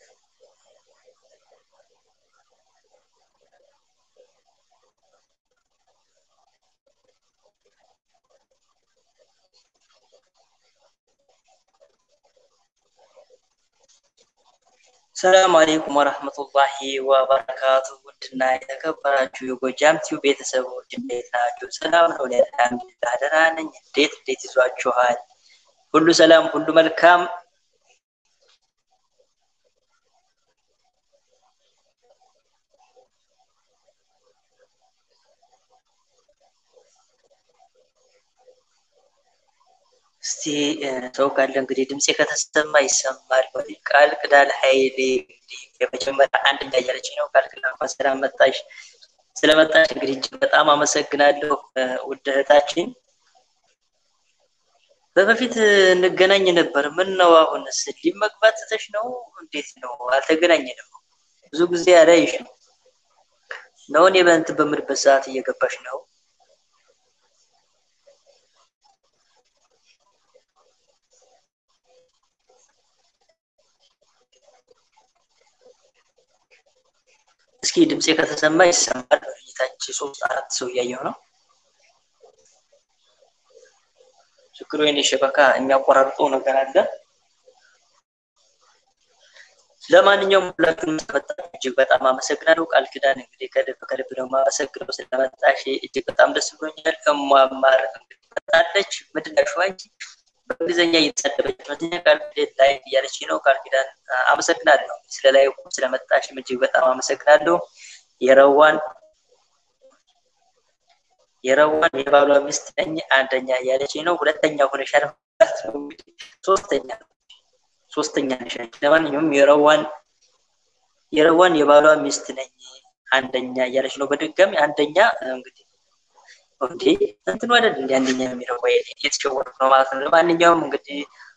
ሰላም አሌይኩም ወረህመቱላሂ ወበረካቱ። ውድና የተከበራችሁ የጎጃም ቲዩ ቤተሰቦች እንዴት ናችሁ? ሰላም ነው? አልሐምዱሊላህ ደህና ነኝ። እንዴት እንዴት ይዟችኋል? ሁሉ ሰላም፣ ሁሉ መልካም። እስቲ ሰው ካለ እንግዲህ ድምፄ ከተሰማ ይሰማል። ቃል ቅዳል ኃይሌ እንግዲህ የመጀመሪያ አንደኛ እያለች ነው። ቃል ቅዳል እንኳን ሰላም መጣሽ። ስለመጣሽ እንግዲህ እጅግ በጣም አመሰግናለሁ ውድ እህታችን። በበፊት እንገናኝ ነበር። ምን ነው አሁንስ ሊም መግባት ትተሽ ነው? እንዴት ነው? አልተገናኘንም። ብዙ ጊዜ አላይሽ ነው ነው እኔ በእንትን በምልበት ሰዓት እየገባሽ ነው እስኪ ድምፄ ከተሰማ ይሰማል። በፊታች ሶስት አራት ሰው እያየሁ ነው። ችግሩ የኔ ሸበካ የሚያቆራርጠው ነገር አለ። ለማንኛውም ሁላችሁንም ስለመጣችሁ እጅግ በጣም አመሰግናለሁ። ቃል ኪዳን እንግዲህ ከልብ ከልብ ነው የማመሰግነው ስለመጣሽ እጅግ በጣም ደስ ብሎኛል። እሟማር እንግዲህ መጣለች። ምንድን ነሽ አንቺ? በእንግሊዝኛ እየተሳደበች ሁለተኛ ቃል ኪዳን ላይ እያለች ነው። ቃል ኪዳን አመሰግናለሁ ስለ ላይ ስለመጣሽም እጅግ በጣም አመሰግናለሁ። የረዋን የረዋን የባሏ ሚስት ነኝ አንደኛ እያለች ነው። ሁለተኛ ሆነሻል ማለት ነው። እንግዲህ ሶስተኛ ሶስተኛ ነሽ። ለማንኛውም የረዋን የረዋን የባሏ ሚስት ነኝ አንደኛ እያለች ነው። በድጋሚ አንደኛ እንግዲህ እንዴ እንትኑ አይደል እንዲ አንደኛ የሚለው ወይ የተሸወርኩ ነው ማለት ነው። ለማንኛውም እንግዲህ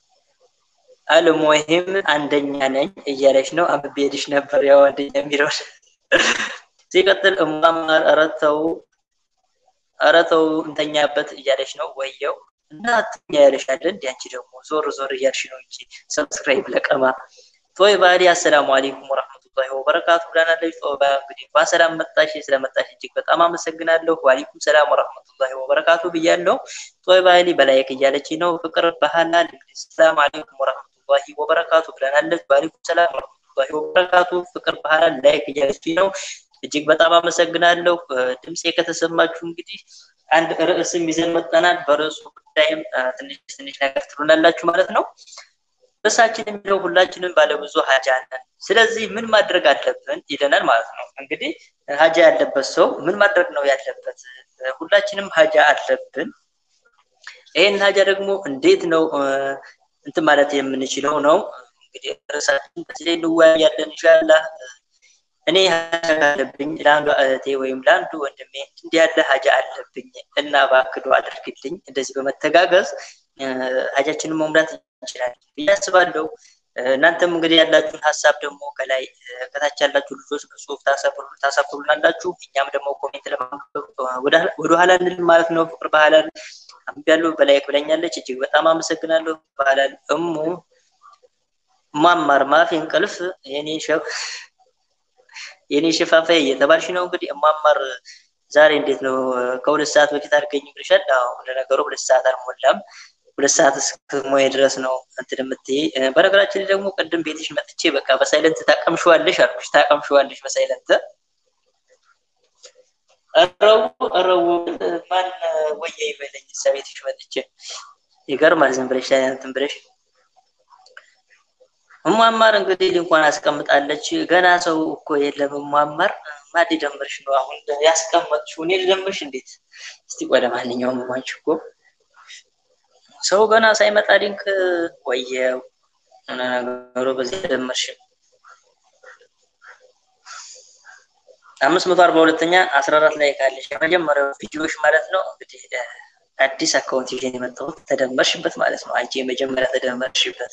አልሙሂም አንደኛ ነኝ እያለች ነው። አንብቤልሽ ነበር ያው አንደኛ የሚለው ሲቀጥል እማማር ኧረ ተው ኧረ ተው እንተኛበት እያለች ነው። ወየው እና አትኛ ያለሽ አለ እንዲ አንቺ ደግሞ ዞር ዞር እያልሽ ነው እንጂ ሰብስክራይብ ለቀማ ቶይ ባዲ አሰላሙ አለይኩም ወረህመቱላሂ ወበረካቱ ብላናለች። ጦባ እንግዲህ እንኳን ሰላም መጣሽ። ስለመጣሽ እጅግ በጣም አመሰግናለሁ። ዋሊኩም ሰላም ወረህመቱላሂ ወበረካቱ ብያለሁ። ጦይ ባዲ በላይክ እያለች ነው። ፍቅር ባህላል እንግዲህ ሰላም አለይኩም ወረህመቱላሂ ወበረካቱ ብላናለች። ዋሊኩም ሰላም ወረህመቱላሂ ወበረካቱ ፍቅር ባህላል ላይክ እያለች ነው። እጅግ በጣም አመሰግናለሁ። ድምፄ ከተሰማችሁ እንግዲህ አንድ ርዕስም ይዘን መጠናል። በርዕሱ ጉዳይም ትንሽ ትንሽ ነገር ትሉናላችሁ ማለት ነው። ርዕሳችን የሚለው ሁላችንም ባለብዙ ሀጃ ነን። ስለዚህ ምን ማድረግ አለብን ይለናል ማለት ነው። እንግዲህ ሀጃ ያለበት ሰው ምን ማድረግ ነው ያለበት? ሁላችንም ሀጃ አለብን። ይህን ሀጃ ደግሞ እንዴት ነው እንትን ማለት የምንችለው ነው። እንግዲህ ርዕሳችን በዚህ ላይ እንወያያለን ኢንሻላህ። እኔ ሀጃ አለብኝ ለአንዱ እህቴ ወይም ለአንዱ ወንድሜ እንዲህ ያለ ሀጃ አለብኝ እና ባክዶ አድርግልኝ። እንደዚህ በመተጋገዝ ሀጃችንን መሙላት እንችላለን ብዬ አስባለሁ። እናንተም እንግዲህ ያላችሁን ሀሳብ ደግሞ ከላይ ከታች ያላችሁ ልጆች በጽሁፍ ታሳፍሩናላችሁ። እኛም ደግሞ ኮሜንት ለማንበብ ወደኋላ እንል ማለት ነው። ፍቅር ባህላል አንብቤያለሁ፣ በላይክ ብለኛለች። እጅግ በጣም አመሰግናለሁ። ባህላል እሙ ማማር ማፊ እንቅልፍ የኔ ሸፍ የኔ ሽፋፋይ እየተባልሽ ነው እንግዲህ እማማር ዛሬ እንዴት ነው? ከሁለት ሰዓት በፊት አድርገኝ ብለሻል። አዎ ለነገሩ ሁለት ሰዓት አልሞላም። ሁለት ሰዓት እስከሞየ ድረስ ነው እንትን የምትይ። በነገራችን ላይ ደግሞ ቅድም ቤትሽ መጥቼ በቃ በሳይለንት ታቀምሸዋለሽ አልኩሽ። ታቀምሸዋለሽ በሳይለንት እረው እረው ማን ወየ ይበለኝ እዛ ቤትሽ መጥቼ ይገርማል። ዝም ብለሽ እንትን ብለሽ እሟማር እንግዲህ ሊንኳን አስቀምጣለች። ገና ሰው እኮ የለም እሟማር ማን ሊደምርሽ ነው አሁን ያስቀመጥሽው? እኔ ልደምርሽ እንዴት? እስቲ ቆይ ለማንኛውም ማንች እኮ ሰው ገና ሳይመጣ ሊንክ ወየው ነገሩ በዚህ ደመርሽ አምስት መቶ አርባ ሁለተኛ አስራ አራት ላይ ካለሽ የመጀመሪያው ቪዲዮዎች ማለት ነው። እንግዲህ አዲስ አካውንት ይዤ የመጣሁት ተደመርሽበት ማለት ነው። አንቺ የመጀመሪያ ተደመርሽበት።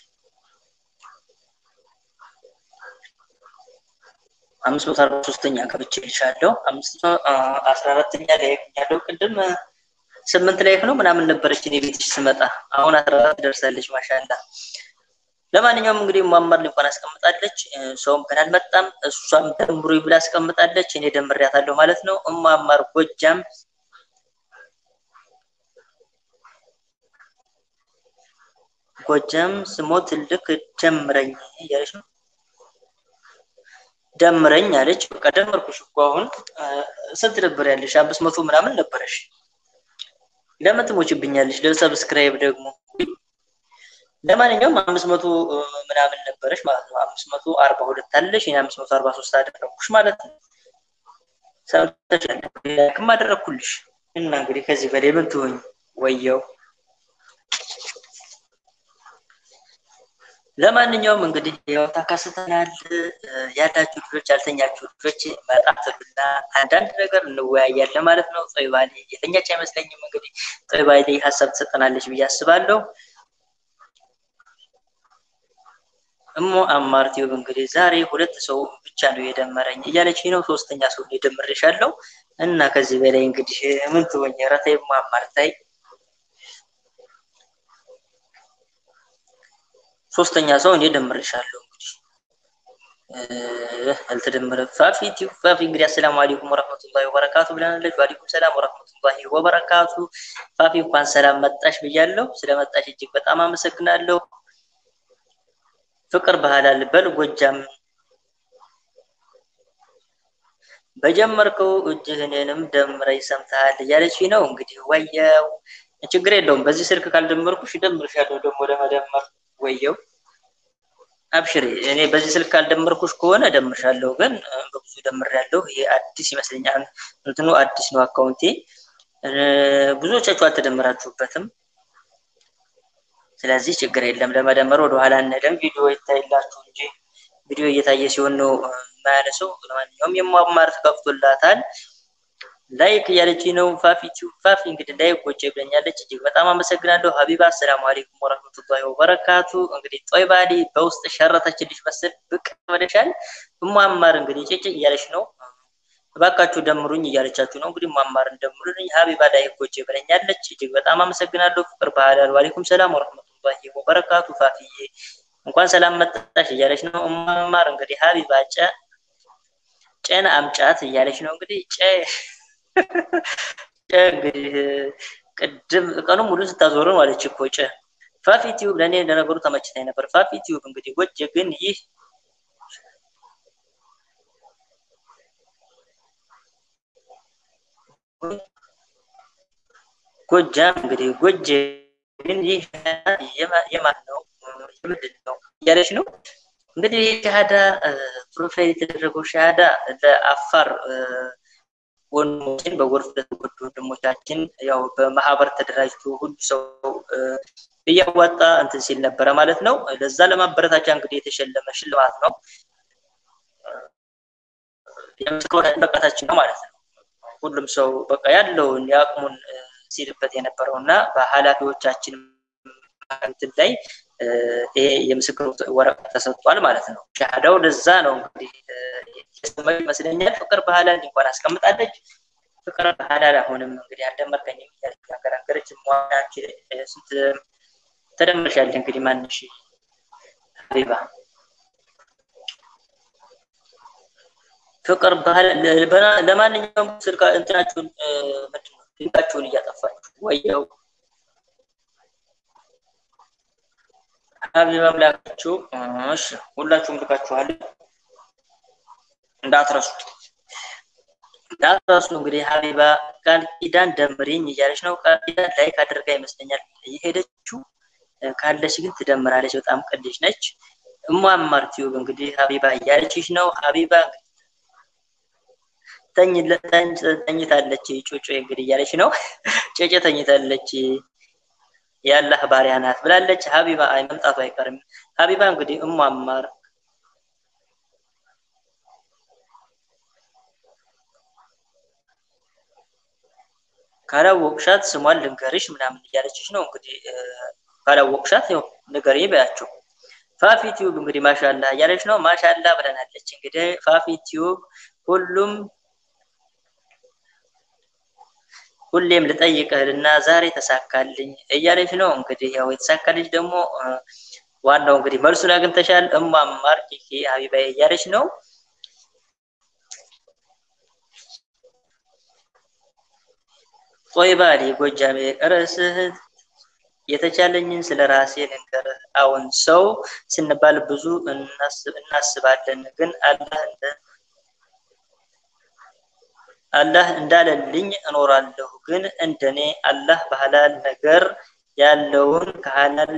አምስት መቶ አርባ ሶስተኛ ገብቼ ልሻለሁ። አምስት መቶ አስራ አራተኛ ላይ ያለው ቅድም ስምንት ላይክ ነው ምናምን ነበረች እኔ ቤትሽ ስመጣ። አሁን አስራ አራት ደርሳለች። ማሻላ ለማንኛውም እንግዲህ ማማር እንኳን አስቀምጣለች። ሰውም ገና አልመጣም። እሷም ደምሩ ብላ አስቀምጣለች። እኔ ደምሬያታለሁ ማለት ነው። እማማር ጎጃም ጎጃም ስሞት ትልቅ ደምረኝ እያለች ነው። ደምረኝ አለች። በቃ ደመርኩሽ እኮ አሁን ስንት ነበር ያለሽ? አምስት መቶ ምናምን ነበረሽ። ለምን ትሞችብኛለሽ? ለሰብስክራይብ ደግሞ ለማንኛውም አምስት መቶ ምናምን ነበረሽ ማለት ነው። አምስት መቶ አርባ ሁለት አለሽ። እኔ አምስት መቶ አርባ ሶስት አደረግኩሽ ማለት ነው። ሰምተሻል? ላይክም አደረግኩልሽ እና እንግዲህ ከዚህ በላይ ምን ትሆኝ? ወየው ለማንኛውም እንግዲህ ያው ተከስተናል። ያላችሁ ልጆች ያልተኛችሁ ልጆች መጣትሉና አንዳንድ ነገር እንወያያለን ማለት ነው። ጦይባሌ የተኛች አይመስለኝም። እንግዲህ ጦይባሌ ሀሳብ ትሰጠናለች ብዬ አስባለሁ። እሞ አማር ቲዩብ እንግዲህ ዛሬ ሁለት ሰው ብቻ ነው የደመረኝ እያለች ነው። ሶስተኛ ሰው የደምሬሻለሁ እና ከዚህ በላይ እንግዲህ ምን ትሆኝ? ኧረ ተይ እሞ አማር ተይ። ሶስተኛ ሰው እኔ ደምሬሻለሁ። እንግዲህ አልተደመረ ፋፊ ቲዩብ ፋፊ እንግዲህ አሰላሙ አለይኩም ወረህመቱላሂ ወበረካቱ ብለናለች። ወአለይኩም ሰላም ወረህመቱላሂ ወበረካቱ። ፋፊ እንኳን ሰላም መጣሽ ብያለሁ። ስለመጣሽ እጅግ በጣም አመሰግናለሁ። ፍቅር ባህላል በል ጎጃም በጀመርከው እጅህ እኔንም ደምረኝ ሰምተሃል እያለች ነው። እንግዲህ ወየው ችግር የለውም። በዚህ ስልክ ካልደመርኩሽ እደምርሻለሁ ደግሞ ለመደመር ወየው አብሽሪ። እኔ በዚህ ስልክ ካልደመርኩሽ ከሆነ እደምርሻለሁ፣ ግን በብዙ ደምሬያለሁ። ይሄ አዲስ ይመስለኛል። እንትኑ አዲስ ነው አካውንቴ። ብዙዎቻችሁ አልተደመራችሁበትም። ስለዚህ ችግር የለም። ለመደመር ወደኋላ አንሄድም። ቪዲዮ ይታይላችሁ እንጂ ቪዲዮ እየታየ ሲሆን ነው የማያነሰው። ለማንኛውም የማማር ተከፍቶላታል። ላይክ እያለች ነው ፋፊ ቲዩብ ፋፊ እንግዲህ ላይክ ጎቼ ብለኛለች። እጅግ በጣም አመሰግናለሁ ሀቢባ። አሰላሙ አለይኩም ወረህመቱላሂ ወበረካቱ። እንግዲህ ጦይባሊ በውስጥ ሸረተችልሽ መስል ብቅ ብለሻል። እማማር እንግዲህ ጭጭ እያለች ነው። እባካችሁ ደምሩኝ እያለቻችሁ ነው። እንግዲህ እማማርን ደምሩልኝ። ሀቢባ ላይክ ጎቼ ብለኛለች። እጅግ በጣም አመሰግናለሁ። ፍቅር ባህላል ዋሌኩም ሰላም ወረህመቱላሂ ወበረካቱ። ፋፊዬ እንኳን ሰላም መጣሽ እያለች ነው። እማማር እንግዲህ ሀቢባ ጨ ጨን አምጫት እያለች ነው። እንግዲህ ጨ ጨ እንግዲህ ቅድም ቀኑ ሙሉ ስታዞረን ዋለች እኮ ጨ። ፋፊ ቲዩብ ለእኔ ለነገሩ ተመችታኝ ነበር። ፋፊ ቲዩብ እንግዲህ ጎጅ ግን ይህ ጎጃም እንግዲህ ጎጅ ግን ይህ የማን ነው የምንድን ነው እያለች ነው። እንግዲህ ሻሃዳ ፕሮፋይል የተደረገው ሻሃዳ ለአፋር ወንድሞችን በጎርፍ ለተጎዱ ወንድሞቻችን ያው በማህበር ተደራጅቶ ሁሉ ሰው እያዋጣ እንትን ሲል ነበረ ማለት ነው። ለዛ ለማበረታቻ እንግዲህ የተሸለመ ሽልማት ነው። የምስክር በቃታችን ነው ማለት ነው። ሁሉም ሰው በቃ ያለውን የአቅሙን ሲልበት የነበረው እና በኃላፊዎቻችን እንትን ላይ ይሄ የምስክር ወረቀት ተሰጥቷል ማለት ነው። ሻሃዳው ለዛ ነው እንግዲህ የሰማይ ይመስለኛል። ፍቅር ባህላል እንኳን አስቀምጣለች። ፍቅር ባህላል አሁንም እንግዲህ አልደመርከኝም እያለች ያገራገረች ሟናች ስንት ተደምርሻለች። እንግዲህ ማንሽ ሀቢባ ፍቅር ባህል ለማንኛውም ስልካ እንትናችሁን ምንድን ነው ድንጋችሁን እያጠፋችሁ ወየው ሀቢባ ምላካችሁ እሺ፣ ሁላችሁም ልካችኋል። እንዳትረሱት እንዳትረሱ። እንግዲህ ሀቢባ ቃል ኪዳን ደምሪኝ እያለች ነው። ቃል ኪዳን ላይክ አድርጋ ይመስለኛል የሄደችው። ካለች ግን ትደምራለች። በጣም ቅልጅ ነች። እሟማር ቲዩብ እንግዲህ ሀቢባ እያለችሽ ነው። ሀቢባ ተኝታለች። ጮጮ እንግዲህ እያለች ነው። ጨጨ ተኝታለች። የአላህ ባሪያ ናት ብላለች። ሀቢባ አይ መምጣቱ አይቀርም። ሀቢባ እንግዲህ እሟማር ካላወቅሻት ስሟን ልንገርሽ ምናምን እያለችሽ ነው። እንግዲህ ካላወቅሻት ያው ንገሪ በያቸው። ፋፊ ቲዩብ እንግዲህ ማሻላ እያለች ነው። ማሻላ ብለናለች። እንግዲህ ፋፊ ቲዩብ ሁሉም ሁሌም ልጠይቅህልና ዛሬ ተሳካልኝ እያለች ነው። እንግዲህ ያው የተሳካልሽ ደግሞ ዋናው እንግዲህ መልሱን አግኝተሻል። እማማር ኬኬ ሀቢባዬ እያለች ነው። ጦይባ ጎጃሜ ርዕስህ የተቻለኝን ስለ ራሴ ልንገርህ። አሁን ሰው ስንባል ብዙ እናስባለን፣ ግን አላህ እንደ አላህ እንዳለልኝ እኖራለሁ። ግን እንደኔ አላህ በሐላል ነገር ያለውን ከሐላል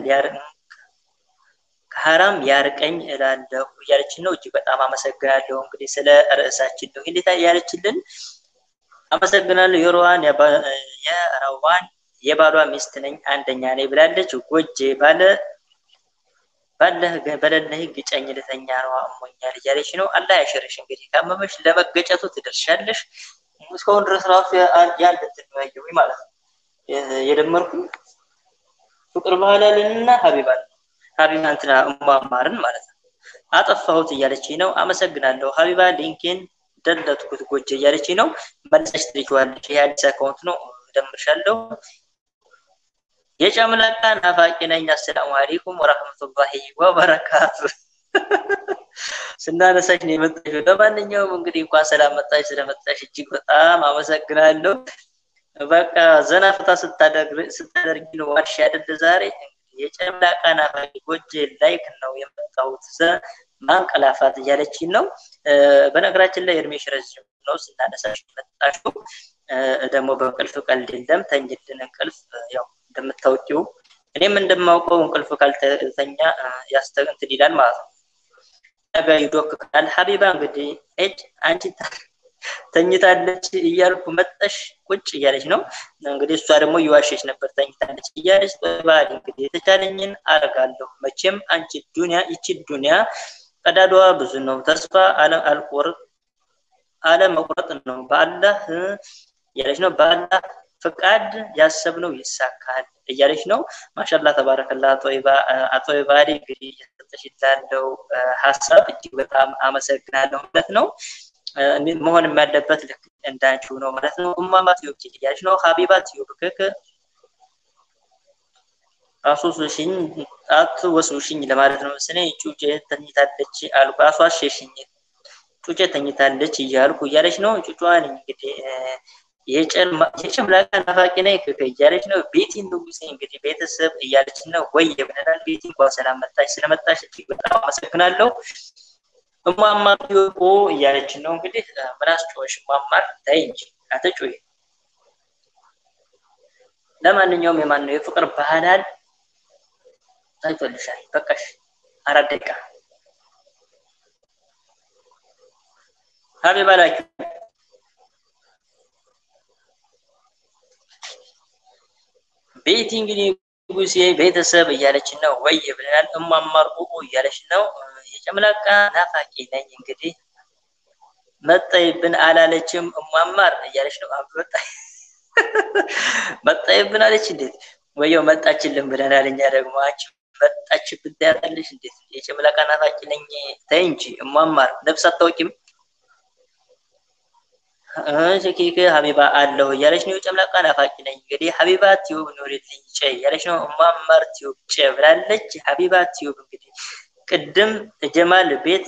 ከሐራም ያርቀኝ እላለሁ እያለችን ነው። እጅግ በጣም አመሰግናለሁ። እንግዲህ ስለ ርዕሳችን ነው እንዴት ያለችልን። አመሰግናለሁ። የሮዋን የረዋን የባሏ ሚስት ነኝ አንደኛ ነኝ ብላለች። ጎጄ ባለ ባለህ በሌለህ ግጨኝ ልተኛ ነው አሞኛል እያለች ነው። አላህ ያሽርሽ። እንግዲህ ካመመሽ ለመገጨቱ ትደርሻለሽ። እስካሁን ድረስ ራሱ ያን ልትለያየው ማለት ነው የደመርኩኝ ፍቅር ባህላልንና ሀቢባን ሀቢባ እንትና እማማርን ማለት ነው አጠፋሁት እያለች ነው። አመሰግናለሁ ሀቢባ ሊንኬን ደለትኩት ጎጄ እያለች ነው። መልሰሽ ትልኪዋለሽ። ይሄ አዲስ አካውንት ነው። እደምርሻለሁ። የጨምላቃ ናፋቂ ነኝ። አሰላሙ አለይኩም ወራህመቱላሂ ወበረካቱ። ስናነሳሽ ነው የመጣሽው። ለማንኛውም እንግዲህ እንኳን ሰላም መጣሽ። ስለመጣሽ እጅግ በጣም አመሰግናለሁ። በቃ ዘና ፈታ ስታደርጊ ነው ዋልሽ አይደል? ዛሬ የጨምላቃ ናፋቂ ጎጄ ላይክ ነው የመጣሁት ማንቀላፋት እያለችን ነው። በነገራችን ላይ እድሜሽ ረዥም ነው ስናነሳሽ መጣሽው። ደግሞ በእንቅልፍ ቀልድ የለም ተኝልን እንቅልፍ ያው እንደምታውቂው እኔም እንደማውቀው እንቅልፍ ካልተተኛ ያስተንትን ይላል ማለት ነው። ነገ ይዶክካል። ሀቢባ እንግዲህ እጅ አንቺ ተኝታለች እያልኩ መጠሽ ቁጭ እያለች ነው እንግዲህ እሷ ደግሞ እየዋሸች ነበር ተኝታለች እያለች ባል እንግዲህ የተቻለኝን አደርጋለሁ መቼም አንቺ ዱንያ ይቺ ዱንያ ቀዳዳዋ ብዙ ነው ተስፋ አልቆርጥ አለመቁረጥ ነው በአላህ እያለች ነው በአላህ ፍቃድ ያሰብነው ይሳካል እያለች ነው ማሻላ ተባረከላ አቶ ባሪ እንግዲህ እየሰጠሽ ላለው ሀሳብ እጅግ በጣም አመሰግናለሁ ማለት ነው መሆን ያለበት ልክ እንዳንቺው ነው ማለት ነው። እማማ ቲዩብ እያለች ነው። ሀቢባ ቲዩብ ክክ አሶሱሽኝ አትወስውሽኝ ለማለት ነው መሰለኝ። ጩጬ ተኝታለች አልኩ። አሷሸሽኝ ጩጬ ተኝታለች እያልኩ እያለች ነው። ጩጫዋን እንግዲህ የጨምላቃ ናፋቂ ነኝ ክክ እያለች ነው። ቤቲ ንጉሴ እንግዲህ ቤተሰብ እያለች ነው። ወይ ብለናል። ቤቲ እንኳን ሰላም መጣች። ስለመጣች እጅግ በጣም አመሰግናለሁ። እማማር ዲዮቆ እያለች ነው እንግዲህ ምን አስጮኸሽ እማማር ታይ እንጂ አትጮሂ ለማንኛውም የማን ነው የፍቅር ባህላል ታይቶልሻል በቃሽ አራት ደቂቃ ሀቢባ ላኪ ቤቲ እንግዲህ ጉሴ ቤተሰብ እያለች ነው ወይ ብለናል እማማር ኡኡ እያለች ነው የጨምላቃ ናፋቂ ነኝ እንግዲህ መጣይብን አላለችም እማማር እያለች ነው አበጣ መጣይብን አለች እንዴት ወየው መጣችልን ብለናል እኛ ደግሞ አንቺ መጣችብን ታያታለሽ እንዴት የጨምላቃ ናፋቂ ነኝ ተይ እንጂ እማማር ነፍስ አታውቂም ሸኪክ ሀቢባ አለሁ እያለች ነው የጨምላቃ ናፋቂ ነኝ እንግዲህ ሀቢባ ቲዩብ ኑሪልኝ ጨ እያለች ነው እማማር ቲዩብ ጨ ብላለች ሀቢባ ቲዩብ እንግዲህ ቅድም ጀማል ቤት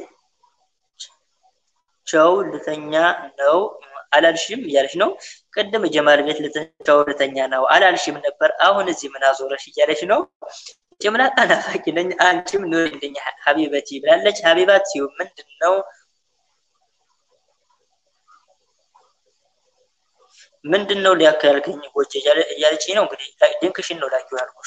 ቸው ልተኛ ነው አላልሽም እያለች ነው። ቅድም ጀማል ቤት ቸው ልተኛ ነው አላልሽም ነበር፣ አሁን እዚህ ምን አዞረሽ እያለች ነው። ጭምላቃ ናፋቂ ነኝ አንቺም ኑሪልኝ ሀቢበቲ ብላለች። ሀቢባት ሲዩ ምንድን ነው ምንድን ነው ሊያካልከኝ ጎቼ እያለች ነው። እንግዲህ ድንክሽን ነው ላኪው ያልኩሽ።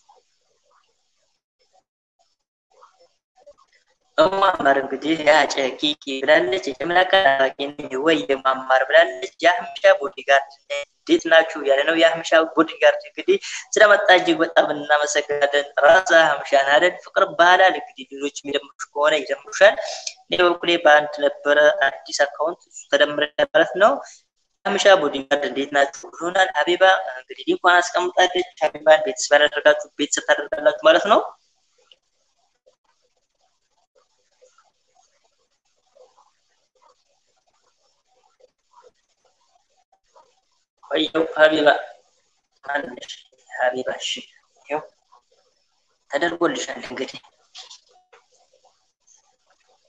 እማማር እንግዲህ ያጨቂቂ ብላለች። የጨምላቃ ናፋቂ ነኝ ወይ የማማር ብላለች። የአህምሻ ቦዲጋርድ እንዴት ናችሁ ያለ ነው። የአህምሻ ቦዲጋርድ እንግዲህ ስለመጣ እጅግ በጣም እናመሰግናለን። ራሳ አህምሻን አይደል ፍቅር ባህላል እንግዲህ ሌሎች የሚደምሩሽ ከሆነ ይደምሩሻል። እኔ በበኩሌ በአንድ ነበረ አዲስ አካውንት እሱ ተደምረ ማለት ነው። አህምሻ ቦዲጋርድ እንዴት ናችሁ ብሎናል። ሀቢባ እንግዲህ ሊንኳን አስቀምጣለች። ሀቢባን ቤተሰብ ያደረጋችሁ ቤተሰብ ታደርጋላችሁ ማለት ነው። ቆየው ሀቢባ ማነሽ? ሀቢባ እሺ፣ ይኸው ተደርጎልሻል። እንግዲህ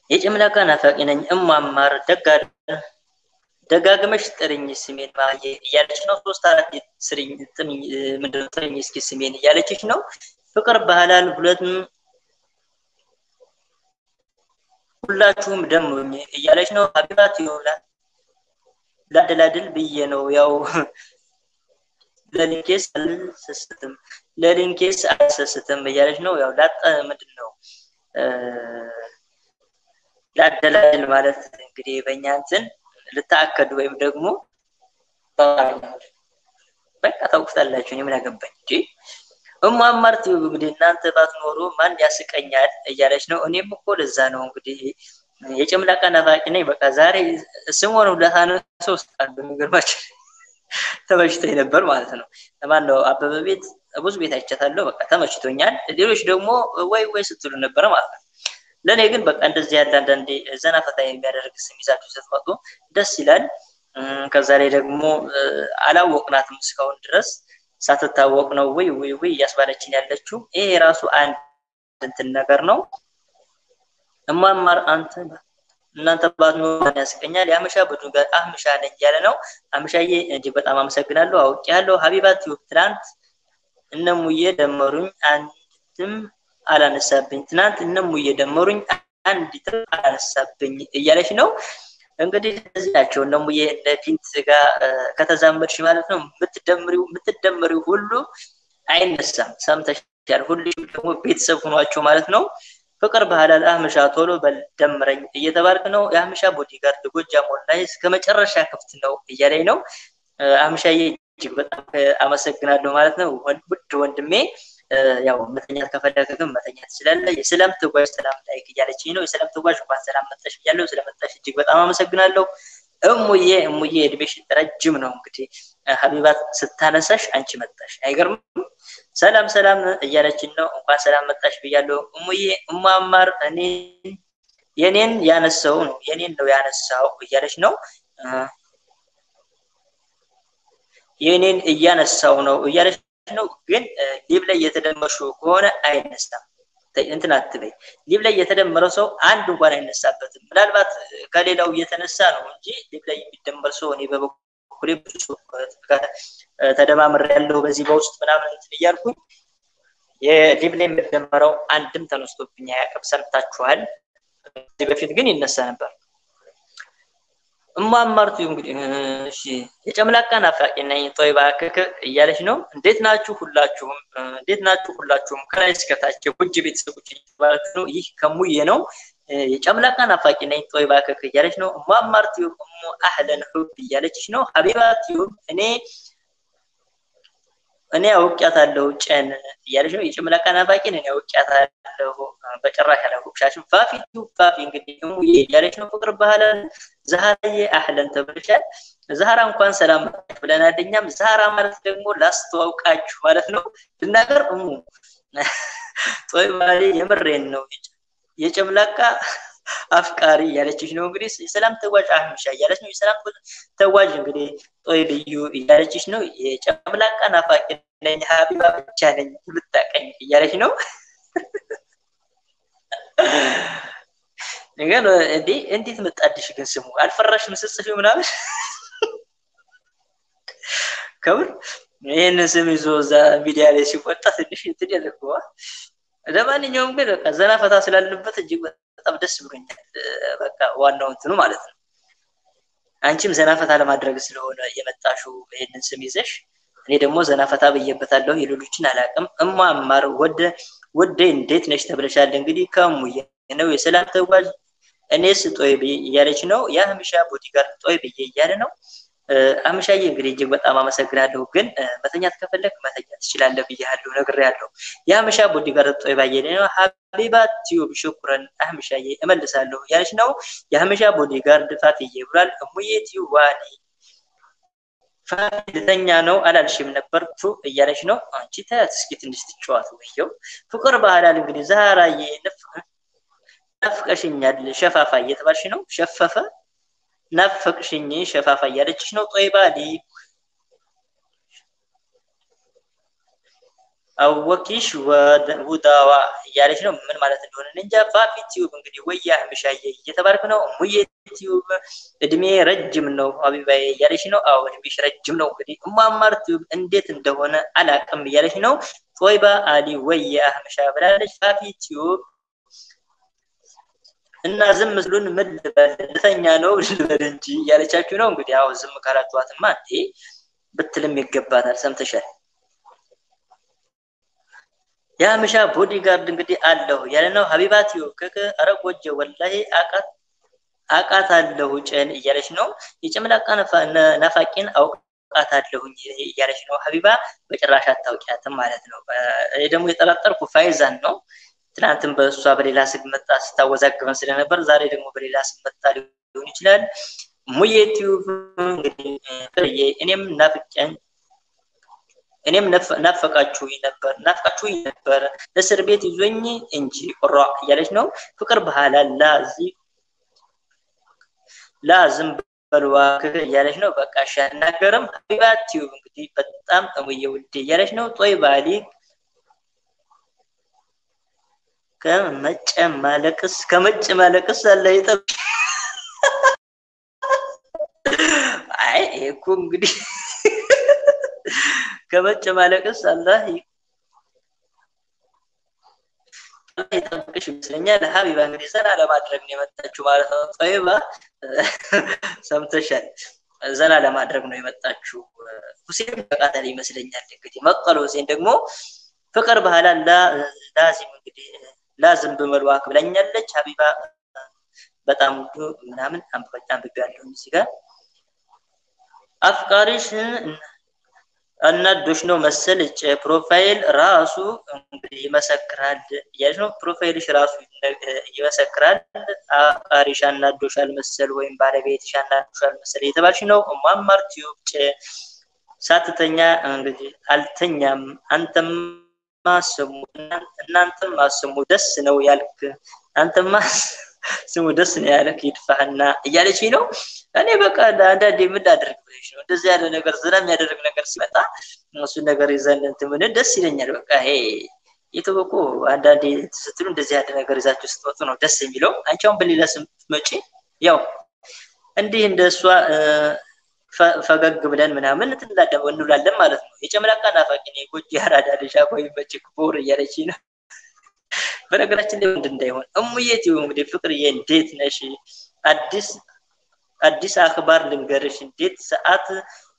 የጨምላቃ ናፋቂ ነኝ እማማር ደጋ ደጋግመሽ ጥርኝ ስሜን ማየ እያለች ነው። ሶስት አራት ስርኝ ጥምኝ ምንድነው ጥርኝ እስኪ ስሜን እያለችሽ ነው። ፍቅር ባህላል ሁለት ሁላችሁም ደሙኝ እያለች ነው። ሀቢባት ይሆናል ላደላድል ብዬ ነው ያው ለሊንኬስ አልሰስትም ለሊንኬስ አልሰስትም እያለች ነው። ያው ላጠ ምንድን ነው ላደላድል ማለት እንግዲህ በእኛ እንትን ልታከዱ ወይም ደግሞ በቃ ታውቁታላችሁ። እኔ ምን አገባኝ እንጂ እማማር ቲዩብ እንግዲህ እናንተ ባትኖሩ ማን ያስቀኛል እያለች ነው። እኔም እኮ ለዛ ነው እንግዲህ የጨምላቃ ናፋቂ ነኝ። በቃ ዛሬ ስሞን ለታነሰው ውስጥ በሚገርማችሁ ተመችቶኝ ነበር ማለት ነው። ለማን ነው አበበ ቤት ብዙ ቤት አይቻታለሁ። በቃ ተመችቶኛል። ሌሎች ደግሞ ወይ ወይ ስትሉ ነበረ ማለት ነው። ለእኔ ግን በቃ እንደዚህ ያለ አንዳንዴ ዘና ፈታ የሚያደርግ ስም ይዛችሁ ስትመጡ ደስ ይላል። ከዛ ላይ ደግሞ አላወቅናትም እስካሁን ድረስ ሳትታወቅ ነው ወይ ወይ ወይ እያስባለችን ያለችው። ይሄ የራሱ አንድ እንትን ነገር ነው። እማማር አንተ እናንተ ባትኖሩ ማን ያስቀኛል? የአመሻ ቡድን ጋር አህምሻ ነኝ እያለ ነው። አህምሻዬ እጅግ በጣም አመሰግናለሁ። አውቄያለሁ። ሀቢባት ትናንት እነሙዬ ደመሩኝ አንድም አላነሳብኝ። ትናንት እነሙዬ ደመሩኝ አንዲትም አላነሳብኝ እያለች ነው። እንግዲህ እነዚህ ናቸው እነሙዬ እነ ፊንት ጋር ከተዛመድሽ ማለት ነው የምትደምሪው የምትደምሪው ሁሉ አይነሳም። ሰምተሻል። ሁሉም ደግሞ ቤተሰብ ሆኗቸው ማለት ነው። ፍቅር ባህላል አህምሻ ቶሎ በል ደምረኝ እየተባልክ ነው። የአህምሻ ቦዲጋርድ ጎጃም ኦንላይን እስከ መጨረሻ ክፍት ነው እያለኝ ነው። አህምሻዬ እጅግ በጣም አመሰግናለሁ ማለት ነው። ውድ ወንድሜ ያው መተኛት ከፈለገ ግን መተኛት ትችላለህ። የሰላም ተጓዥ ሰላም ላይክ እያለችኝ ነው። የሰላም ተጓዥ እንኳን ሰላም መጣሽ ብያለሁ። ስለመጣሽ እጅግ በጣም አመሰግናለሁ። እሙዬ እሙዬ እድሜሽ ረጅም ነው። እንግዲህ ሀቢባት ስታነሳሽ አንቺ መጣሽ፣ አይገርምም? ሰላም ሰላም እያለችን ነው። እንኳን ሰላም መጣሽ ብያለሁ። እሙዬ እማማር እኔ የኔን ያነሳው ነው የኔን ነው ያነሳው እያለች ነው። የኔን እያነሳው ነው እያለች ነው። ግን ሊብ ላይ የተደመሹ ከሆነ አይነሳም። እንትን አትበይ። ሊብ ላይ የተደመረው ሰው አንድ እንኳን አይነሳበትም። ምናልባት ከሌላው እየተነሳ ነው እንጂ ሊብ ላይ የሚደመር ሰው እኔ በበኩሌ ብዙ ሰው ተደማምር ያለው በዚህ በውስጥ ምናምን እንትን እያልኩኝ የሊብ ላይ የሚደመረው አንድም ተነስቶብኝ አያውቅም። ሰምታችኋል። ከዚህ በፊት ግን ይነሳ ነበር። እማማርቱ እንግዲህ እሺ የጨምላቃ ናፋቂ ነኝ ጦይባ ክክ እያለች ነው። እንዴት ናችሁ ሁላችሁም? እንዴት ናችሁ ሁላችሁም? ከላይ እስከታች ውጅ ቤተሰቦች እየተባላችሁ ነው። ይህ ከሙዬ ነው። የጨምላቃ ናፋቂ ነኝ ጦይባ ክክ እያለች ነው። እማማርቱ እሙ አህለን ሁብ እያለችሽ ነው። ሀቢባ ቲዩብ እኔ እኔ አውቄያታለሁ ጨን እያለች ነው። የጨምላቃ ናፋቂን እኔ አውቄያታለሁ በጭራሽ አላወቅሻትም። ፋፊ ፋፊ እንግዲህ እሙዬ እያለች ነው። ፍቅር ባህላል ዛህራዬ አህለን ተብለሻል። ዛህራ እንኳን ሰላም መጣች ብለናል። እኛም ዛህራ ማለት ደግሞ ላስተዋውቃችሁ ማለት ነው። ልናገር እሙ ጦይ ባሌ የምሬን ነው የጨምላቃ አፍቃሪ እያለችሽ ነው። እንግዲህ የሰላም ተጓዥ አህምሻ እያለች ነው። የሰላም ተጓዥ እንግዲህ ጦይ ልዩ እያለችሽ ነው። የጨምላቃ ናፋቂ ነኝ ሀቢባ ብቻ ነኝ ልታቀኝ እያለች ነው። ግን እንዴ እንዴት መጣድሽ ግን ስሙ አልፈራሽም ስትጽፊ ምናምን ከምር ይህንን ስም ይዞ እዛ ሚዲያ ላይ ሲወጣ ትንሽ እንትን ያደርገዋል። ለማንኛውም ግን በቃ ዘና ፈታ ስላለበት እጅግ በጣም ደስ ብሎኛል። በቃ ዋናው እንትኑ ማለት ነው። አንቺም ዘና ፈታ ለማድረግ ስለሆነ የመጣሽው ይህንን ስም ይዘሽ፣ እኔ ደግሞ ዘና ፈታ ብዬበታለሁ። የሌሎችን አላውቅም። እማማር ወደ ወደ እንዴት ነሽ ተብለሻል። እንግዲህ ከሙዬ ነው የሰላም ተጓዥ እኔስ ጦይ ብዬ እያለች ነው። የአህምሻ ቦዲጋርድ ጦይ ብዬ እያለ ነው። አህምሻዬ እንግዲህ እጅግ በጣም አመሰግናለሁ። ግን መተኛት ከፈለግ መተኛት ትችላለህ ብያለሁ፣ ነግሬያለሁ። የአህምሻ ቦዲጋርድ ጦይ ባየ ነው። ሀቢባ ቲዩብ ሽኩረን አህምሻዬ እመልሳለሁ እያለች ነው። የአህምሻ ቦዲጋርድ ፋትዬ ብሏል። እሙዬ ቲዩብ ዋኒ ፋት ልተኛ ነው አላልሽም ነበር ቱ እያለች ነው። አንቺ ታያት እስኪ ትንሽ ትጫዋት ወየው ፍቅር ባህላል እንግዲህ ዛራዬ ናፍቀሽኛል ሸፋፋ እየተባልሽ ነው። ሸፈፈ ናፈቅሽኝ ሸፋፋ እያለችሽ ነው። ጦይባ ሊ አወኪሽ ውዳዋ እያለች ነው። ምን ማለት እንደሆነ እንጃ። ፋፊ ቲዩብ እንግዲህ ወያ ምሻዬ እየተባልክ ነው። ሙዬ ቲዩብ እድሜ ረጅም ነው ሀቢባዬ እያለች ነው። አዎ እድሜሽ ረጅም ነው። እንግዲህ እማማር ቲዩብ እንዴት እንደሆነ አላቅም እያለች ነው። ጦይባ አሊ ወያ ምሻ ብላለች። ፋፊ ቲዩብ እና ዝም ምስሉን ምን ልበል ልተኛ ነው ልበል እንጂ እያለቻችሁ ነው። እንግዲህ አዎ ዝም ካላችኋትማ እንዴ ብትልም ይገባታል። ሰምተሻል። የሀበሻ ቦዲጋርድ እንግዲህ አለሁ ያለ ነው። ሀቢባት ከከ አረጎጀ ወላሂ አቃት አቃት አለሁ ጨን እያለች ነው። የጨምላቃ ናፋቂን አውቃት አለሁኝ እያለች ነው። ሀቢባ በጭራሽ አታውቂያትም ማለት ነው። ይህ ደግሞ የጠረጠርኩ ፋይዛን ነው። ትናንትም በእሷ በሌላ ስም መጣ ስታወዛግበን ስለነበር ዛሬ ደግሞ በሌላ ስም መጣ ሊሆን ይችላል። ሙዬ ቲዩብ እንግዲህ እኔም ናፍቀን እኔም ናፈቃችሁኝ ነበር ናፍቃችሁኝ ነበር እስር ቤት ይዞኝ እንጂ ቁራ እያለች ነው። ፍቅር ባህላ ላዚ ላዝም በልዋ እያለች ነው። በቃ እሺ አልናገርም። ሀቢባ ቲዩብ እንግዲህ በጣም እሙዬ ውዴ እያለች ነው። ጦይ ባሊ ከመጨማለቅስ ከመጨማለቅስ አለ ይጠብ አይ እኮ እንግዲህ ከመጨማለቅስ አላህ ይጠብቅሽ ይመስለኛል። ሀቢባ እንግዲህ ዘና ለማድረግ ነው የመጣችው ማለት ነው። ጠይባ ሰምተሻል። ዘና ለማድረግ ነው የመጣችው። ሁሴን በቃተል ይመስለኛል። እንግዲህ መቀል ሁሴን ደግሞ ፍቅር ባህላ ላዚም እንግዲህ ላዝም በመልዋክ ብላኛለች። ሀቢባ በጣም ውዱ ምናምን አንብቤያለሁ እዚህ ጋር አፍቃሪሽ እናዶሽ ነው መሰል ፕሮፋይል ራሱ እንግዲህ ይመሰክራል እያለች ነው። ፕሮፋይልሽ ራሱ ይመሰክራል። አፍቃሪሽ አናዶሻል መሰል ወይም ባለቤትሽ አናዶሻል መሰል እየተባልሽ ነው። ማማር ቲዩብ ሳትተኛ እንግዲህ አልተኛም አንተማ ስሙ እናንተማ ስሙ ደስ ነው ያልክ አንተማ ስሙ ደስ ነው ያለክ ይድፋህና እያለች ነው። እኔ በቃ አንዳንዴ ምን ላደርግ ብለሽ ነው እንደዚህ ያለ ነገር ዝና የሚያደርግ ነገር ሲመጣ እሱን ነገር ይዘን እንትን ምን ደስ ይለኛል። በቃ ይሄ የተወቁ አንዳንዴ ስትሉ እንደዚህ ያለ ነገር ይዛችሁ ስትወጡ ነው ደስ የሚለው። አንቺ አሁን በሌላ ስትመጪ ያው እንዲህ እንደ እሷ ፈገግ ብለን ምናምን እንውላለን ማለት ነው። የጨምላቃ ናፋቂ ነኝ ጎጂ አራዳ ልጅ አቦይ መጭ ክቡር እያለች ነው። በነገራችን ላይ ወንድ እንዳይሆን እሙዬ ቲዩብ እንግዲህ ፍቅርዬ እንዴት ነሽ? አዲስ አዲስ አክባር ልንገርሽ እንዴት ሰዓት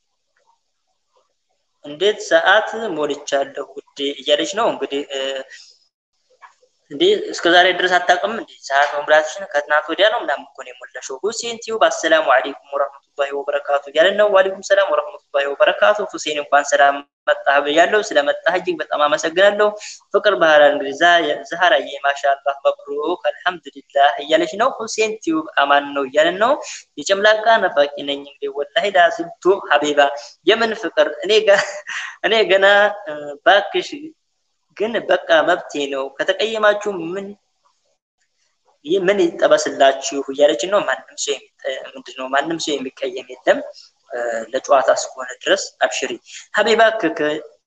እንዴት ሰዓት ሞልቻለሁ ውዴ እያለች ነው እንግዲህ እንዴ እስከ ዛሬ ድረስ አታውቅም እንዴ ሰዓት መሙላትሽን ከትናንት ወዲያ ነው ምናምን እኮ ነው የሞላሽው ሁሴን ቲዩብ አሰላሙ አለይኩም ወረህመቱላሂ ወበረካቱ እያለን ነው ዋሊኩም ሰላም ወረህመቱላሂ ወበረካቱ ሁሴን እንኳን ሰላም መጣህ ብያለሁ ስለመጣህ እጅግ በጣም አመሰግናለሁ ፍቅር ባህል እንግዲህ ዛህራዬ ማሻአላህ መብሩክ አልሐምዱሊላህ እያለች ነው ሁሴን ቲዩብ አማን ነው እያለን ነው የጨምላቃ ነፋቂ ነኝ እንግዲህ ወላሂ ላዝምቱ ሀቢባ የምን ፍቅር እኔ እኔ ገና ባክሽ ግን በቃ መብቴ ነው ከተቀየማችሁ ምን ምን ይጠበስላችሁ እያለች ነው ማንም ሰው ምንድነው ማንም ሰው የሚቀየም የለም ለጨዋታ እስከሆነ ድረስ አብሽሪ ሀቢባ ክክ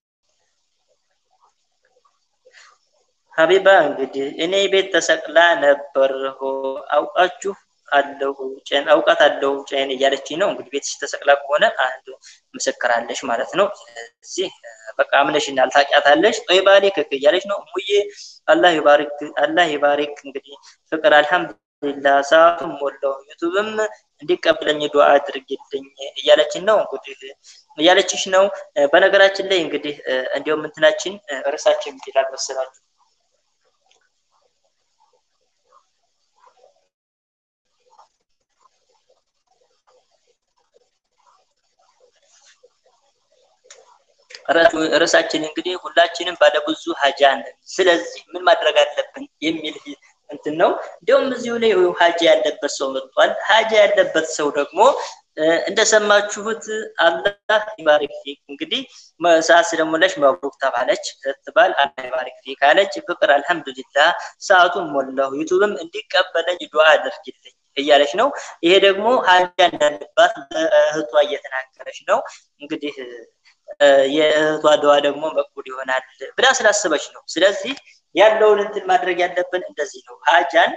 ሀቢባ እንግዲህ እኔ ቤት ተሰቅላ ነበር አውቃችሁ አለሁ ጨን አውቃት አለሁ ጨን እያለች ነው እንግዲህ ቤትሽ ተሰቅላ ከሆነ አንድ ምስክር አለሽ ማለት ነው ስለዚህ በቃ አምነሽናል ታውቂያታለሽ ጦይባሌ ክክ እያለች ነው ሙዬ አላህ ይባርክ አላህ ይባርክ እንግዲህ ፍቅር አልሐምዱሊላህ ሰዓቱም ሞላው ዩቱብም እንዲቀበለኝ ዱዓ አድርግልኝ እያለችን ነው እንግዲህ እያለችሽ ነው በነገራችን ላይ እንግዲህ እንዲሁም እንትናችን ርዕሳችን ይላል መሰላችሁ ርዕሳችን እንግዲህ ሁላችንም ባለብዙ ሀጃ ነን። ስለዚህ ምን ማድረግ አለብን የሚል እንትን ነው። እንዲሁም እዚሁ ላይ ሀጃ ያለበት ሰው መጥቷል። ሀጃ ያለበት ሰው ደግሞ እንደሰማችሁት አላህ ይባርክ ፊክ እንግዲህ ሰዓት ስለሞላች መብሩክ ተባለች ስትባል አላህ ይባርክ ፊክ አለች። ፍቅር አልሐምዱሊላህ ሰዓቱን ሞላሁ ዩቱብም እንዲቀበለኝ ዱዓ አድርግልኝ እያለች ነው። ይሄ ደግሞ ሀጃ እንዳለባት ለእህቷ እየተናገረች ነው። እንግዲህ የእህቷ ደዋ ደግሞ መቅቡል ይሆናል ብላ ስላሰበች ነው። ስለዚህ ያለውን እንትን ማድረግ ያለብን እንደዚህ ነው። ሀጃን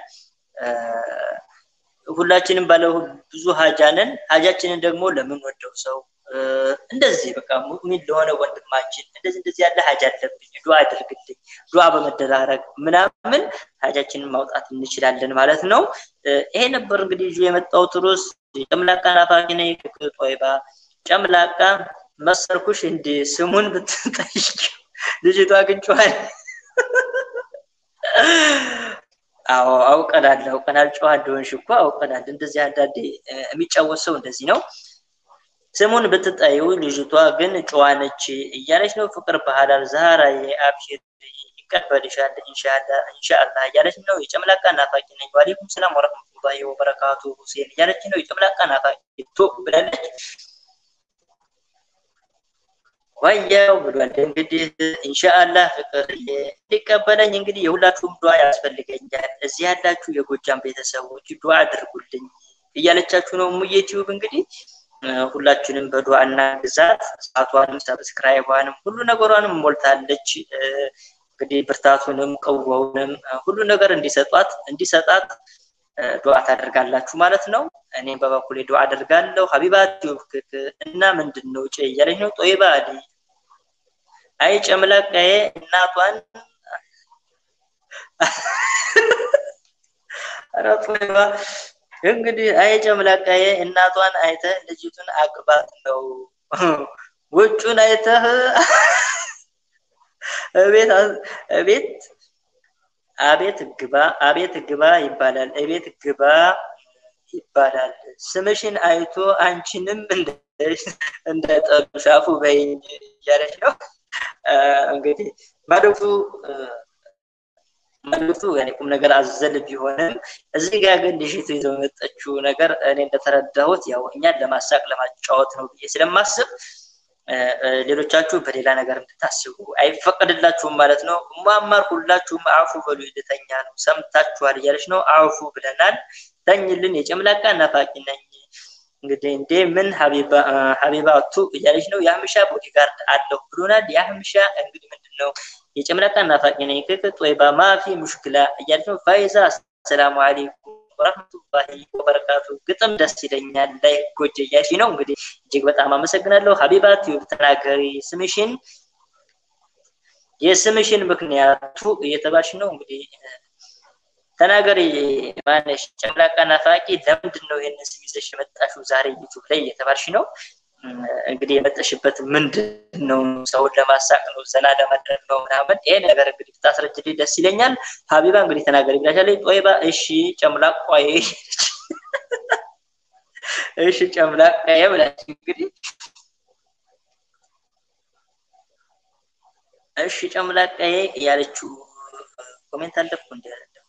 ሁላችንም ባለ ብዙ ሀጃንን ሀጃችንን ደግሞ ለምንወደው ሰው እንደዚህ በቃ ሙእሚን ለሆነ ወንድማችን እንደዚህ እንደዚህ ያለ ሀጃ አለብኝ ዱዓ አድርግልኝ ዱዓ በመደራረግ ምናምን ሀጃችንን ማውጣት እንችላለን ማለት ነው። ይሄ ነበር እንግዲህ ይዤ የመጣሁት ርዕስ ጨምላቃ ናፋቂ ነኝ ጦይባ ጨምላቃ መሰርኩሽ እንደ ስሙን ብትጠይቅ ልጅቷ አግኝቼዋል። አዎ አውቀናል አውቀናል። ጨዋ እንደሆንሽ እኮ አውቀናል። እንደዚህ አንዳንዴ የሚጫወት ሰው እንደዚህ ነው። ስሙን ብትጠይው ልጅቷ ግን ጨዋ ነች እያለች ነው። ፍቅር ባህላል ዛራ የአብሽር ይቀበልሻል ኢንሻአላህ እያለች ነው። የጨምላቃ ናፋቂ ነኝ ዋሌኩም ሰላም ወረህመቱላሂ ወበረካቱ ሁሴን እያለች ነው። የጨምላቃ ናፋቂ ቶ ብላለች። ዋያው ብሏል። እንግዲህ ኢንሻአላህ ፍቅር እንዲቀበለኝ እንግዲህ የሁላችሁም ዱዓ ያስፈልገኛል። እዚህ ያላችሁ የጎጃም ቤተሰቦች ዱዓ አድርጉልኝ እያለቻችሁ ነው። ሙዬ ቲዩብ እንግዲህ ሁላችንም በዱዓ እና ግዛት ሰዓቷንም ሰብስክራይቧንም ሁሉ ነገሯንም ሞልታለች። እንግዲህ ብርታቱንም ቀወውንም ሁሉ ነገር እንዲሰጧት እንዲሰጣት ዱዓ ታደርጋላችሁ ማለት ነው። እኔም በበኩሌ ዱዓ አደርጋለሁ። ሀቢባ ቲዩብ እና ምንድን ነው ጭ እያለች ነው። ጦይባ አሊ አይ ጨምላቃዬ እናቷን ኧረ ጦይባ እንግዲህ አይ ጨምላቃዬ እናቷን አይተህ ልጅቱን አግባት ነው። ውጩን አይተህ እቤት እቤት አቤት ግባ አቤት ግባ ይባላል። እቤት ግባ ይባላል። ስምሽን አይቶ አንቺንም እንደ ጠሉሻፉ በይኝ እያለች ነው። እንግዲህ መልዕክቱ መልዕክቱ ያኔ ቁም ነገር አዘል ቢሆንም እዚህ ጋር ግን ልጅቱ ይዘው የመጣችው ነገር እኔ እንደተረዳሁት ያው እኛን ለማሳቅ ለማጫወት ነው ብዬ ስለማስብ ሌሎቻችሁ በሌላ ነገር እንድታስቡ አይፈቀድላችሁም ማለት ነው። ማማር ሁላችሁም አፉ በሉ ልተኛ ነው ሰምታችኋል እያለች ነው። አፉ ብለናል። ተኝልን የጨምላቃ ናፋቂ ነኝ እንግዲህ እንዴ ምን ሀቢባቱ እያለች ነው። የአህምሻ ቦዲጋርድ አለሁ ብሎናል። የአህምሻ እንግዲህ ምንድን ነው የጨምላቃ ናፋቂ ነኝ ክክ ጦይባ ማፊ ሙሽክላ እያለች ነው። ፋይዛ አሰላሙ አሌይኩም ወረህመቱላሂ ወበረካቱ ግጥም ደስ ይለኛል ላይ ጎጀ እያልሽ ነው። እንግዲህ እጅግ በጣም አመሰግናለሁ። ሀቢባ ቲዩብ ተናገሪ ስምሽን የስምሽን ምክንያቱ እየተባልሽ ነው። እንግዲህ ተናገሪ ማነሽ ጨምላቃ ናፋቂ ለምንድን ነው ይህንን ስም ይዘሽ የመጣሽው ዛሬ ዩቱብ ላይ እየተባልሽ ነው። እንግዲህ የመጠሽበት ምንድን ነው? ሰውን ለማሳቅ ነው? ዘና ለማድረግ ነው? ምናምን ይሄ ነገር እንግዲህ ብታስረጅልኝ ደስ ይለኛል። ሀቢባ እንግዲህ ተናገሪ ብላሻለች። ጦይባ እሺ ጨምላቋዬ እሺ ጨምላቃዬ ብላች እንግዲህ እሺ ጨምላቃዬ እያለችው ኮሜንት አለፍኩ እንዲ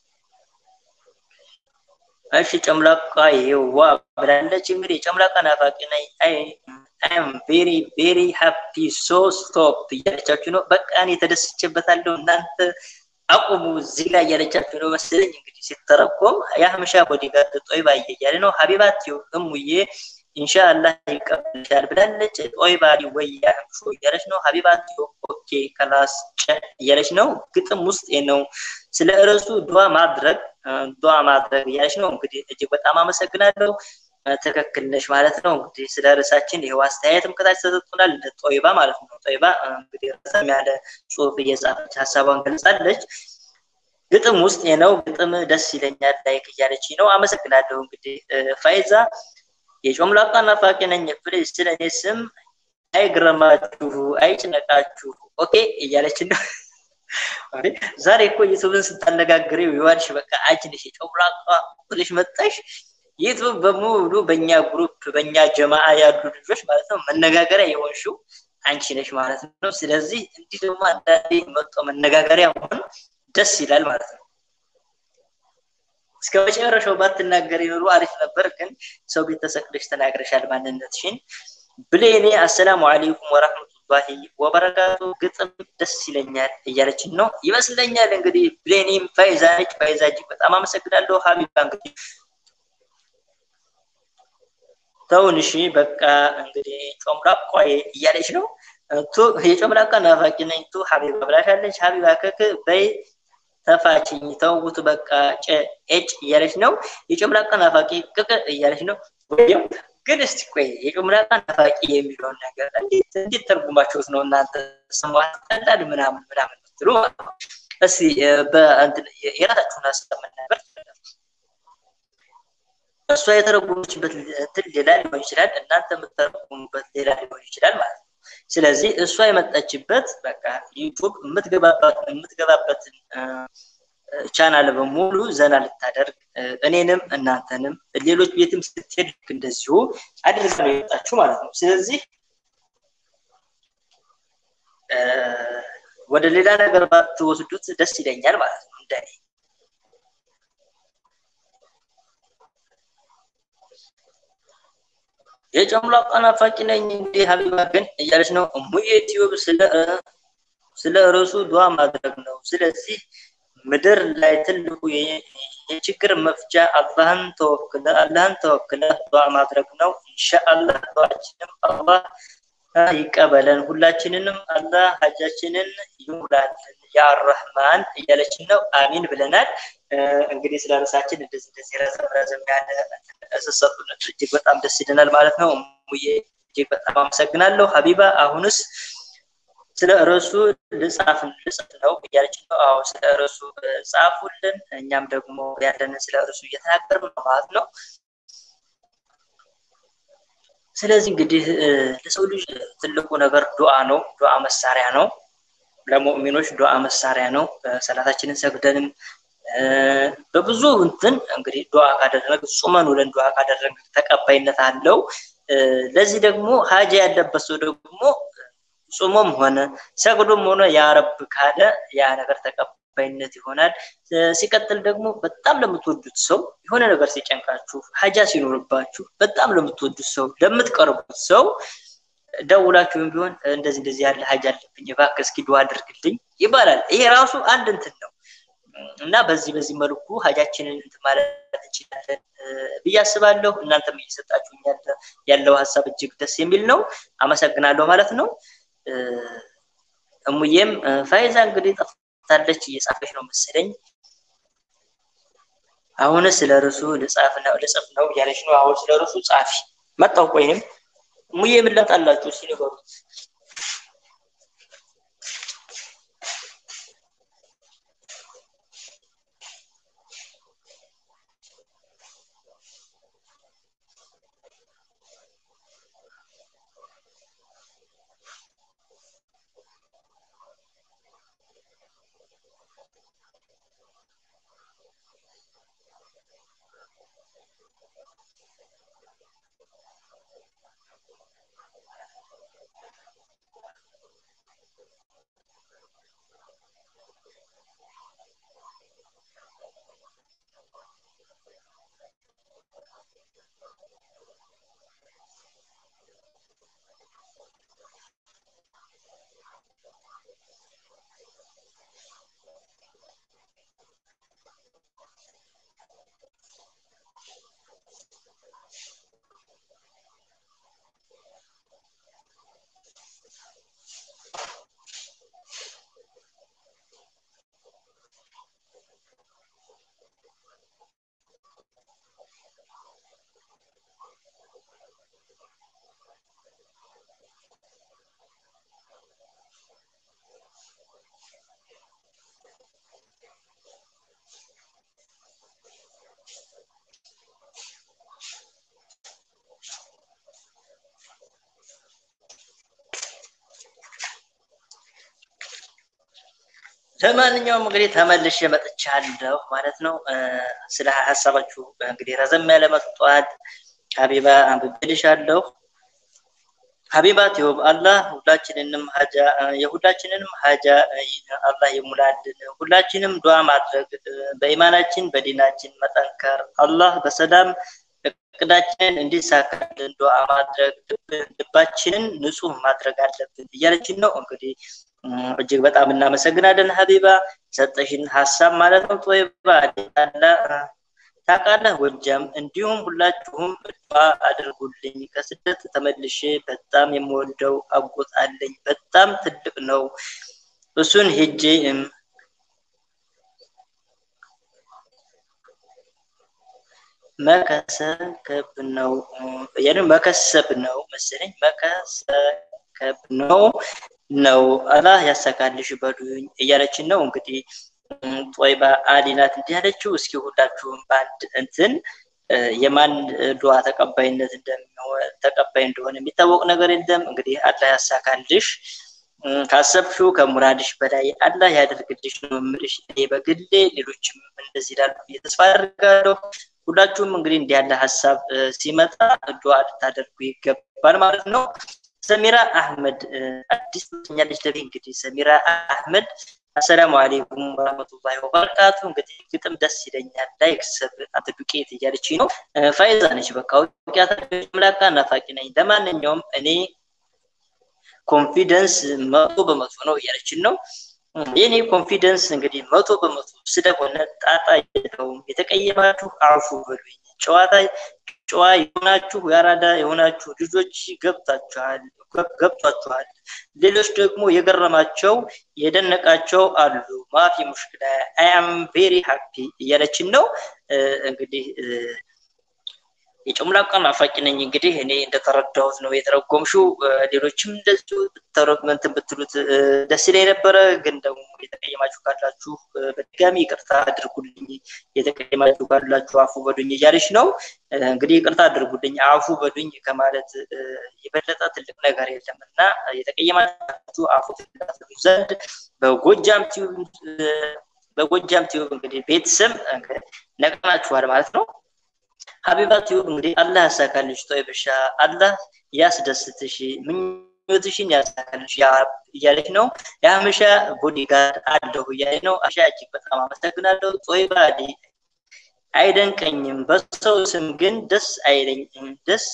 እሺ ጨምላቃዬ ዋ ብላለች። እንግዲህ ጨምላቃ ናፋቂ ነኝ አይ አም ቬሪ ቬሪ ሃፒ ሶ ስቶፕ እያለቻችሁ ነው። በቃ እኔ ተደስቼበታለሁ እናንተ አቁሙ እዚህ ላይ እያለቻችሁ ነው መሰለኝ። እንግዲህ ሲተረጎም የአህምሻ ቦዲጋርድ ጦይባ እያለ ነው። ሀቢባት እሙዬ ኢንሻአላህ ይቀበልሻል ብላለች። ጦይባ ወይ ያህምሹ እያለች ነው። ሀቢባት ኦኬ ከላስ እያለች ነው። ግጥም ውስጥ ነው ስለ ርዕሱ ዱዓ ማድረግ ዱዓ ማድረግ እያለች ነው። እንግዲህ እጅግ በጣም አመሰግናለሁ። ትክክል ነሽ ማለት ነው። እንግዲህ ስለ ርዕሳችን ይኸው አስተያየትም ከታች ተሰጥቶናል። ጦይባ ማለት ነው። ጦይባ እንግዲህ ረዘም ያለ ጽሁፍ እየጻፈች ሀሳቧን ገልጻለች። ግጥም ውስጥ ነው። ግጥም ደስ ይለኛል ላይክ እያለች ነው። አመሰግናለሁ። እንግዲህ ፋይዛ የጮምላቃ ናፋቂ ነኝ ፕሊዝ ስለ እኔ ስም አይግረማችሁ፣ አይጭነቃችሁ ኦኬ እያለች ነው። ዛሬ እኮ ዩቱብን ስታነጋግሪው ይዋልሽ በቃ አንቺ ነሽ የጮምላቃ ብለሽ መጣሽ። ዩቱብ በሙሉ በእኛ ግሩፕ በእኛ ጀማአ ያሉ ልጆች ማለት ነው መነጋገሪያ የሆንሽው አንቺ ነሽ ማለት ነው። ስለዚህ እንዲህ ደግሞ አንዳንዴ መጥቶ መነጋገሪያ መሆን ደስ ይላል ማለት ነው። እስከ መጨረሻው ባትናገሪ ኑሮ አሪፍ ነበር፣ ግን ሰው ቤት ተሰቅለሽ ተናግረሻል ማንነትሽን። ብሌኔ አሰላሙ አለይኩም ወራህመቱላሂ ወበረካቱ ግጥም ደስ ይለኛል እያለችን ነው ይመስለኛል። እንግዲህ ብሌኔም ፋይዛ ነች። ፋይዛ እጅግ በጣም አመሰግናለሁ። ሀቢባ እንግዲህ ተውን እሺ በቃ እንግዲህ ጮምላቋ እያለች ነው ቱ የጮምላቃ ናፋቂ ነኝ ቱ ሀቢባ ብላሻለች ሀቢባ ከክ በይ ተፋችኝ ተውት በቃ ጭ እያለች ነው የጮምላቃ ናፋቂ ቅቅ እያለች ነው ወይም ግን እስቲ ቆይ የጮምላቃ ናፋቂ የሚለውን ነገር እንዴት እንዴት ተርጉማችሁት ነው እናንተ ስሙ አስጠላል ምናምን ምናምን ምትሉ እስቲ የራሳችሁን ሀሳብ መናገር እሷ የተረጉመችበት እንትን ሌላ ሊሆን ይችላል እናንተ የምትተረጉሙበት ሌላ ሊሆን ይችላል ማለት ነው ስለዚህ እሷ የመጣችበት በቃ ዩቱብ የምትገባበትን ቻናል በሙሉ ዘና ልታደርግ እኔንም እናንተንም ሌሎች ቤትም ስትሄድ እንደዚሁ አድርጋ ነው የመጣችሁ ማለት ነው ስለዚህ ወደ ሌላ ነገር ባትወስዱት ደስ ይለኛል ማለት ነው እንደኔ የጨምላቃ ናፋቂ ነኝ እንዴ ሀቢባ ግን እያለች ነው እሙዬ ቲዩብ ስለ ስለ ርዕሱ ዱዓ ማድረግ ነው ስለዚህ ምድር ላይ ትልቁ የችግር መፍቻ አላህን ተወክለ አላህን ተወክለ ዱዓ ማድረግ ነው ኢንሻአላህ ዱዓችንም አላህ ይቀበለን ሁላችንንም አላህ ሀጃችንን ይሙላልን ያ ረህማን እያለችን ነው አሚን ብለናል እንግዲህ ስለ ርዕሳችን እንደዚህ እንደዚህ ረዘም ረዘም ያለ ስሰጡን እጅግ በጣም ደስ ይለናል ማለት ነው ሙዬ እጅግ በጣም አመሰግናለሁ ሀቢባ አሁንስ ስለ ርዕሱ ልጻፍ ልጽፍ ነው እያለች ነው አዎ ስለ ርዕሱ ጻፉልን እኛም ደግሞ ያለንን ስለ ርዕሱ እየተናገርን ነው ማለት ነው ስለዚህ እንግዲህ ለሰው ልጅ ትልቁ ነገር ዱዓ ነው ዱዓ መሳሪያ ነው ለሙእሚኖች ዱዓ መሳሪያ ነው ሰላታችንን ሰግደንም በብዙ እንትን እንግዲህ ዱዓ ካደረግ ጹመን ውለን ዱዓ ካደረግ ተቀባይነት አለው ለዚህ ደግሞ ሀጃ ያለበት ሰው ደግሞ ጾሞም ሆነ ሰግዶም ሆነ ያረብ ካለ ያ ነገር ተቀባይነት ይሆናል ሲቀጥል ደግሞ በጣም ለምትወዱት ሰው የሆነ ነገር ሲጨንቃችሁ ሀጃ ሲኖርባችሁ በጣም ለምትወዱት ሰው ለምትቀርቡት ሰው ደውላችሁም ቢሆን እንደዚህ እንደዚህ ያለ ሀጃ አለብኝ እባክህ እስኪ ዱዓ አድርግልኝ ይባላል ይሄ ራሱ አንድ እንትን ነው እና በዚህ በዚህ መልኩ ሀጃችንን እንትን ማለት እንችላለን ብዬ አስባለሁ እናንተም እየሰጣችሁ ያለው ሀሳብ እጅግ ደስ የሚል ነው አመሰግናለሁ ማለት ነው እሙዬም ፋይዛ እንግዲህ ጠፍታለች እየጻፈች ነው መሰለኝ አሁን ስለ ርሱ ልጻፍ ነው ልጽፍ ነው እያለች ነው አሁን ስለ ርሱ ጻፊ መጣው ቆይንም ሙዬ ምን ላጣላችሁ ሲነገሩት ለማንኛውም እንግዲህ ተመልሼ መጥቻለሁ ማለት ነው። ስለ ሀሳባችሁ እንግዲህ ረዘም ያለ መጥቷል። ሀቢባ አንብቤልሻለሁ። ሀቢባ ቲዩብ አላህ ሁላችንንም ሀጃ የሁላችንንም ሀጃ አላህ ይሙላልን። ሁላችንም ዱዓ ማድረግ በኢማናችን በዲናችን መጠንከር አላህ በሰላም እቅዳችንን እንዲሳካልን ዱዓ ማድረግ ልባችንን ንጹህ ማድረግ አለብን እያለችን ነው እንግዲህ እጅግ በጣም እናመሰግናለን ሀቢባ ሰጠሽን ሀሳብ ማለት ነው ጦይባ አለ ታውቃለህ ጎጃም። እንዲሁም ሁላችሁም ዱዓ አድርጉልኝ። ከስደት ተመልሼ በጣም የምወደው አጎት አለኝ። በጣም ትልቅ ነው። እሱን ሄጄ መከሰከብ ነው ያኔ መከሰብ ነው መሰለኝ መከሰከብ ነው ነው አላህ ያሳካልሽ በሉኝ እያለችን ነው እንግዲህ ጦይባ አሊ ናት እንዲህ ያለችው። እስኪ ሁላችሁም በአንድ እንትን የማን ዱዓ ተቀባይነት እንደሚሆን ተቀባይ እንደሆነ የሚታወቅ ነገር የለም። እንግዲህ አላህ ያሳካልሽ ካሰብሽው ከሙራድሽ በላይ አላህ ያደርግልሽ ነው የምልሽ። እኔ በግሌ ሌሎችም እንደዚህ ላሉ ተስፋ አደርጋለሁ። ሁላችሁም እንግዲህ እንዲህ ያለ ሀሳብ ሲመጣ ዱዓ ልታደርጉ ይገባል ማለት ነው። ሰሚራ አህመድ አዲስ ትኛለች ለቤ እንግዲህ ሰሚራ አህመድ አሰላሙ አሌይኩም ወረህመቱላሂ ወበረካቱ። እንግዲህ ግጥም ደስ ይለኛል። ላይክ ሰብ አንተ ዱቄት እያለች ነው። ፋይዛ ነች። በቃ ውቂያታ ምላካ ናፋቂ ነኝ። ለማንኛውም እኔ ኮንፊደንስ መቶ በመቶ ነው እያለችን ነው። የኔ ኮንፊደንስ እንግዲህ መቶ በመቶ ስለሆነ ጣጣ የለውም። የተቀየማችሁ አፉ በሉኝ። ጨዋታ ጨዋ የሆናችሁ የአራዳ የሆናችሁ ልጆች ገብታችኋል ገብቷችኋል። ሌሎች ደግሞ የገረማቸው የደነቃቸው አሉ። ማፊ ሙሽክላ አይ አም ቬሪ ሃፒ እያለችን ነው እንግዲህ የጨምላቃ ናፋቂ ነኝ። እንግዲህ እኔ እንደተረዳሁት ነው የተረጎምሽው። ሌሎችም እንደዚሁ እንትን ብትሉት ደስ ይለኝ ነበረ። ግን ደግሞ የተቀየማችሁ ካላችሁ በድጋሚ ይቅርታ አድርጉልኝ። የተቀየማችሁ ካላችሁ አፉ በዱኝ እያለች ነው እንግዲህ ይቅርታ አድርጉልኝ። አፉ በዱኝ ከማለት የበለጠ ትልቅ ነገር የለም እና የተቀየማችሁ አፉ ትላሉ ዘንድ በጎጃም ቲዩብ በጎጃም ቲዩብ እንግዲህ ቤተሰብ ነቅናችኋል ማለት ነው። ሀቢባ ቲዩብ እንግዲህ አላህ ያሳካልሽ፣ ጦይብሻ አላህ ያስደስትሽ፣ ምኞትሽን ያሳካልሽ እያለች ነው። የሀመሻ ቦዲጋርድ አለሁ እያለች ነው። አሻ እጅግ በጣም አመሰግናለሁ። ጦይባ አይደንቀኝም፣ በሰው ስም ግን ደስ አይለኝም። ደስ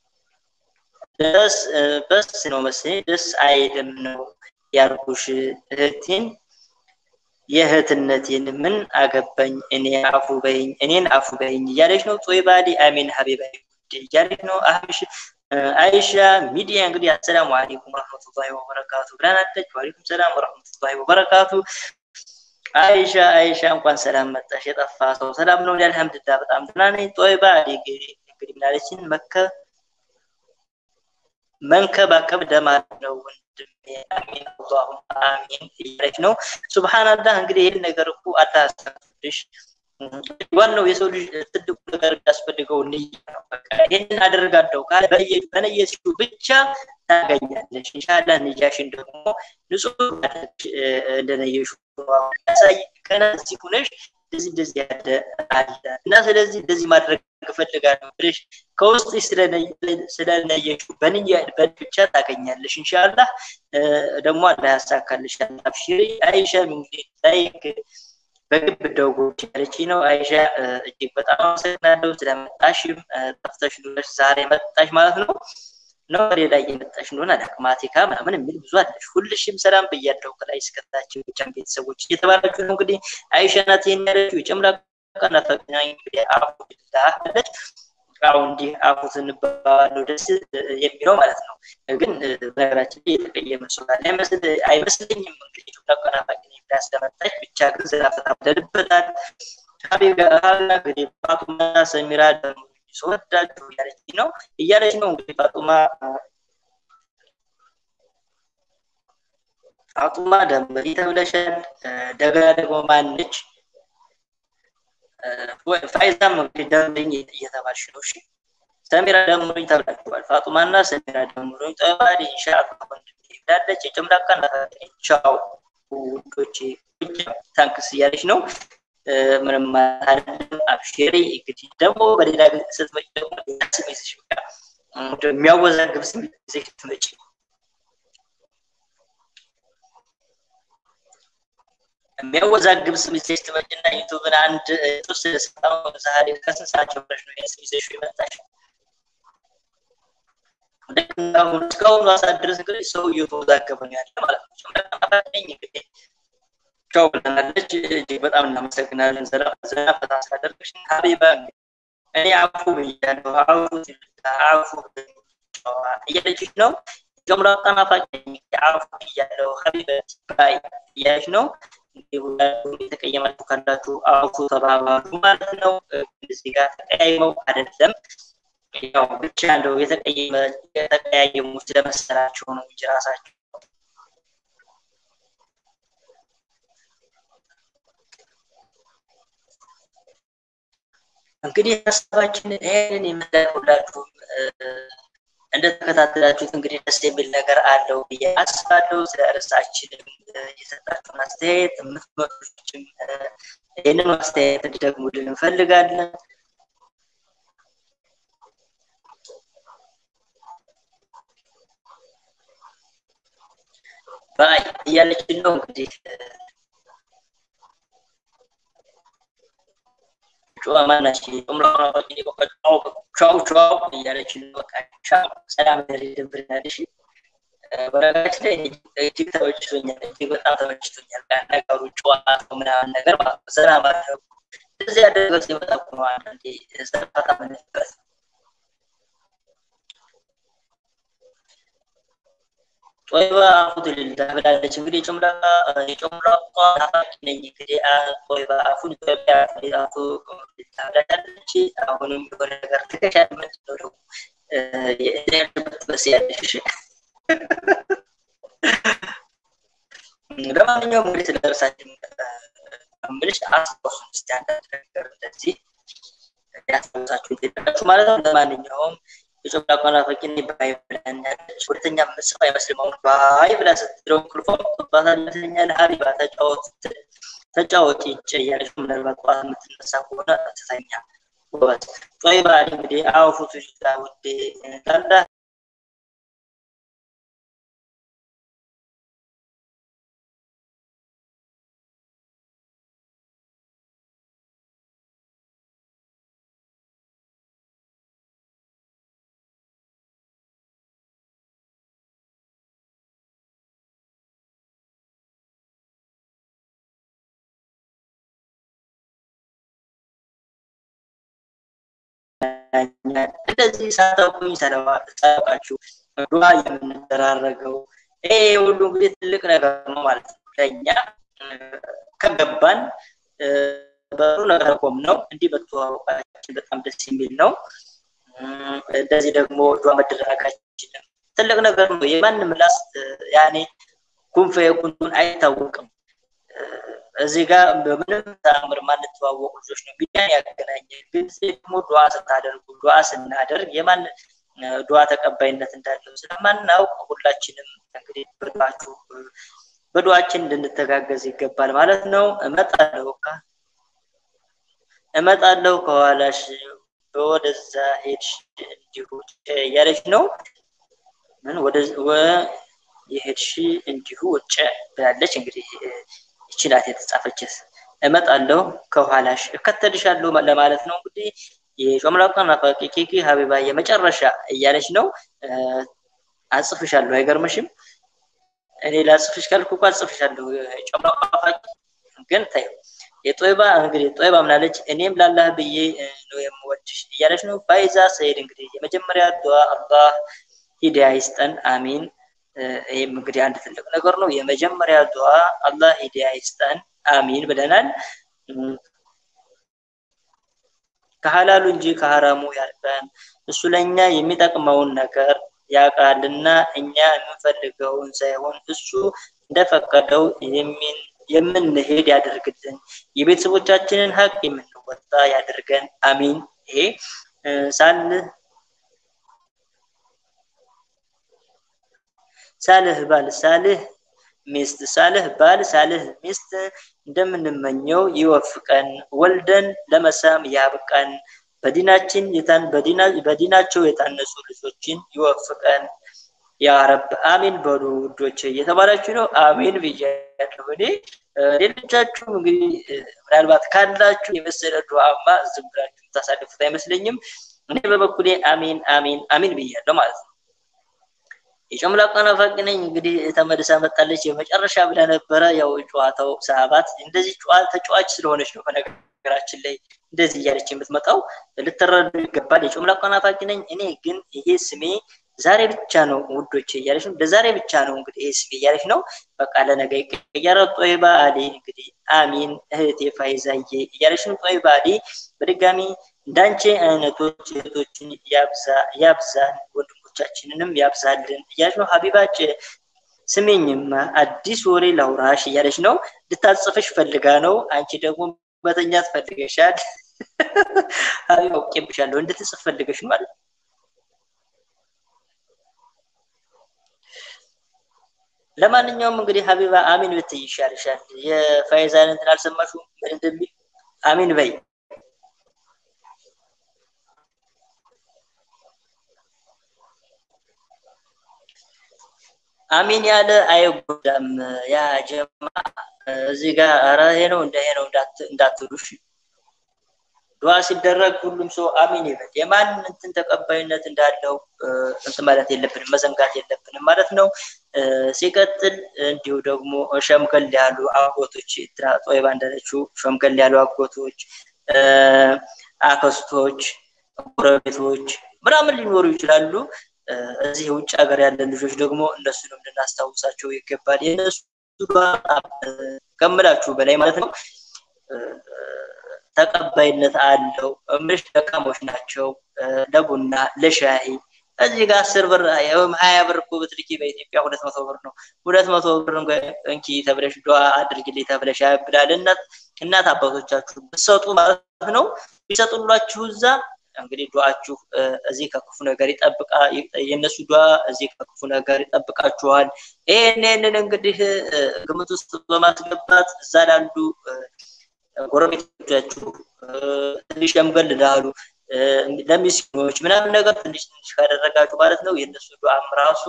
ደስ በስ ነው መሰለኝ ደስ አይልም ነው ያልኩሽ እህቴን የእህትነቴን ምን አገባኝ እኔ አፉ በይኝ እኔን አፉ በይኝ እያለች ነው። ጦይባዲ አሚን ሀቢባ እያለች ነው። አህምሽ አይሻ ሚዲያ እንግዲህ አሰላሙ አሌይኩም ወረህመቱላሂ ወበረካቱ ብላናለች። ዋሌኩም ሰላም ወረህመቱላሂ ወበረካቱ። አይሻ አይሻ እንኳን ሰላም መጣሽ። የጠፋ ሰው ሰላም ነው። አልሐምዱሊላህ በጣም ደህና ነኝ። ጦይባ እንግዲህ ምናለችን መከ መንከባከብ ደማት ነው ወንድሜ አሚን አላሁ አሚን እያለች ነው። ሱብሃንአላህ እንግዲህ ይህን ነገር እኮ አላህ ያሳፍርሽ። ዋናው የሰው ልጅ ትልቁ ነገር የሚያስፈልገው ንያ ነው። በቃ ይህንን አደርጋለሁ ካለ በነየሲቱ ብቻ ታገኛለች። ኢንሻላህ ንያሽን ደግሞ ንጹህ እንደነየሹ ያሳይ ከና እዚህ ሁነሽ እንደዚህ እንደዚህ ያለ አለ እና ስለዚህ እንደዚህ ማድረግ እፈልጋለሁ ብለሽ ከውስጥ ስለነየሹ በንያ ብቻ ታገኛለሽ። ኢንሻላህ ደግሞ አላህ ያሳካልሽ። አብሽሪ አይሻ እንግዲህ ላይክ በግብ ደውጎች ያለች ነው። አይሻ እጅግ በጣም አመሰግናለሁ ስለመጣሽም ጠፍተሽ ዱረሽ ዛሬ መጣሽ ማለት ነው ነው ሌላ እየመጣሽ እንደሆነ አላቅማቲካ ምናምን የሚል ብዙ አለሽ። ሁልሽም ሰላም ብያለሁ ከላይ እስከታቸው የጫን ቤተሰቦች እየተባላችሁ ነው። እንግዲህ አይሻ ናት ይሄን ያለችው የጨምላቃ ናፈቅና እንግዲህ አፉላ አለች። አሁን እንዲህ አፉ ስንባባለው ደስ የሚለው ማለት ነው። ግን በነገራችን ላይ የተቀየመ ሰው አይመስለኝም። እንግዲህ ጨምላቃ ናፋቂ ብላ ስለመጣች ብቻ ግን ዘላፈታ ብለንበታል። ሀቢብ እንግዲህ ፋጡማ ሰሚራ ደግሞ ስወዳችሁ እያለች ነው እያለች ነው እንግዲህ ፋጡማ ፋጡማ ደንበሪ ተብለሻል። እንደገና ደግሞ ማነች ፋይዛም እንግዲህ ደንበኝ እየተባልሽ ነው። እሺ ሰሚራ ደምሮኝ ተብላችኋል። ፋጡማና ሰሚራ ደምሮኝ ጠባሪ ኢንሻአላህ ወንድሜ ብላለች። የጨምላቃ እናታችን ቻው ውዶቼ ታንክስ እያለች ነው። ምንም አይደለም። አብሽሪ እንግዲህ ደግሞ በሌላ ጊዜ ስትመጪ ደግሞ ስም ይዘሽ የሚያወዛግብ ስም ይዘሽ ስትመጪ የሚያወዛግብ ስም ይዘሽ ትመጪና ዩቱብን አንድ የተወሰነ ሰዓት ዛሬ ከስንት ሰዓት ጀምረሽ ነው ስም ይዘሽ የመጣሽ? አሁን እስካሁኑ ሰዓት ድረስ እንግዲህ ሰው እየተወዛገበ ነው ያለ ማለት ነው። እንግዲህ ቻው ብለናለች። እጅግ በጣም እናመሰግናለን። ዘና ፈታ ስላደረግሽ ሀቢባ እኔ አፉ ብያለሁ፣ አፉ አፉ እያለችሽ ነው። ጀምራ ጠናፋቂ አፉ ብያለሁ፣ ሀቢባ ባይ እያለች ነው። የተቀየማችሁ ካላችሁ አፉ ተባባሉ ማለት ነው። እዚህ ጋር ተቀያይመው አይደለም ያው ብቻ እንደው የተቀየመ የተቀያየሙ ስለመሰላቸው ነው እንጂ ራሳቸው እንግዲህ ሀሳባችን ይህንን የምታውላችሁ እንደተከታተላችሁት እንግዲህ ደስ የሚል ነገር አለው ብዬ አስባለሁ። ስለ እርሳችንም የሰጣችሁን አስተያየት የምትመጡችም ይህንን አስተያየት እንዲደግሙልን እንፈልጋለን። ባይ እያለችን ነው እንግዲህ ጨዋ ማናች ቻው ቻው እያለች ነው። በቃ ቻው ሰላም ደብርናልሽ። በነገራችን ላይ እጅግ ተመችቶኛል፣ እጅግ በጣም ተመችቶኛል። ነገሩ ጨዋታው ምናምን ነገር ሰላም አደረጉ እዚህ ያደረገው ሲመጣ ነው አንዳንዴ ሰላታ ምንበት ጦይባ አፉት ልልታ ብላለች። እንግዲህ ጭምላቃ የጭምላቃ ናፋቂ ነኝ። እንግዲህ ጦይባ አፉን ኢትዮጵያ አፉ ልልታ ብላለች። አሁንም የሆነ ነገር ትከሻል። ምንድን ነው ደግሞ ያለበት በስ ያለሽ ለማንኛውም እንግዲህ ስለ እርሳችን ምልሽ አስታውሱን እስኪ አንዳንድ ነገር እንደዚህ ያስታውሳችሁ ትሄዳላችሁ ማለት ነው። ለማንኛውም የኢትዮጵያ ናፋቂ ነኝ ባይ ብላኛለች። ሁለተኛ ምጽፍ አይመስልም። አሁን ባይ ብላ ስትለው እንቅልፏ ባታለተኛል ሀቢባ ተጫወት ተጫወት ይጭ እያለች ምናልባት ጠዋት የምትነሳ ከሆነ ትተኛ ጎበዝ። ጦይባ እንግዲህ አውፉቱ ላ ውዴ ላላ እንደዚህ ሳታውቁኝ ሳታውቃችሁ ዱዓ የምንደራረገው ይሄ ሁሉ እንግዲህ ትልቅ ነገር ነው ማለት ነው። ለእኛ ከገባን በሩ ነገር ቆም ነው እንዲህ መተዋወቃችን በጣም ደስ የሚል ነው። እንደዚህ ደግሞ ዱዓ መደራረጋችንም ትልቅ ነገር ነው። የማንም ምላስ ያኔ ኩንፈ የኩንቱን አይታወቅም። እዚህ ጋር በምንም ተአምር ማንተዋወቁ ልጆች ነው ሚዲያን ያገናኘ። ግን ደግሞ ዱዓ ስታደርጉ ዱዓ ስናደርግ የማን ዱዓ ተቀባይነት እንዳለው ስለማናውቅ ሁላችንም እንግዲህ በዱዓችሁ በዱዓችን እንድንተጋገዝ ይገባል ማለት ነው። እመጣለሁ እመጣለሁ ከኋላሽ ወደዛ ሄድሽ እንዲሁ እያለች ነው። ምን ወደ የሄድሽ እንዲሁ ውጭ ብላለች እንግዲህ ይቺ ናት የተጻፈችት። እመጣለሁ ከኋላሽ እከተልሻለሁ ለማለት ነው። እንግዲህ የጮምላቃ ናፋቂ ኬኪ ሀቢባ የመጨረሻ እያለች ነው። አጽፍሻለሁ፣ አይገርምሽም? እኔ ላጽፍሽ ካልኩ እኮ አጽፍሻለሁ። ጮምላቃ ናፋቂ ግን ታየው የጦይባ እንግዲህ ጦይባ ምናለች? እኔም ላላህ ብዬ ነው የምወድሽ እያለች ነው። ፋይዛ ሰይድ እንግዲህ የመጀመሪያ ዱዓ አላህ ሂዳያ ይስጠን፣ አሚን። ይህም እንግዲህ አንድ ትልቅ ነገር ነው። የመጀመሪያ ዱዓ አላህ ሂዳያ ይስጠን አሚን ብለናል። ከሀላሉ እንጂ ከሀራሙ ያርቀን። እሱ ለእኛ የሚጠቅመውን ነገር ያውቃልና እኛ የምንፈልገውን ሳይሆን እሱ እንደፈቀደው የምንሄድ ያደርግልን። የቤተሰቦቻችንን ሀቅ የምንወጣ ያደርገን አሚን። ይሄ ሳልህ ሳልህ ባል ሳልህ ሚስት ሳልህ ባል ሳልህ ሚስት እንደምንመኘው ይወፍቀን፣ ወልደን ለመሳም ያብቃን። በዲናችን የታን በዲናቸው የታነጹ ልጆችን ይወፍቀን። ያ ረብ አሚን በሉ ውዶች፣ እየተባላችሁ ነው። አሚን ብያለሁ እኔ። ሌሎቻችሁ እንግዲህ ምናልባት ካላችሁ የመሰለ ዱዓማ ዝም ብላችሁ የምታሳልፉት አይመስለኝም። እኔ በበኩሌ አሚን አሚን አሚን ብያለሁ ማለት ነው። የጨምላቃ ናፋቂ ነኝ እንግዲህ ተመልሳ መጣለች። የመጨረሻ ብላ ነበረ። ያው ጨዋታው ሰዓባት እንደዚህ ተጫዋች ስለሆነች ነው በነገራችን ላይ እንደዚህ እያለች የምትመጣው ልትረዱ ይገባል። የጨምላቃ ናፋቂ ነኝ እኔ ግን ይሄ ስሜ ዛሬ ብቻ ነው ውዶች እያለች ነው። ለዛሬ ብቻ ነው እንግዲህ ይሄ ስሜ እያለች ነው። በቃ ለነገ ይቀየራል። ጦይባ አሊ እንግዲህ አሚን እህቴ ፋይዛዬ እያለች ነው። ጦይባ አሊ በድጋሚ እንዳንቺ አይነቶች እህቶችን ያብዛን ወንድሞቻችንንም ያብዛልን እያለች ነው። ሀቢባጭ ስሜኝማ አዲስ ወሬ ላውራሽ እያለች ነው። ልታጽፍሽ ፈልጋ ነው። አንቺ ደግሞ መተኛት ፈልገሻል። ሀቢባ አውቄብሻለሁ እንድትጽፍ ፈልገሽ ነው ማለት ለማንኛውም እንግዲህ ሀቢባ አሚን ብትይ ይሻልሻል። የፋይዛን እንትን አልሰማሽም ምን እንደሚል አሚን በይ። አሚን ያለ አይጎዳም። ያ ጀማ እዚህ ጋር ኧረ ይሄ ነው እንደ ይሄ ነው እንዳትሉሽ። ዱዓ ሲደረግ ሁሉም ሰው አሚን ይበል። የማን እንትን ተቀባይነት እንዳለው እንትን ማለት የለብንም መዘንጋት የለብንም ማለት ነው። ሲቀጥል እንዲሁ ደግሞ ሸምገል ያሉ አጎቶች ጦይባ እንዳለችው ሸምገል ያሉ አጎቶች፣ አክስቶች፣ ጎረቤቶች ምናምን ሊኖሩ ይችላሉ። እዚህ ውጭ ሀገር ያለ ልጆች ደግሞ እነሱንም ልናስታውሳቸው ይገባል። የእነሱ ከምላችሁ በላይ ማለት ነው ተቀባይነት አለው። ምሽ ደካሞች ናቸው። ለቡና ለሻይ እዚህ ጋር አስር ብር ወይም ሀያ ብር እኮ ብትልኪ በኢትዮጵያ ሁለት መቶ ብር ነው። ሁለት መቶ ብር እንኪ ተብለሽ ዱዓ አድርግልኝ ተብለሽ ያብላል። እናት እናት አባቶቻችሁ ብትሰጡ ማለት ነው ቢሰጡላችሁ እዛ እንግዲህ ዱዓችሁ እዚህ ከክፉ ነገር ይጠብቃ የእነሱ ዱዓ እዚህ ከክፉ ነገር ይጠብቃችኋል። ይህንን እንግዲህ ግምት ውስጥ በማስገባት እዛ ላሉ ጎረቤቶቻችሁ ትንሽ ሸምገል ላሉ ለሚስኪኖች ምናምን ነገር ትንሽ ትንሽ ካደረጋችሁ ማለት ነው የእነሱ ዱዓም ራሱ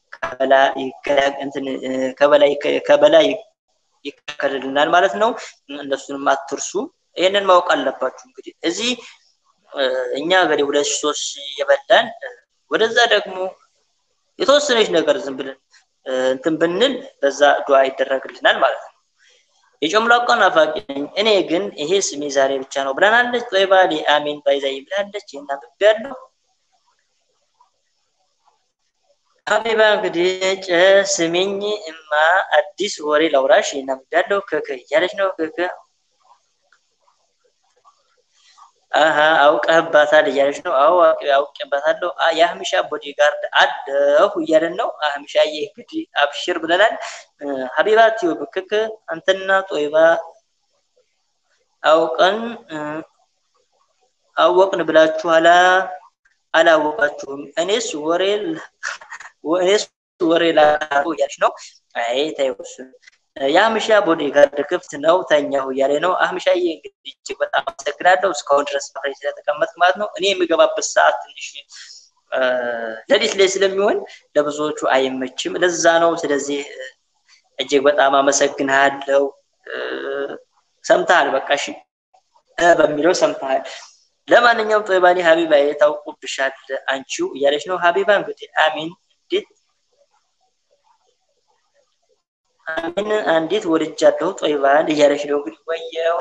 ከበላይ ይከለልናል ማለት ነው። እነሱንም አትርሱ። ይህንን ማወቅ አለባችሁ። እንግዲህ እዚህ እኛ እንግዲህ ሁለት ሺህ ሶስት ሺህ የበላን ወደዛ ደግሞ የተወሰነች ነገር ዝም ብለን እንትን ብንል በዛ ዱዓ ይደረግልናል ማለት ነው። የጨምላቃ ናፋቂ ነኝ እኔ ግን ይሄ ስሜ ዛሬ ብቻ ነው ብለናለች። ጦይባ አሚን ባይዛይ ብላለች። ይህን አንብቤያለሁ። ሀቢባ እንግዲህ ስሜኝ እማ አዲስ ወሬ ላውራሽ ይህን አንብቤያለሁ። ክክ እያለች ነው ክክ አሀ አውቀህባታል እያለች ነው። አዎ አውቄባታለሁ። የአህምሻ ቦዲጋርድ አለሁ እያለን ነው። አህምሻዬ እንግዲህ አብሽር ብለናል። ሀቢባ ቲዩብ ክክ አንተና ጦይባ አውቀን አወቅን ብላችኋላ አላወቃችሁም። እኔስ ወሬ እኔስ ወሬ ላቁ እያለች ነው። አይ ተይው እሱን የአህምሻ ቦዲጋርድ ክፍት ነው ተኛሁ እያለ ነው። አህምሻዬ እንግዲህ እጅግ በጣም አመሰግናለሁ እስካሁን ድረስ አብረኝ ስለተቀመጥ ማለት ነው። እኔ የምገባበት ሰዓት ትንሽ ሌሊት ላይ ስለሚሆን ለብዙዎቹ አይመችም። ለዛ ነው። ስለዚህ እጅግ በጣም አመሰግናለሁ። ሰምተሃል፣ በቃ እሺ በሚለው ሰምተሃል። ለማንኛውም ጦይባኔ ሀቢባ የታውቁብሻል አንቺው እያለች ነው። ሀቢባ እንግዲህ አሚን እንዴት አሚን አንዲት ወልጃለሁ ጦይባን እያለች ነው እንግዲህ ወየው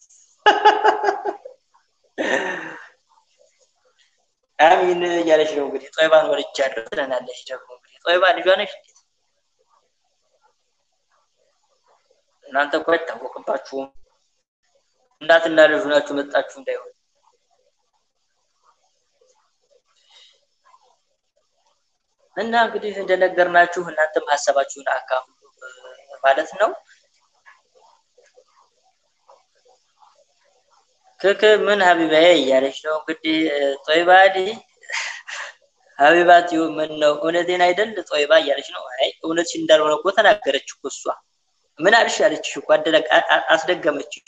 አሚን እያለች ነው እንግዲህ ጦይባን ወልጃለሁ ትለናለች። ደግሞ እንግዲህ ጦይባ ልጇ ነች እንዴት እናንተ እኮ አይታወቅባችሁም። እናትና ልጁ ናችሁ መጣችሁ እንዳይሆን እና እንግዲህ እንደነገርናችሁ እናንተም ሀሳባችሁን አካፍሉ ማለት ነው። ክክ ምን ሀቢባዬ እያለች ነው እንግዲህ ጦይባሊ ሀቢባት ምን ነው እውነቴን አይደል ጦይባ እያለች ነው። አይ እውነትሽ እንዳልሆነ እኮ ተናገረች እኮ እሷ። ምን አልሽ አለችሽ እኮ አስደገመችሽ።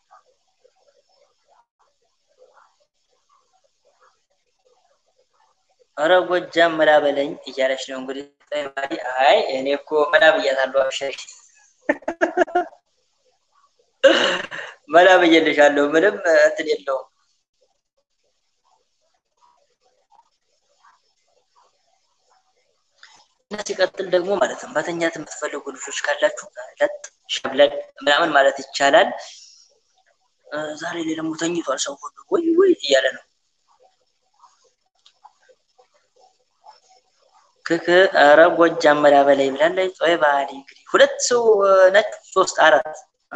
ኧረ ጎጃም መላ በለኝ እያለች ነው እንግዲህ ጠይባሪ። አይ እኔ እኮ መላ ብያታለሁ። አብሽሪ መላ ብዬልሻለሁ። ምንም እንትን የለውም። እና ሲቀጥል ደግሞ ማለት ነው መተኛት የምትፈልጉ ልጆች ካላችሁ ለጥ ሸብለል ምናምን ማለት ይቻላል። ዛሬ ላይ ደግሞ ተኝቷል ሰው ሁሉ ወይ ወይ እያለ ነው። ክክ ኧረ ጎጃም መላ በላይ ብላለች። ጦይ ባህሪ እንግዲህ ሁለት ሰው ነች፣ ሶስት አራት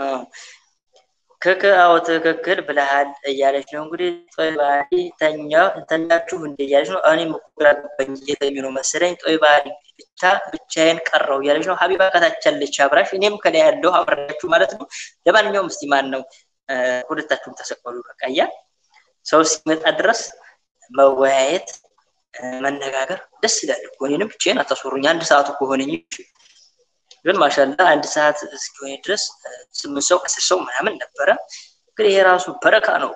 ክክ አዎ ትክክል ብለሃል እያለች ነው እንግዲህ ጦይ ባህሪ ተኛ ተኛችሁ እንደ እያለች ነው። እኔም እኮ ግራ ገባኝ እየተኙ ነው መሰለኝ። ጦይ ባህሪ ብቻ ብቻዬን ቀረው እያለች ነው። ሀቢባ ከታች ያለች አብራሽ፣ እኔም ከላይ ያለው አብራችሁ ማለት ነው። ለማንኛውም እስቲ ማን ነው ሁለታችሁም ተሰቀሉ። በቃ እያ ሰው ሲመጣ ድረስ መወያየት መነጋገር ደስ ይላል እኮ እኔንም ብቻዬን አታስወሩኝ። አንድ ሰዓቱ ከሆነኝ ግን ማሻላ አንድ ሰዓት እስኪሆን ድረስ ስምንት ሰው አስር ሰው ምናምን ነበረ። ግን ይሄ ራሱ በረካ ነው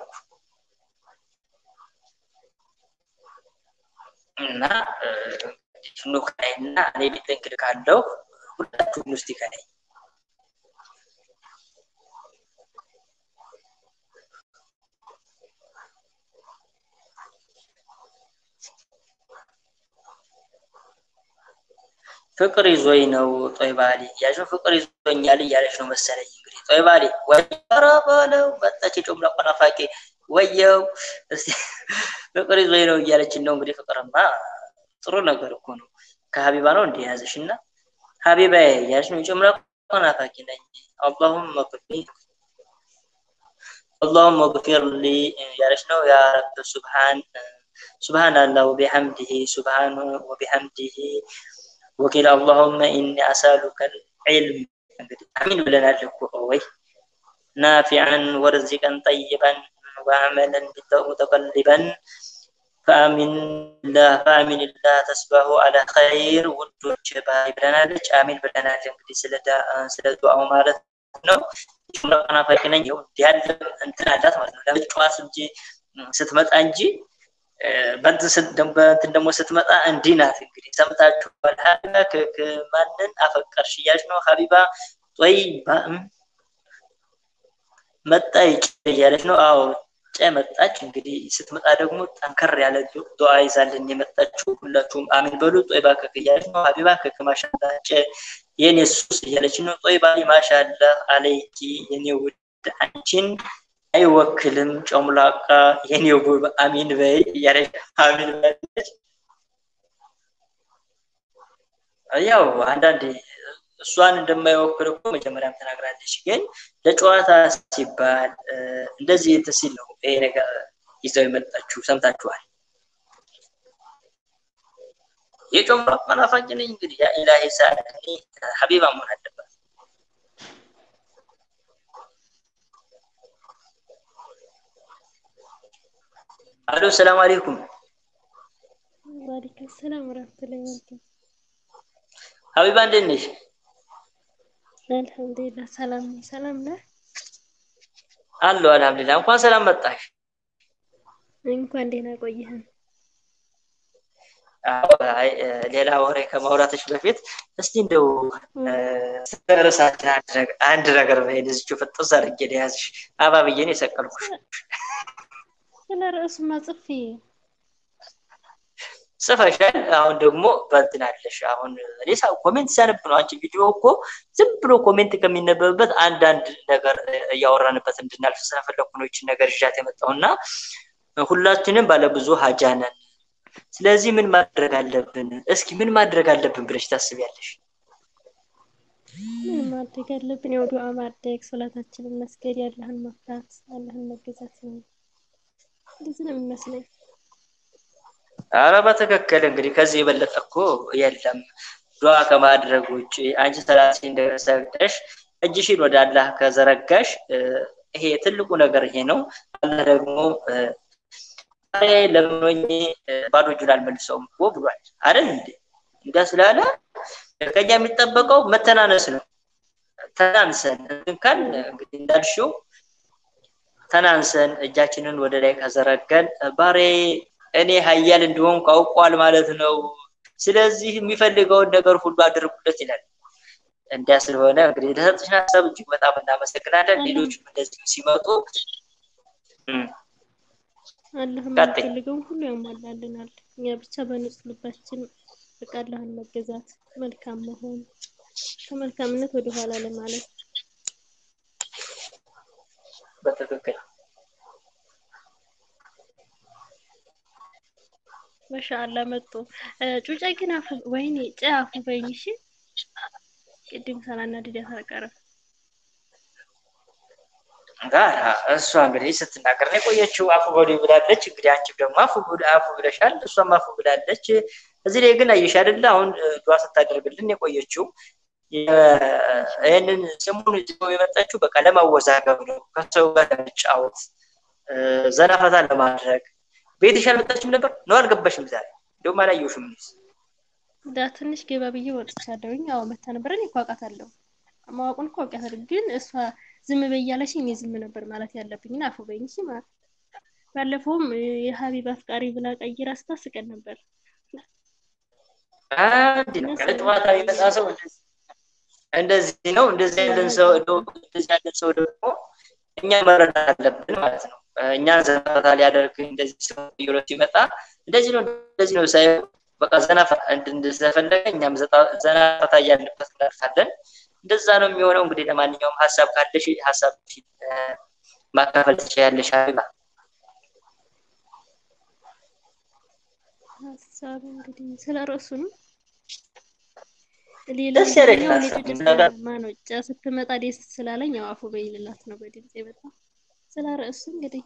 እና ኑ ከላይ እና እኔ ቤት እንግዲህ ካለው ሁላችሁም ውስጥ ከላይ ፍቅር ይዞኝ ነው ጦይ ባሌ እያለች ፍቅር ይዞኛል እያለች ነው መሰለኝ። እንግዲህ ጦይ ባሌ ወረ በለው መጣች የጮምላ ቆናፋቂ ወየው እስቲ ፍቅር ይዞኝ ነው እያለችን ነው እንግዲህ። ፍቅርማ ጥሩ ነገር እኮ ነው። ከሀቢባ ነው እንዲህ ያዘሽ እና ሀቢባ እያለች ነው የጮምላ ቆናፋቂ ነኝ አላሁም መቅፊ اللهم اغفر لي ያለች ነው ያ ረብ ሱብሃን ሱብሃን አላህ ወቢሐምዲሂ ሱብሃን ወቢሐምዲሂ ወኪል አላሁመ ኢኒ አሳሉከ ዒልም እንግዲህ አሚን ብለናል እኮ ወይ ናፊዐን ወርዚቀን ጠይበን ወአመለን ሙተቀልበን ፈአሚን ላህ ፈአሚን ላህ ተስባሁ አላ ኸይር ውዶች ባይ ብለናለች። አሚን ብለናል። እንግዲህ ስለ ዱዓው ማለት ነው። ናፋቂ ነኝ ያለ እንትን አላት ማለት ነው። ለመጫወት እንጂ ስትመጣ እንጂ በእንትን ደግሞ ስትመጣ እንዲህ ናት። እንግዲህ ሰምታችኋል። ሀቢባ ማንን አፈቀርሽ እያለች ነው። ሀቢባ ጦይ መጣ እያለች ነው። አዎ ጨ መጣች። እንግዲህ ስትመጣ ደግሞ ጠንከር ያለ ዱዓ ይዛልን የመጣችው ሁላችሁም አሚን በሉ። ጦይ ባከክ እያለች ነው። ሀቢባ ከክ ማሻላ ጨ የኔ ሱስ እያለች ነው። ጦይ ባሊ ማሻላ አለይኪ የኔ ውድ አንቺን አይወክልም ጨሙላቃ የኔ ውብ አሚን በይ እያለች አሚን በለች። ያው አንዳንዴ እሷን እንደማይወክል እኮ መጀመሪያም ተናግራለች። ግን ለጨዋታ ሲባል እንደዚህ እንትን ሲል ነው ይሄ ነገር ይዘው የመጣችሁ ሰምታችኋል። የጨሙላቃ ናፋቂ ነኝ እንግዲህ ያ ኢላሂ ሳለኒ ሀቢባ መሆን አለባት። አሎ ሰላም አለይኩም። ዋሊኩም ሰላም ወራህመቱላሂ ወበረካቱ። ሀቢባ እንዴት ነሽ? አልሐምዱሊላህ ሰላም ነኝ። ሰላም ነህ? አሎ አልሐምዱሊላህ። እንኳን ሰላም መጣሽ። እንኳን ደህና ቆየህን። አይ ሌላ ወሬ ከማውራትሽ በፊት እስቲ እንደው ስለ ርዕሳችን አንድ ነገር በይን እዚሁ ፍጥስ አድርጌ ያዝሽ አባብዬን የሰቀልኩሽ ስለ ርዕሱማ ጽፌ ጽፈሻል። አሁን ደግሞ በእንትን አለሽ። አሁን እኔ ኮሜንት ሲያነብ ነው። አንቺ ቪዲዮ እኮ ዝም ብሎ ኮሜንት ከሚነበብበት አንዳንድ ነገር እያወራንበት እንድናልፍ ስለፈለኩ ነው ይችን ነገር ይዣት የመጣው እና ሁላችንም ባለብዙ ሀጃ ነን። ስለዚህ ምን ማድረግ አለብን? እስኪ ምን ማድረግ አለብን ብለሽ ታስቢያለሽ? ምን ማድረግ አለብን? ያው ዱዓ ማድረግ፣ ሶላታችንን መስገድ፣ ያለህን መፍራት፣ አላህን መገዛት ነው። እንደዚህ ነው የሚመስለኝ። አረ በትክክል እንግዲህ ከዚህ የበለጠ እኮ የለም። ዱዓ ከማድረግ ውጭ አንቺ ሰላት እንደሰግደሽ እጅሽን ወደ አላህ ከዘረጋሽ ይሄ ትልቁ ነገር ይሄ ነው። አላህ ደግሞ ለምኖኝ ባዶ እጁን አልመልሰውም እኮ ብሏል አይደል እንዴ? እንዳ ስላለ ከኛ የሚጠበቀው መተናነስ ነው። ተናንሰን እንትን ካል እንግዲህ እንዳልሽው ተናንሰን እጃችንን ወደ ላይ ከዘረገን ባሬ እኔ ሀያል እንዲሆን አውቋል ማለት ነው። ስለዚህ የሚፈልገውን ነገር ሁሉ አድርጉለት ይላል። እንዲያ ስለሆነ እንግዲህ ለሰጥሽን ሀሳብ እጅግ በጣም እናመሰግናለን። ሌሎችም እንደዚሁ ሲመጡ አላህ የምንፈልገውን ሁሉ ያሟላልናል። እኛ ብቻ በንጹህ ልባችን በቃ አላህን መገዛት፣ መልካም መሆን፣ ከመልካምነት ወደ ኋላ ለማለት በትክክል ማሻአላ መጡ። ጩጫ ግን አፉ ወይኔ ጨ አፉ በይኝ እሺ። ቅድም ሳላናድዳት አልቀረም። እሷ እንግዲህ ስትናገር ነው የቆየችው። አፉ በሉ ብላለች። እንግዲህ አንቺም ደግሞ አፉ አፉ ብለሻል፣ እሷም አፉ ብላለች። እዚህ ላይ ግን አየሽ አይደለ አሁን ዱዓ ስታደርግልን የቆየችው ይህንን ስሙን ይዘው የመጣችው በቃ ለማወዛገብ ነው፣ ከሰው ጋር ለመጫወት ዘና ፈታ ለማድረግ ቤትሽ አልመጣችም ነበር ነው? አልገባሽም? ዛሬ እንደውም አላየሁሽም። ዳ ትንሽ ገባ ብዬ ወጥቻለሁኝ። አዎ መታ ነበር። እኔ እኮ አውቃታለሁ፣ ማወቁን እኮ አውቃታለሁ። ግን እሷ ዝም በይ እያለችኝ እኔ ዝም ነበር ማለት ያለብኝና አፉ በይኝ እሺ። ማለት ባለፈውም የሀቢብ አፍቃሪ ብላ ቀይራ ስታስቀን ነበር። አንድ ነው ጨዋታ የሚመጣ ሰው እንደዚህ ነው። እንደዚህ ያለን ሰው እንደዚህ ያለን ሰው ደግሞ እኛ መረዳት አለብን ማለት ነው። እኛን ዘናፈታ ሊያደርግ እንደዚህ ሰው ብሎ ሲመጣ እንደዚህ ነው እንደዚህ ነው ሳይሆን በቃ ዘናፈ እንደፈለገ እኛም ዘናፈታ እያልንበት እናልፋለን። እንደዛ ነው የሚሆነው። እንግዲህ ለማንኛውም ሀሳብ ካለሽ ሀሳብ ማካፈል ትችያለሽ ሀቢባ። ሀሳብ እንግዲህ ስለ ርዕሱ ነው። ደስ ያለሽ ሀሳብ ማነው ጫ ስትመጣ ደስ ስላለኝ ያው አፉ በይ ልላት ነው በድምጽ የመጣ ስለ ርዕሱ እንግዲህ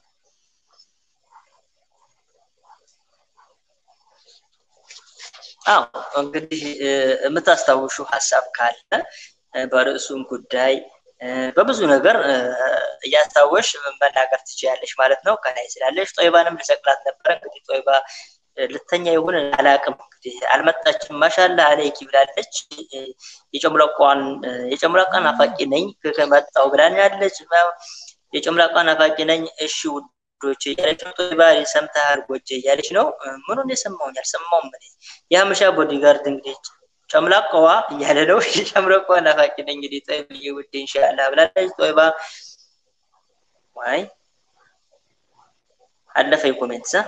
አዎ እንግዲህ የምታስታውሹ ሀሳብ ካለ በርዕሱም ጉዳይ በብዙ ነገር እያስታወሽ መናገር ትችያለሽ ማለት ነው። ከላይ ስላለሽ ጦይባንም ልሰቅላት ነበር። እንግዲህ ጦይባ ልተኛ ይሁን አላቅም። እንግዲህ አልመጣችም። ማሻላ አለይኪ ብላለች። የጨምላቋን የጨምላቋን ናፋቂ ነኝ ከመጣው ብላኛለች። የጨምላቋ ናፋቂ ነኝ። እሺ ውዶች እያለች ነው። ጦይባ ሰምተሃል ጎጄ እያለች ነው። ምኑን የሰማውኝ አልሰማውም። እኔ የሀመሻ ቦዲጋርድ እንግዲህ ጨምላቋዋ እያለ ነው። የጨምላቋ ናፋቂ ነኝ እንግዲህ ጦይብዬ ውዴ ኢንሻአላህ ብላለች። ጦይባ ዋይ አለፈ ኮሜንት ሳ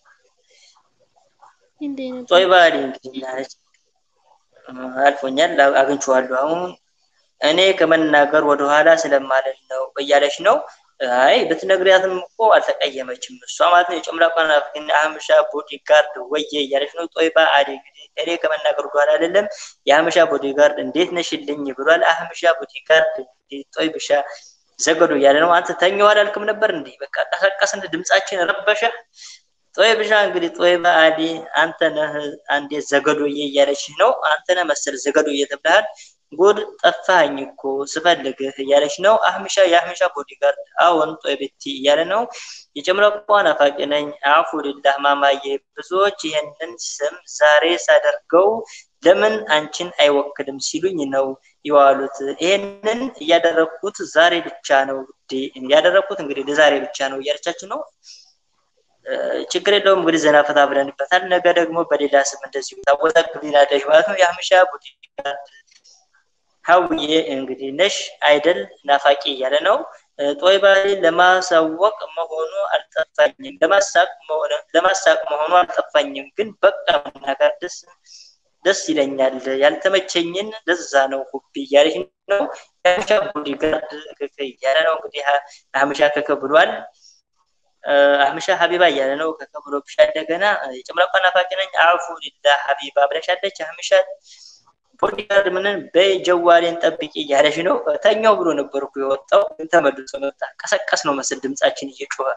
ጦይባ እንግዲህ ያለች አልፎኛል፣ አግኝቼዋለሁ። አሁን እኔ ከመናገር ወደኋላ ስለማለት ነው እያለች ነው። አይ ብትነግሪያትም እኮ አልተቀየመችም እሷ ማለት ነው። የጨምላቋ ናፍቅና አህምሻ ቦዲጋርድ ወየ እያለች ነው። ጦይባ አዲ እንግዲህ እኔ ከመናገር ወደኋላ አይደለም። የአህምሻ ቦዲጋርድ እንዴት ነሽልኝ ብሏል። አህምሻ ቦዲጋርድ ጦይብሻ ዘገዶ እያለ ነው። አንተ ተኛው አላልክም ነበር እንዴ? በቃ ቀሰቀስን፣ ድምጻችን ረበሸ። ጦይብሻ እንግዲህ ጦይባ አዲ አንተ ነህ አንዴ ዘገዶዬ እያለች ነው። አንተ ነህ መሰል ዘገዶዬ ተብለሃል። ጉድ ጠፋኝ እኮ ስፈልግህ እያለች ነው። አህምሻ የአህምሻ ቦዲጋርድ አዎን ጦይብቲ እያለ ነው። የጨምላቋ ናፋቂ ነኝ። አፉ ልላህ ማማዬ፣ ብዙዎች ይህንን ስም ዛሬ ሳደርገው ለምን አንቺን አይወክልም ሲሉኝ ነው የዋሉት። ይሄንን እያደረግኩት ዛሬ ብቻ ነው ያደረግኩት እንግዲህ ለዛሬ ብቻ ነው እያለቻችን ነው። ችግር የለውም እንግዲህ ዘና ፈታ ብለንበታል። ነገ ደግሞ በሌላ ስም እንደዚሁ ታወዛግቢናለሽ ማለት ነው። የአህምሻ ቦዲጋርድ ሀውዬ እንግዲህ ነሽ አይደል ናፋቂ እያለ ነው። ጦይባ ለማሳወቅ መሆኑ አልጠፋኝም፣ ለማሳቅ መሆኑ አልጠፋኝም። ግን በቃ መናገር ደስ ደስ ይለኛል። ያልተመቸኝን ለዛ ነው ሁቢ እያለች ነው። የሀበሻ ቦዲጋርድ ክክ እያለ ነው። እንግዲህ ሀበሻ ከከ ብሏል። አህምሻ ሀቢባ እያለ ነው። ከከ ብሎ ብሻ እንደገና የጨምላቋ ናፋቂ ነኝ አፉ ሊላ ሀቢባ ብለሻለች። አህምሻ ቦዲጋርድ ምንን በጀዋሌን ጠብቂ እያለች ነው። ተኛው ብሎ ነበር እኮ የወጣው ግን ተመልሶ መጣ። ቀሰቀስ ነው መስል ድምጻችን እየጮኸ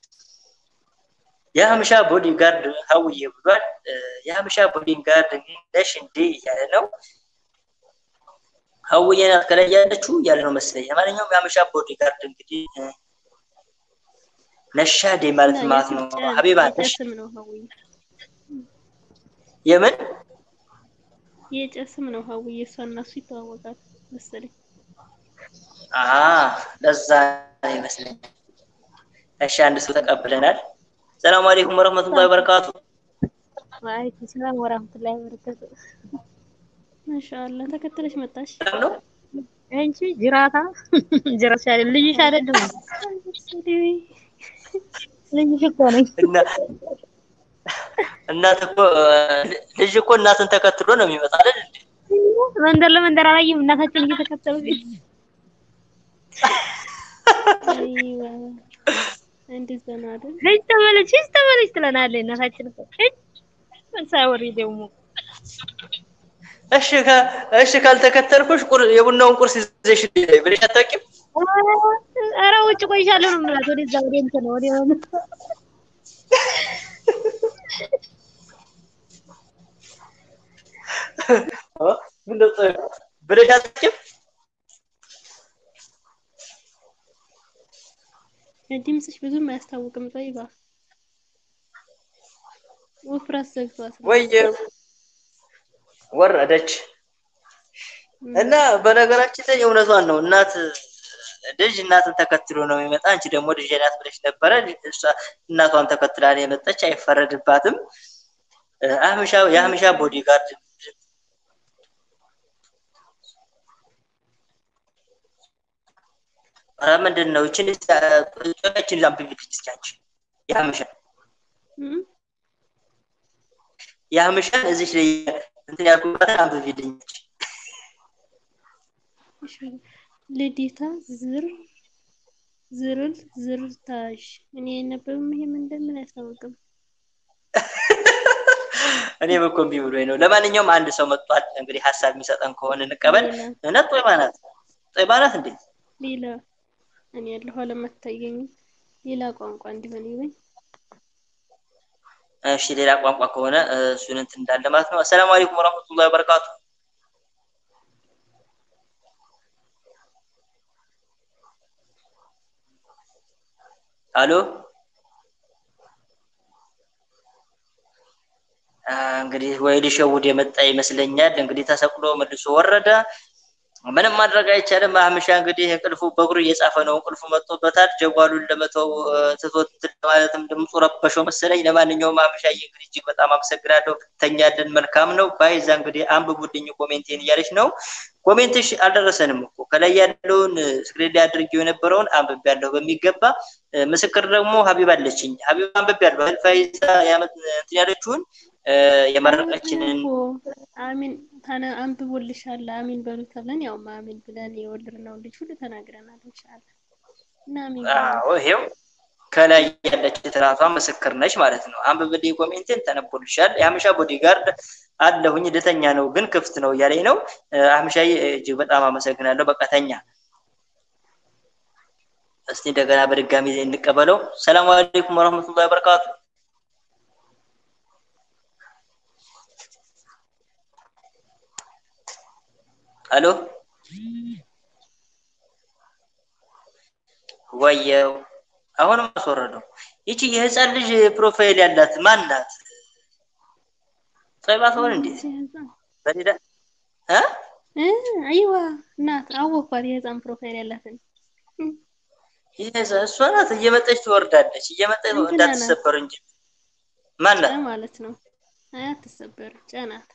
የሀምሻ ቦዲጋርድ ሀውዬ ብሏል። የሀምሻ ቦዲጋርድ ነሽ እንዴ እያለ ነው። ሀውዬ ናት ከላይ ያለችው እያለ ነው መሰለኝ። ለማንኛውም የሀምሻ ቦዲጋርድ እንግዲህ ነሻዴ ማለት ማለት ነው። ሀቢባ ነሽ የምን የጨስም ነው ሀውዬ እሷ እና እሱ ይተዋወቃል መሰለኝ። ለዛ ይመስለኛል እሺ አንድ ሰው ተቀብለናል። ሰላም አለይኩም ወረህመቱላሂ ወበረካቱ። ወአለይኩም ሰላም ወራህመቱላሂ ወበረካቱ። ማሻአላ ተከተለሽ መጣሽ። ሰላም ነው? አንቺ ጅራታ ጅራሽ አይደል ልጅሽ አይደለም ልጅሽ እኮ ነኝ። እና እናት እኮ ልጅ እኮ እናትን ተከትሎ ነው የሚመጣ አይደል እንዴ? መንደር ለመንደር አላየም እናታችን እየተከተሉ አይዋ እንደዛ ነው አይደል? ልጅ ተመለች ልጅ ተመለች ትለናለች እናታችን እኮ እጅ ሳይወሪ ደግሞ እሺ ከ- እሺ ካልተከተልኩሽ ቁር- የቡናውን ቁርስ ይዘሽ ነይ ብለሽ አታውቂም? ኧረ ውጭ ቆይሻለሁ ነው የምላት ወደዛ ወደ እንትን ወደ ሆነ እ? ምነው ጥ- ብለሽ አታውቂም? ድምፅሽ ብዙም አያስታውቅም። ጠይባ ውፍረት ዘግቷት ነው። ወየ ወረደች። እና በነገራችን ላይ እውነቷን ነው። እናት ልጅ እናትን ተከትሎ ነው የሚመጣ። አንቺ ደግሞ ልጅ ናት ብለሽ ነበረ። እሷ እናቷን ተከትላ ነው የመጣች። አይፈረድባትም። እ፣ አህምሻ የአህምሻ ቦዲጋርድ ኧረ ምንድን ነው ይችን ጮችን አንብቢልኝ እስኪ አንቺ የአህምሻን እም? የአህምሻን እዚች ላይ እንትን ያልኩባትን አንብቢልኝ እንጂ። እሺ። ልዴታ ዝር ዝርል ዝርታሽ እኔ የነበብም ይሄ ምን እንደምን አያስታውቅም። እኔ በኮምቢ ብሎኝ ነው። ለማንኛውም አንድ ሰው መጥቷል። እንግዲህ ሀሳብ የሚሰጠን ከሆነ እንቀበል። ሌላ እውነት ጦይባ ናት፣ ጦይባ ናት እንዴ? ሌላ እኔ ያለሁ አለመታየኝም ሌላ ቋንቋ እንዲሆን ይበኝ። እሺ ሌላ ቋንቋ ከሆነ እ፣ እሱን እንትን እንዳለ ማለት ነው። አሰላሙ አለይኩም ወራህመቱላሂ ወበረካቱ። አሎ አ፣ እንግዲህ ወይ ሊሸውድ የመጣ ይመስለኛል። እንግዲህ ተሰቅሎ መልሶ ወረደ። ምንም ማድረግ አይቻልም። አህምሻ እንግዲህ እንቅልፉ በእግሩ እየጻፈ ነው። እንቅልፉ መጥቶበታል። ጀጓሉን ለመተው እ፣ ትቶት እንትን ማለትም ድምፁ ረበሸው መሰለኝ። ለማንኛውም አህምሻዬ እንግዲህ እጅግ በጣም አመሰግናለሁ። ብትተኛልን መልካም ነው። ባይዛ እንግዲህ አንብቡልኝ ኮሜንቴን እያለች ነው። ኮሜንትሽ አልደረሰንም እኮ ከላይ ያለውን እ፣ ስክሪን ላይ አድርጌው የነበረውን አንብቤያለሁ በሚገባ እ፣ ምስክር ደግሞ ሀቢብ አለችኝ። ሀቢብ አንብቤያለሁ። ፋይዛ ያመት እንትን ያለችውን እ፣ የመረቀችንን እኮ አሚን ታነ አንብቦልሻል አሚን በሉ ተብለን ያው አሚን ብለን የወለድነው ልጅ ሁሉ ተናግረናል። ኢንሻአላህ እና አሚን በሉ። አዎ ይሄው ከላይ ያለች ትራቷ ምስክር ነች ማለት ነው። አንብብልኝ ኮሜንቴን ተነቦልሻል። የአህምሻ ቦዲጋርድ አለሁኝ ልተኛ ነው ግን ክፍት ነው እያለኝ ነው። እ፣ አህምሻዬ እጅግ በጣም አመሰግናለሁ። በቃ ተኛ። እስቲ እንደገና በድጋሚ እንቀበለው። ሰላም አለይኩም ወረህመቱላሂ ወበረካቱ። አሎ ወየው አሁንም አስወረደው። ይቺ የህፃን ልጅ ፕሮፋይል ያላት ማን ናት? ጦይባ ትሆን እንዴ? በሌላ እ እ አይዋ እናት አወኳት የህፃን ፕሮፋይል ያላትን ይሄ እሷ ናት። እየመጣች ትወርዳለች። እየመጣች እንትና ናት። እንዳትሰበር እንጂ ማን ጨ ናት? ማለት ነው። አይ አትሰበር ጨናት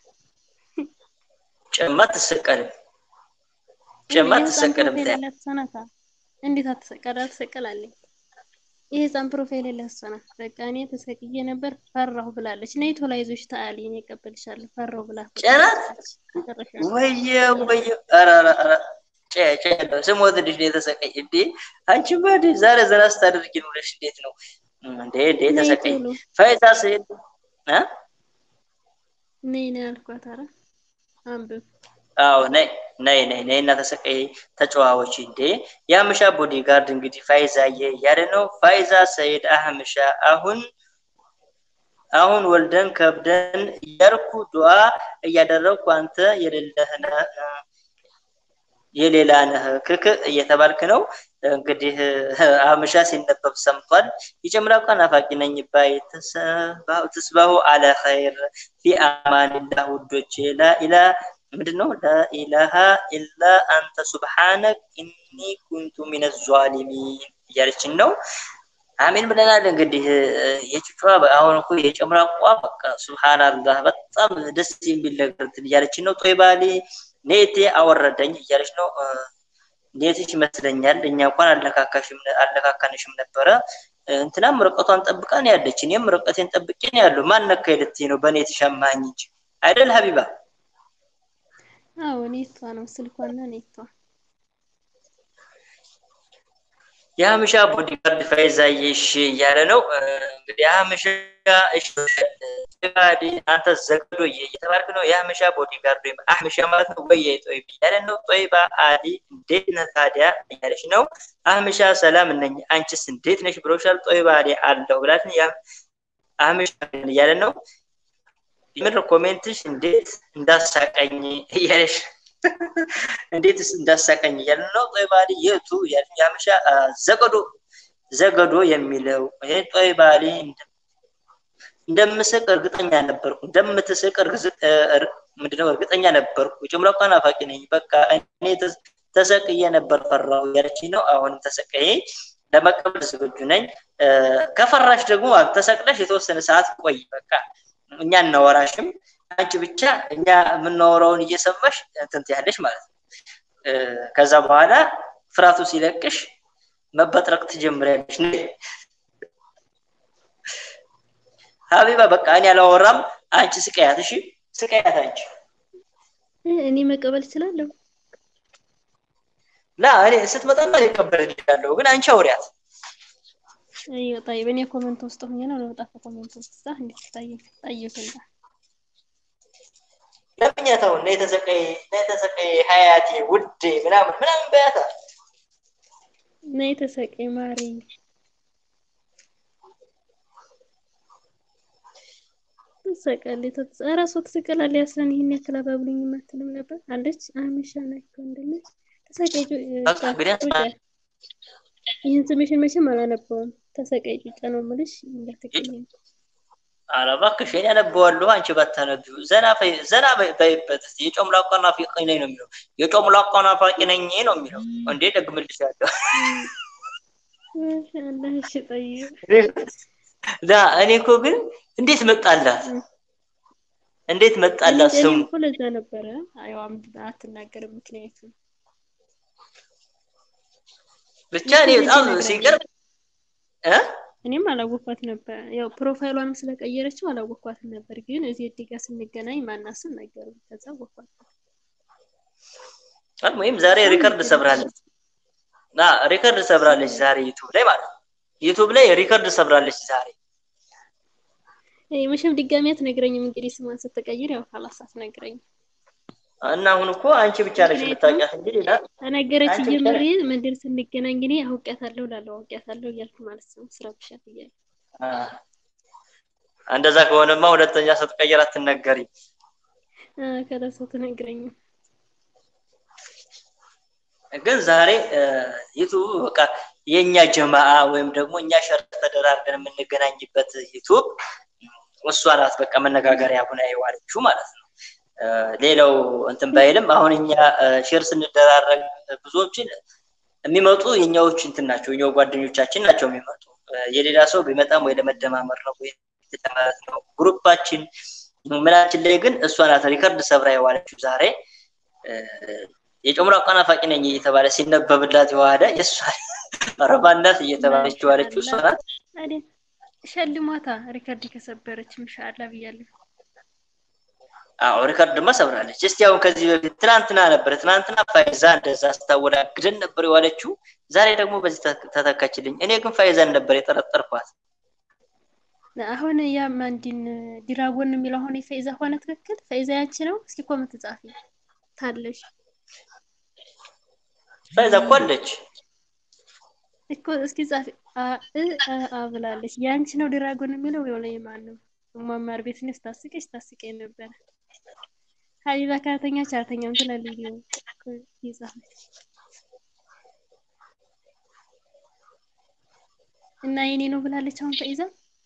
ጨማ አትሰቀልም። ጨማ አትሰቀልም። ፕሮፋይል ያላት እሷ ናታ። እንዴት አትሰቀል? አትሰቀላለኝ። የህፃን ፕሮፋይል ያላት እሷ ናት። በቃ እኔ ተሰቅዬ ነበር ፈራሁ ብላለች። ነይ ቶሎ አይዞሽ ታአሊ እኔ እቀበልሻለሁ ፈራሁ ብላ ጨናት መጨረሻ ወየው ወየው ኧረ ኧረ ኧረ ጨ ጨ ያለው ስሞትልሽ ነው የተሰቀይ እንዴ አንቺ ባድ ዛሬ ዘና ስታደርጊ ኑረሽ እንዴት ነው እንዴ እንዴ ነይ ተሰቀይ ቶሎ ፋይታ ስሄድ እ ነይ ነይ አልኳት። ኧረ አንብብ አዎ ነይ ነይ ነይ ነይ እና ተሰቀይ ተጨዋወች እንዴ የአህምሻ ቦዲጋርድ እንግዲህ ፋይዛዬ እያለ ነው ፋይዛ ሰይድ አህምሻ አሁን አሁን ወልደን ከብደን እያልኩ ዱዓ እያደረግኩ አንተ የሌለህ ነህ የሌላ ነህ ክክ እየተባልክ ነው እንግዲህ አህምሻ ሲነበብ ሰምቷል የጨምላቃ ናፋቂ ነኝ ባይ ትስባሁ አለ ኸይር ፊ አማንላህ ውዶቼ ላኢላ ምንድን ነው ላኢላሃ ኢላ አንተ ሱብሓነክ ኢኒ ኩንቱ ሚነ ዟሊሚን እያለችን ነው አሜን ብለናል። እንግዲህ የጭጯ አሁን እኮ የጨምራቋ በቃ ሱብሃንአላህ በጣም ደስ የሚል ነገር እንትን እያለችን ነው። ጦይባሌ ኔቴ አወረደኝ እያለች ነው። ኔትሽ ይመስለኛል እኛ እንኳን አለካካሽም አለካካንሽም ነበረ። እንትናም ርቀቷን ጠብቃ ነው ያለች። እኔም ርቀቴን ጠብቄ ነው ያለው። ማን ነካኝ ልትይ ነው? በኔት ሸማኝ እንጂ አይደል ሀቢባ? አዎ ኔቷ ነው ስልኳና ኔቷ የሀምሻ ቦዲጋርድ ፈይዛዬሽ እያለ ነው እንግዲህ የሀምሻ ጦይባሌ አንተ ዘግዶ እየተባልክ ነው። የሀምሻ ቦዲጋርድ ወይም አህምሻ ማለት ነው ወይ ጦይብ እያለ ነው። ጦይባ አሊ እንዴት ነህ ታዲያ እያለች ነው። አህምሻ ሰላም ነኝ አንቺስ እንዴት ነሽ ብሎሻል። ጦይባ አሊ አለሁ ብላት አህምሻ እያለ ነው። የምር ኮሜንትሽ እንዴት እንዳሳቀኝ እያለሽ እንዴትስ እንዳሳቀኝ እያለ ነው። ጦይባሊ የቱ እያለች የሀበሻ ዘገዶ ዘገዶ የሚለው ይሄ ጦይባሊ እንደምስቅ እርግጠኛ ነበርኩ፣ እንደምትስቅ ምንድነው እርግጠኛ ነበርኩ። ጭምረቋ ናፋቂ ነኝ። በቃ እኔ ተሰቅዬ ነበር ፈራሁ እያለች ነው። አሁንም ተሰቀዬ ለመቀበል ዝግጁ ነኝ። ከፈራሽ ደግሞ ተሰቅለሽ የተወሰነ ሰዓት ቆይ። በቃ እኛ እናወራሽም አንቺ ብቻ እኛ የምናወራውን እየሰማሽ እንትን ትያለሽ ማለት ነው። ከዛ በኋላ ፍርሃቱ ሲለቅሽ መበጥረቅ ትጀምሪያለሽ። ሀቢባ በቃ እኔ አላወራም፣ አንቺ ስቀያት። እሺ ስቀያት አንቺ። እኔ መቀበል እችላለሁ። ላ እኔ ስትመጣና እቀበልልሻለሁ፣ ግን አንቺ አውሪያት። አይ طيب እኔ ኮሜንት ውስጥ ሆኜ ነው ለወጣ ኮሜንት ውስጥ ዛ እንዴት ታየ ታየ ሰንዳ ለምኛታው እና የተሰቀይ እና የተሰቀይ ሀያቴ ውዴ ምናምን ምናምን በያታ እና የተሰቀይ ማሪ ትሰቃለች። እራሷ ትሰቀላለች። ያስለን ይህን ያክል አባብሉኝ የማትልም ነበር አለች። አህመሻ ናቸው እንደለች ተሰቃይ ይህን ስምሽን መቼም አላነበውም። ተሰቃይ ጩጫ ነው የምልሽ እንዳትቀየም። ኧረ እባክሽ እኔ አነበዋለሁ፣ አንቺ ባታነቢው። ዘና ዘና በይበት። የጮምላቋ ናፋቂ ነኝ ነው የሚለው። የጮምላቋ ናፋቂ ነኝ ነው የሚለው። እንዴ ደግምልሻለሁ። ማሻአላህ እሺ፣ ጠይብ ላ እኔ እኮ ግን እንዴት መጣላት እንዴት መጣላት ስሙ እኮ ለዛ ነበረ። አይዋም አትናገርም ምክንያቱም ብቻ እኔ በጣም ሲገርም እ እኔም አላወኳት ነበር። ያው ፕሮፋይሏንም ስለቀየረችው አላወኳትም ነበር። ግን እዚህ እዲጋ ስንገናኝ ማናስም ነገር ከዛ ወኳት። ወይም ዛሬ ሪከርድ ሰብራለች ና ሪከርድ ሰብራለች ዛሬ ዩቱብ ላይ ማለት ነው። ዩቱብ ላይ ሪከርድ ሰብራለች ዛሬ። መቼም ድጋሚ አትነግረኝም። እንግዲህ ስሟን ስትቀይር ያው ካላስ አትነግረኝም። እና አሁን እኮ አንቺ ብቻ ነሽ የምታውቂያት እንጂ ሌላ ተነገረች ጀምሬ መንደር ስንገናኝ እኔ አውቄያታለሁ እላለሁ አውቄያታለሁ እያልኩ ማለት ነው። ስራ ብሻት እያለ እንደዛ ከሆነማ ሁለተኛ ስትቀይር አትነገሪ። ከለሰው ትነግረኝም። ግን ዛሬ ዩቱብ በቃ የእኛ ጀማአ ወይም ደግሞ እኛ ሸር ተደራርገን የምንገናኝበት ዩቱብ እሷ ናት። በቃ መነጋገሪያ ሁና የዋለችው ማለት ነው። ሌላው እንትን ባይልም አሁን እኛ ሼር ስንደራረግ ብዙዎችን የሚመጡ የኛዎች እንትን ናቸው፣ የኛው ጓደኞቻችን ናቸው የሚመጡ። የሌላ ሰው ቢመጣም ወይ ለመደማመር ነው ወይ ማለት ነው። ግሩፓችን ምናችን ላይ ግን እሷ ናት ሪከርድ ሰብራ የዋለችው ዛሬ የጨምራ ናፋቂ ነኝ እየተባለ ሲነበብላት የዋለ የእሷ ረባናት እየተባለች የዋለችው እሷ ናት። ሸልሟታ ሪከርድ ከሰበረች ምሻላ ብያለሁ። አዎ ሪከርድማ ሰብራለች። እስቲ አሁን ከዚህ በፊት ትናንትና ነበር ትናንትና ፋይዛ እንደዛ ስታወዳግደን ነበር የዋለችው። ዛሬ ደግሞ በዚህ ተተካችልኝ። እኔ ግን ፋይዛን ነበር የጠረጠርኳት። አሁን ያ ማንዲን ዲራጎን የሚለው አሁን የፈይዛ ሆነ ትክክል? ፈይዛ ያንቺ ነው? እስኪ ኮመንት ጻፊ ታለሽ። ፋይዛ እኮ አለች እኮ እስኪ ጻፊ አ ብላለች። ያንቺ ነው ዲራጎን የሚለው የሆነ የማን ነው? ማማር ቤት ነው ስታስቀኝ ስታስቀኝ ነበረ። ሀቢባ ካተኛች አልተኛም ትላለች ይጻፈች እና የኔ ነው ብላለች። አሁን ፈይዛ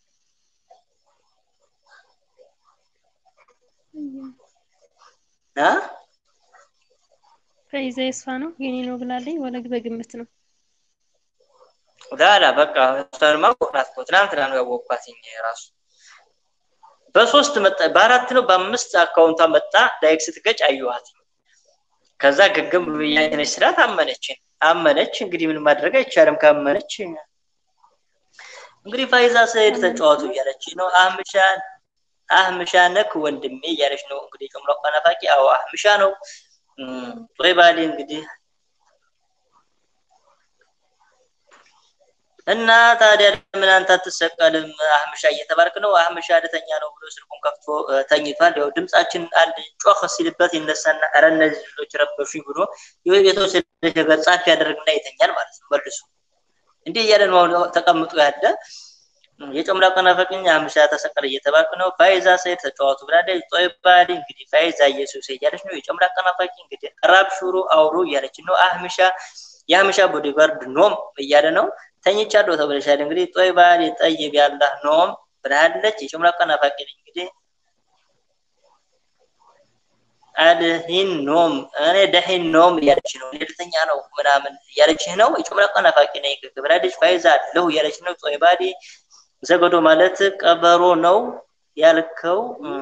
አ ፈይዛ የሷ ነው የኔ ነው ብላለች። ወለግ በግምት ነው ላላ በቃ እሷንማ አወቅናት እኮ ትናንትና ነው ያወቅኳት ራሱ በሶስት መጣ በአራት ነው በአምስት አካውንቷ መጣ ላይክ ስትገጭ አየኋት ከዛ ግግም ብያነች ስላት አመነች አመነች እንግዲህ ምን ማድረግ አይቻልም ካመነች እንግዲህ ፋይዛ ሰይድ ተጫዋቱ እያለች ነው አህምሻ አህምሻ ነክ ወንድሜ እያለች ነው እንግዲህ ጨምሮ ናፋቂ አዎ አህምሻ ነው ጦይባሌ እንግዲህ እና ታዲያ ለምን አንተ አትሰቀልም አህምሻ እየተባልክ ነው አህምሻ ልተኛ ነው ብሎ ስልኩን ከፍቶ ተኝቷል ያው ድምጻችን አንድ ጮህ ሲልበት ይነሳና ኧረ እነዚህ ልጆች ረበሹኝ ብሎ የተወሰነ ነገር ጻፍ ያደርግና ይተኛል ማለት ነው መልሱ እንዲህ እያለ ነው ተቀምጦ ያለ የጨምላቃ ናፈቅኝ አህምሻ ተሰቀለ እየተባልክ ነው ፋይዛ ሰይድ ተጫዋቱ ብላለች ጦይባሊ እንግዲህ ፋይዛ ኢየሱስ እያለች ነው የጨምላቃ ናፋቂ እንግዲህ ራብ ሹሩ አውሩ እያለች ነው አህምሻ የአህምሻ ቦዲጋርድ ኖም እያለ ነው ተኝቻለሁ ተብለሻል እንግዲህ ጦይባል ጠይብ ያላህ ኖም ብላለች የጨምላቃ ናፋቂ ነኝ እንግዲህ አልሂን ኖም እኔ ደሂን ኖም እያለች ነው ልተኛ ነው ምናምን እያለች ነው የጨምላቃ ናፋቂ ነኝ ብላለች ፋይዛ አለሁ እያለች ነው ጦይባሊ ዘገዶ ማለት ቀበሮ ነው ያልከው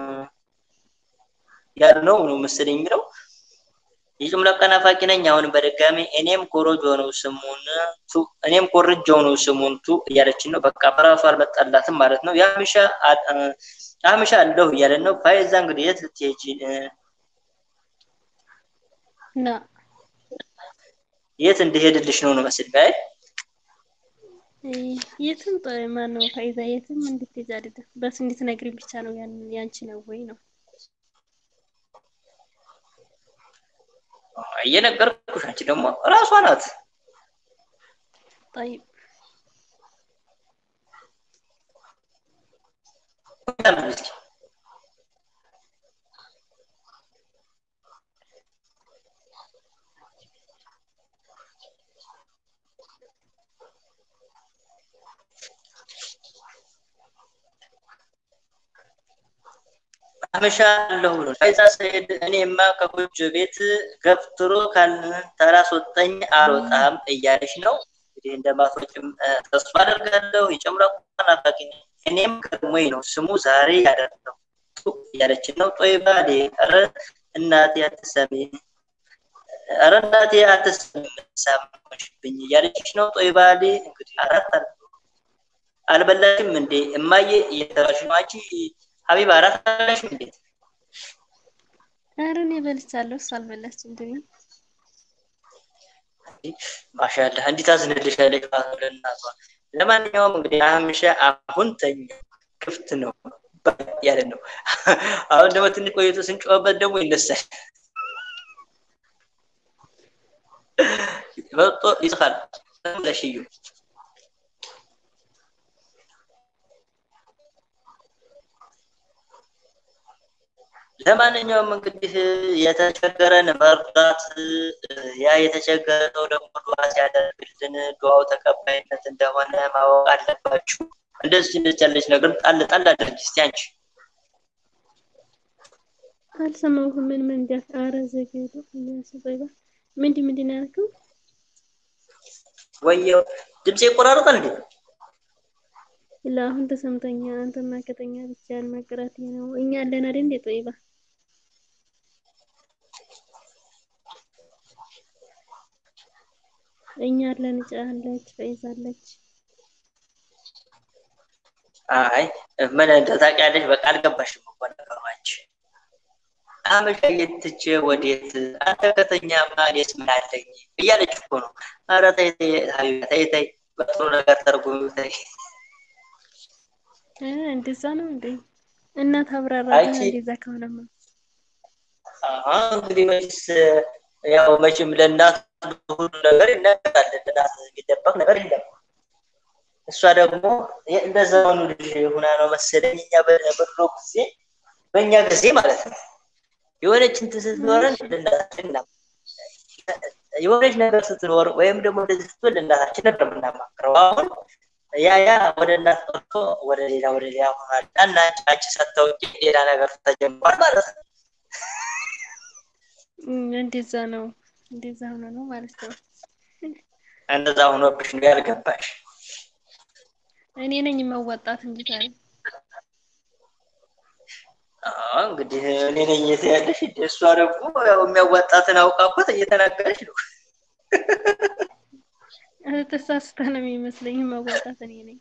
ያልነው ነው መሰለኝ የሚለው የጅምላ ቀናፋቂ ነኝ አሁን በድጋሚ እኔም ኮሮጆ ነው ስሙን ቱ እኔም ኮርጆው ነው ስሙን ቱ እያለች ነው በቃ በራሱ አልመጣላትም ማለት ነው የአምሻ አምሻ አለሁ እያለ ነው ፋይዛ እንግዲህ የት ልትሄጂ ና የት እንደሄድልሽ ነው ነው መስል ጋር የትም ማን ነው ፋይዛ የትም እንድትሄጂ አይደለም በስ እንድትነግሪኝ ብቻ ነው ያንቺ ነው ወይ ነው እየነገርኩሽ አንቺ ደግሞ እራሷ ናት طيب አመሻ አለሁ ብሎ ፋይዛ ሰይድ እኔማ ከጎጆ ቤት ገፍትሮ ካላስወጣኝ አልወጣም እያለች ነው እንግዲህ እንደማትወጭም ተስፋ አደርጋለሁ የጨምራ ናፋቂ እኔም ቀድሞኝ ነው ስሙ ዛሬ ያደረው እያለች ነው ጦይባ ኧረ እናቴ አትሰሚ ኧረ እናቴ አትሰማሽብኝ እያለች ነው ጦይባ እንግዲህ አራት አልበላሽም እንዴ እማዬ እየተባሽ ነው አንቺ ሀቢባ አራት አልበላሽም እንዴ ኧረ እኔ በልቻለሁ እሱ አልበላችም ድኒ ማሻአላህ እንዲህ ታዝንልሻለች ማለት ነው ለእናቷ ለማንኛውም እንግዲህ አህምሻ አሁን ተኛ ክፍት ነው ያለ ነው አሁን ደግሞ ትንሽ ቆይቶ ስንጮህበት ደግሞ ይነሳል መጥቶ ይጽፋል ለሽዩ ለማንኛውም እንግዲህ የተቸገረን መርዳት ያ የተቸገረ ሰው ደግሞ ዱዓ ሲያደርግልን ዱዓው ተቀባይነት እንደሆነ ማወቅ አለባችሁ። እንደዚህ እንደዚህ ያለች ነገር ጣል ጣል አድርጊ እስቲ አንቺ። አልሰማሁም። ምን ምን እንዲያ ኧረ ዘገዱ ያስበይባ ምንድን ምንድን ነው ያልከው? ወየው ድምጼ ይቆራረጣል እንዴ? ላ አሁን ተሰምተኛ። አንተማ ከተኛ ብቻ ያልመቅረት ነው። እኛ አለን አይደል እንዴ ጦይባ እኛ አለን ጫለች ፈይዛለች። አይ ምን ታውቂያለሽ? በቃ አልገባሽም እኮ ነገሩ አንቺ። አመሻ የትቼ ወዴት አንተ ከተኛማ እኔስ ምን አለኝ እያለች እኮ ነው። ኧረ ተይ ተይ ሀቢባ ተይ ተይ፣ በጥሩ ነገር ተርጉሚ ተይ። እንደዛ ነው እንዴ? እናት አብራራ እንደዛ ከሆነማ እንግዲህ መቼስ ያው መቼም ለእናት ሁሉ ነገር ይነገራል። ለእናት የሚደበቅ ነገር የለም። እሷ ደግሞ እንደ ዘመኑ ልጅ ሁና ነው መሰለኝ እኛ በድሮ ጊዜ በእኛ ጊዜ ማለት ነው የሆነች እንትን ስትኖረን ለእናታችን የሆነች ነገር ስትኖር ወይም ደግሞ እንደዚህ ስትሆን ለእናታችን ነበር የምናማክረው። አሁን ያ ያ ወደ እናት ቀርቶ ወደ ሌላ ወደ ሌላ ሆኗል እና አንቺ ሳታውቂ ሌላ ነገር ተጀምሯል ማለት ነው። እንደዛ ነው እንደዛ ሆኖ ነው ማለት ነው። እንደዛ ሆኖብሽ ነው ያልገባሽ። እኔ ነኝ መወጣት እንጂ ታዲያ አዎ እንግዲህ እኔ ነኝ የት ያለሽ እንደ እሷ ደግሞ ያው የሚያዋጣትን አውቃበት እየተናገረች ነው። ተሳስታ ነው የሚመስለኝ መወጣት እኔ ነኝ።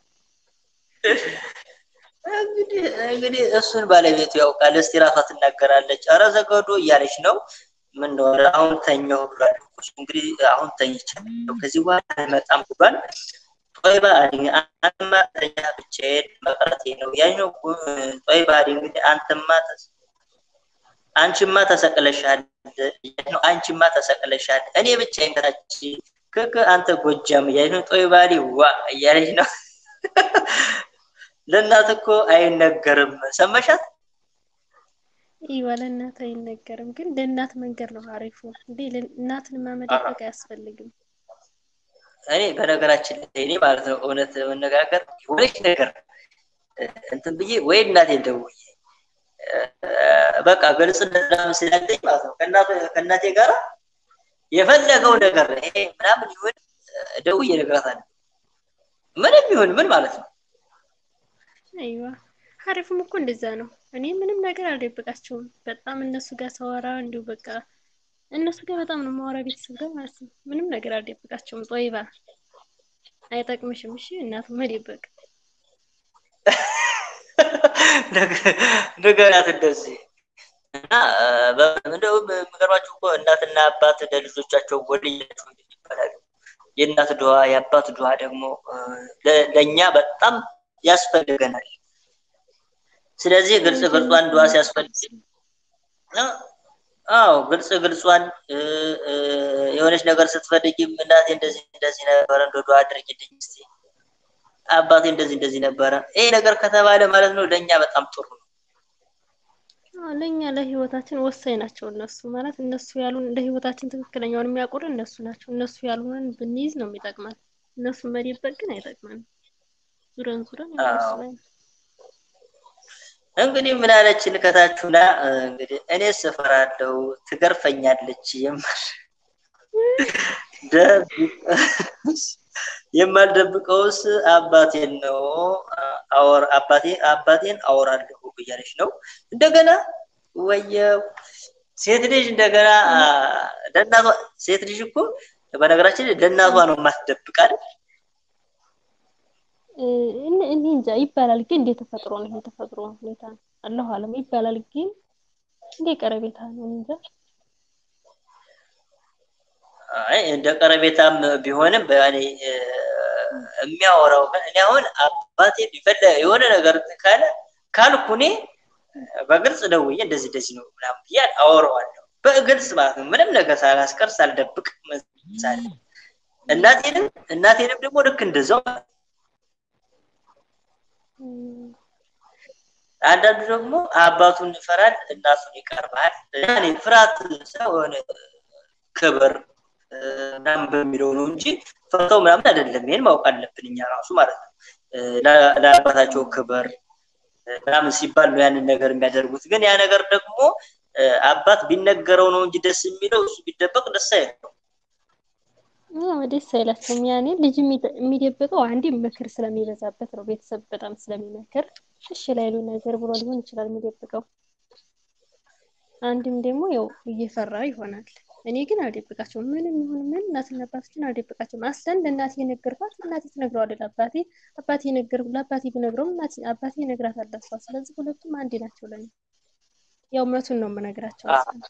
እንግዲህ እንግዲህ እሱን ባለቤቱ ያውቃል። እስቲ ራሷ ትናገራለች። ኧረ ዘገዶ እያለች ነው። ምን ነው ኧረ አሁን ተኛሁ ብሏል። እሱ እንግዲህ አሁን ተኝቻለሁ ከዚህ በኋላ አልመጣም ብሏል። ጦይባ አንተማ ተኛ ብቻዬን መቅረቴ ነው ያኛው ጦይባ እንግዲህ አንተማ አንቺማ ተሰቅለሻል ነው አንቺማ ተሰቅለሻል እኔ ብቻዬን ከታች ክክ አንተ ጎጃም እያለች ነው። ጦይባሊ ዋ እያለች ነው። ለእናት እኮ አይነገርም። ሰመሻት? ይዋ ለእናት አይነገርም፣ ግን ለእናት መንገር ነው አሪፉ። እንዴ እናትን ማመደበቅ አያስፈልግም። እኔ በነገራችን ላይ እኔ ማለት ነው እውነት መነጋገር የሆነች ነገር እንትን ብዬ ወይ እናቴ ደውዬ በቃ ግልጽነት ምናምን ስላለኝ ማለት ነው ከእናቴ ጋር የፈለገው ነገር ይሄ ምናምን ይሁን ደውዬ እነግራታለሁ። ምንም ይሁን ምን ማለት ነው። አይዋ አሪፉም እኮ እንደዛ ነው። እኔ ምንም ነገር አልደብቃቸውም። በጣም እነሱ ጋር ሰዋራ እንዲሁ በቃ እነሱ ጋር በጣም ነው ማወራ ቤተሰብ ጋር ማለት ነው። ምንም ነገር አልደብቃቸውም። ጦይባ አይጠቅምሽም። እሺ እናቱ መደበቅ ንገሪያት እንደዚህ እና እንደውም የሚገርማችሁ እኮ እናትና አባት ለልጆቻቸው ወልያቸው ይባላሉ። የእናት ድዋ የአባት ድዋ ደግሞ ለእኛ በጣም ያስፈልገናል። ስለዚህ ግልጽ ግልጿን ድዋ ሲያስፈልግ አዎ ግልጽ ግልጿን የሆነች ነገር ስትፈልጊም እናቴ እንደዚህ እንደዚህ ነበረ እንደ ድዋ አድርጊልኝ እስቲ አባቴ እንደዚህ እንደዚህ ነበረ። ይሄ ነገር ከተባለ ማለት ነው ለእኛ በጣም ጥሩ ነው። ለእኛ ለህይወታችን ወሳኝ ናቸው እነሱ ማለት እነሱ ያሉን ለህይወታችን ትክክለኛውን የሚያውቁን እነሱ ናቸው። እነሱ ያሉንን ብንይዝ ነው የሚጠቅመን። እነሱን መደበቅ ግን አይጠቅመንም። ዙረን ዙረን እነሱ ላይ ነው። እንግዲህ ምን አለችን ከታችሁና እንግዲህ እኔ ስፈራለሁ ትገርፈኛለች የማል የማልደብቀውስ አባቴን ነው አወር አባቴ አባቴን አወራለሁ እያለች ነው። እንደገና ወየው ሴት ልጅ እንደገና ለእናቷ ሴት ልጅ እኮ በነገራችን ለእናቷ ነው የማትደብቅ አይደል? እኔ እንጃ ይባላል፣ ግን እንደ ተፈጥሮ ነው። የተፈጥሮ ሁኔታ አለሁ አለም ይባላል፣ ግን እንደ ቀረቤታ ነው እንጃ። አይ እንደ ቀረቤታም ቢሆንም በያኔ የሚያወራው እኔ አሁን አባቴ ቢፈለ የሆነ ነገር ካለ ካልኩ እኔ በግልጽ ደውዬ እንደዚህ እንደዚህ ነው ምናምን ብዬ አወራዋለሁ። በግልጽ ማለት ነው፣ ምንም ነገር ሳላስቀር ሳልደብቅ ምሳሌ እናቴንም እናቴንም ደግሞ ልክ እንደዛው ማለት ነው። አንዳንዱ ደግሞ አባቱን ይፈራል፣ እናቱን ይቀርባል። ያኔ ፍርሃት ሳይሆን ክብር ምናምን በሚለው ነው እንጂ ፈርተው ምናምን አይደለም። ይሄን ማወቅ አለብን እኛ ራሱ ማለት ነው። ለአባታቸው ክብር ምናምን ሲባል ነው ያንን ነገር የሚያደርጉት። ግን ያ ነገር ደግሞ አባት ቢነገረው ነው እንጂ ደስ የሚለው እሱ ቢደበቅ ደስ አይለው። ደስ አይላቸውም። ያኔ ልጅ የሚደብቀው አንዴ ምክር ስለሚበዛበት ነው። ቤተሰብ በጣም ስለሚመክር እሺ ላይሉ ነገር ብሎ ሊሆን ይችላል የሚደብቀው። አንድም ደግሞ ያው እየፈራ ይሆናል። እኔ ግን አልደብቃቸውም። ምንም ይሁን ምን እናትና አባቶችን አልደብቃቸውም። አስለን ለእናቴ የነገርኳት እናቴ ትነግረዋለች ለአባቴ፣ አባቴ የነገር ለአባቴ ብነግረውም አባቴ ይነግራታል ለእሷ። ስለዚህ ሁለቱም አንድ ናቸው ለኔ። ያው እውነቱን ነው የምነግራቸው።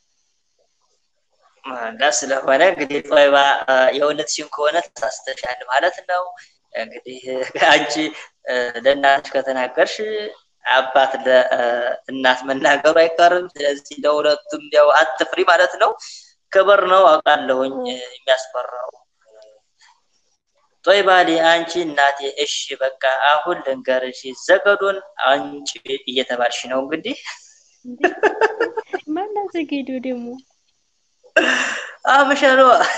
እና ስለሆነ እንግዲህ ጦይባ የእውነትሽን ከሆነ ተሳስተሻል ማለት ነው። እንግዲህ አንቺ ለእናትሽ ከተናገርሽ አባት ለእናት መናገሩ አይቀርም። ስለዚህ ለሁለቱም ያው አትፍሪ ማለት ነው። ክብር ነው አውቃለሁኝ የሚያስፈራው። ጦይባሌ አንቺ እናቴ እሺ በቃ አሁን ልንገርሽ ዘገዶን አንቺ እየተባልሽ ነው እንግዲህ ማና ዘጌዶ ደግሞ አምሸሎ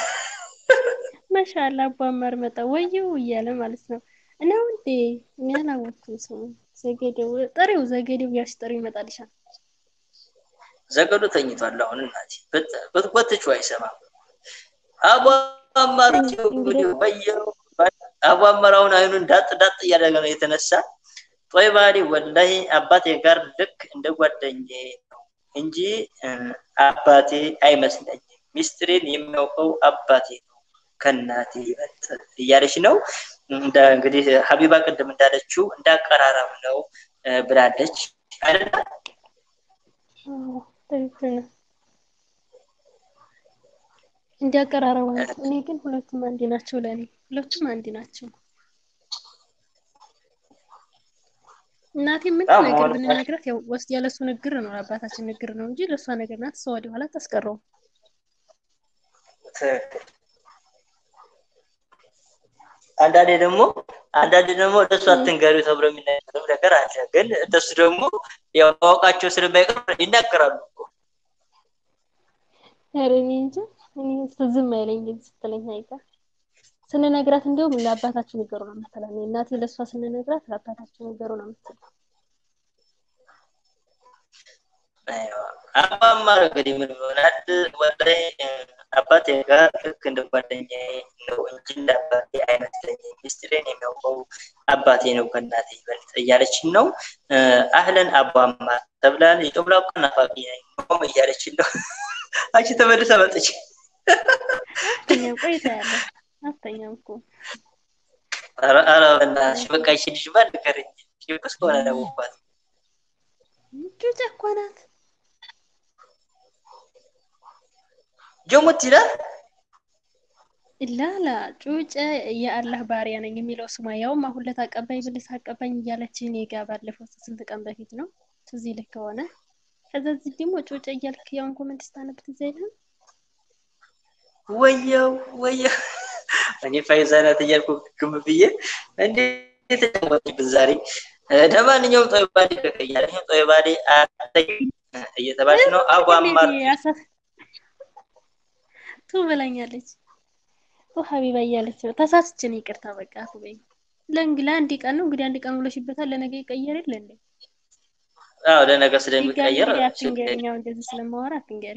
መሻላ አቧማር መጣ ወየው እያለ ማለት ነው። እና ውዴ እኔ አላወቅኩም ስሙ ዘጌዴው ጥሪው ዘጌዴው ያልሽ ጥሪው ይመጣልሻል። ዘገዱ ተኝቷል። አሁን እናቴ ብትጎትችው አይሰማም። አቧማር ወየው አቡ አማር አሁን አይኑን ዳጥ ዳጥ እያደረገ ነው የተነሳ ጦይባ አሊ ወላሂ አባቴ ጋር ልክ እንደ ጓደኛዬ ነው እንጂ አባቴ አይመስለኝም። ሚስጥሬን የሚያውቀው አባቴ ነው ከእናቴ ይበልጥ እያለች ነው። እንደ እንግዲህ ሀቢባ ቅድም እንዳለችው እንዳቀራረብ ነው ብላለች አይደለ? ትክክል ነው። እንዲያቀራረቡ እኔ ግን ሁለቱም አንድ ናቸው። ለእኔ ሁለቱም አንድ ናቸው። እናቴ ምን ነገር ብንነግራት ያው ወስድ ያለሱ ንግር ነው አባታችን ንግር ነው እንጂ ለእሷ ነገር ናት። እሷ ወደ ኋላ ታስቀረው። አንዳንዴ ደግሞ አንዳንዴ ደግሞ ለእሱ አትንገሪ ተብሎ የሚናገርም ነገር አለ። ግን እነሱ ደግሞ ያው ማወቃቸው ስለማይቀር ይናገራሉ እኮ። ኧረ እኔ እንጃ እኔ ዝም አይለኝ ስትለኝ አይቀር ስንነግራት እንዲሁም ለአባታችሁ ንገሩ ነው የምትለው። እናቴ ለእሷ ስንነግራት ለአባታችሁ ንገሩ ነው የምትለው። አማማር እንግዲህ ምን ይሆናል ወላሂ አባቴ ጋር ልክ እንደ ጓደኛዬ ነው እንጂ እንደ አባቴ አይመስለኝም። ሚስጥሬን የሚያውቀው አባቴ ነው ከእናቴ ይበልጥ እያለችን ነው። አህለን አቡ አማር ተብላል። የጦብላቁ ናፋቂ ነኝ እያለችን ነው። አንቺ ተመልሰ መጥች አተኛም ቆይታ ያለ አተኛም እኮ ኧረ በእናትሽ በቃ ይቺ ልጅማ ንገረኝ። ጭብስ ከሆነ ለወኳት ጩጫ እኮ ናት። ጆሙት ይላል ላላ ጩጬ የአላህ ባሪያ ነኝ የሚለው ስሟ ያውም አሁን ዕለት አቀባኝ ብልስ አቀባኝ እያለች እኔ ጋ ባለፈው ስንት ቀን በፊት ነው ትዝ ይልህ ከሆነ ከዛ እዚህ ደግሞ ጩጬ እያልክ ያውን ኮመንት ስታነብ ትዝ አይልህም? ወየው ወየው እኔ ፋይዛናት እያልኩ ግም ብዬ እንዴ ተጫወችብን ዛሬ። ለማንኛውም ጦይባዴ ከቀያለኝ ጦይባዴ አተኝ እየተባለች ነው። አቡ አማር ቱ ብላኛለች። ቱ ሀቢባ እያለች ነው። ተሳስችን ይቅርታ በቃ አፉ በይኝ። ለእንግ ለአንድ ቀን ነው እንግዲህ አንድ ቀን ብሎሽበታል። ለነገ ይቀየር የለ እንዴ? አዎ ለነገ ስለሚቀየር አትንገሪኝ። አሁን እንደዚህ ስለማወራ አትንገሪ።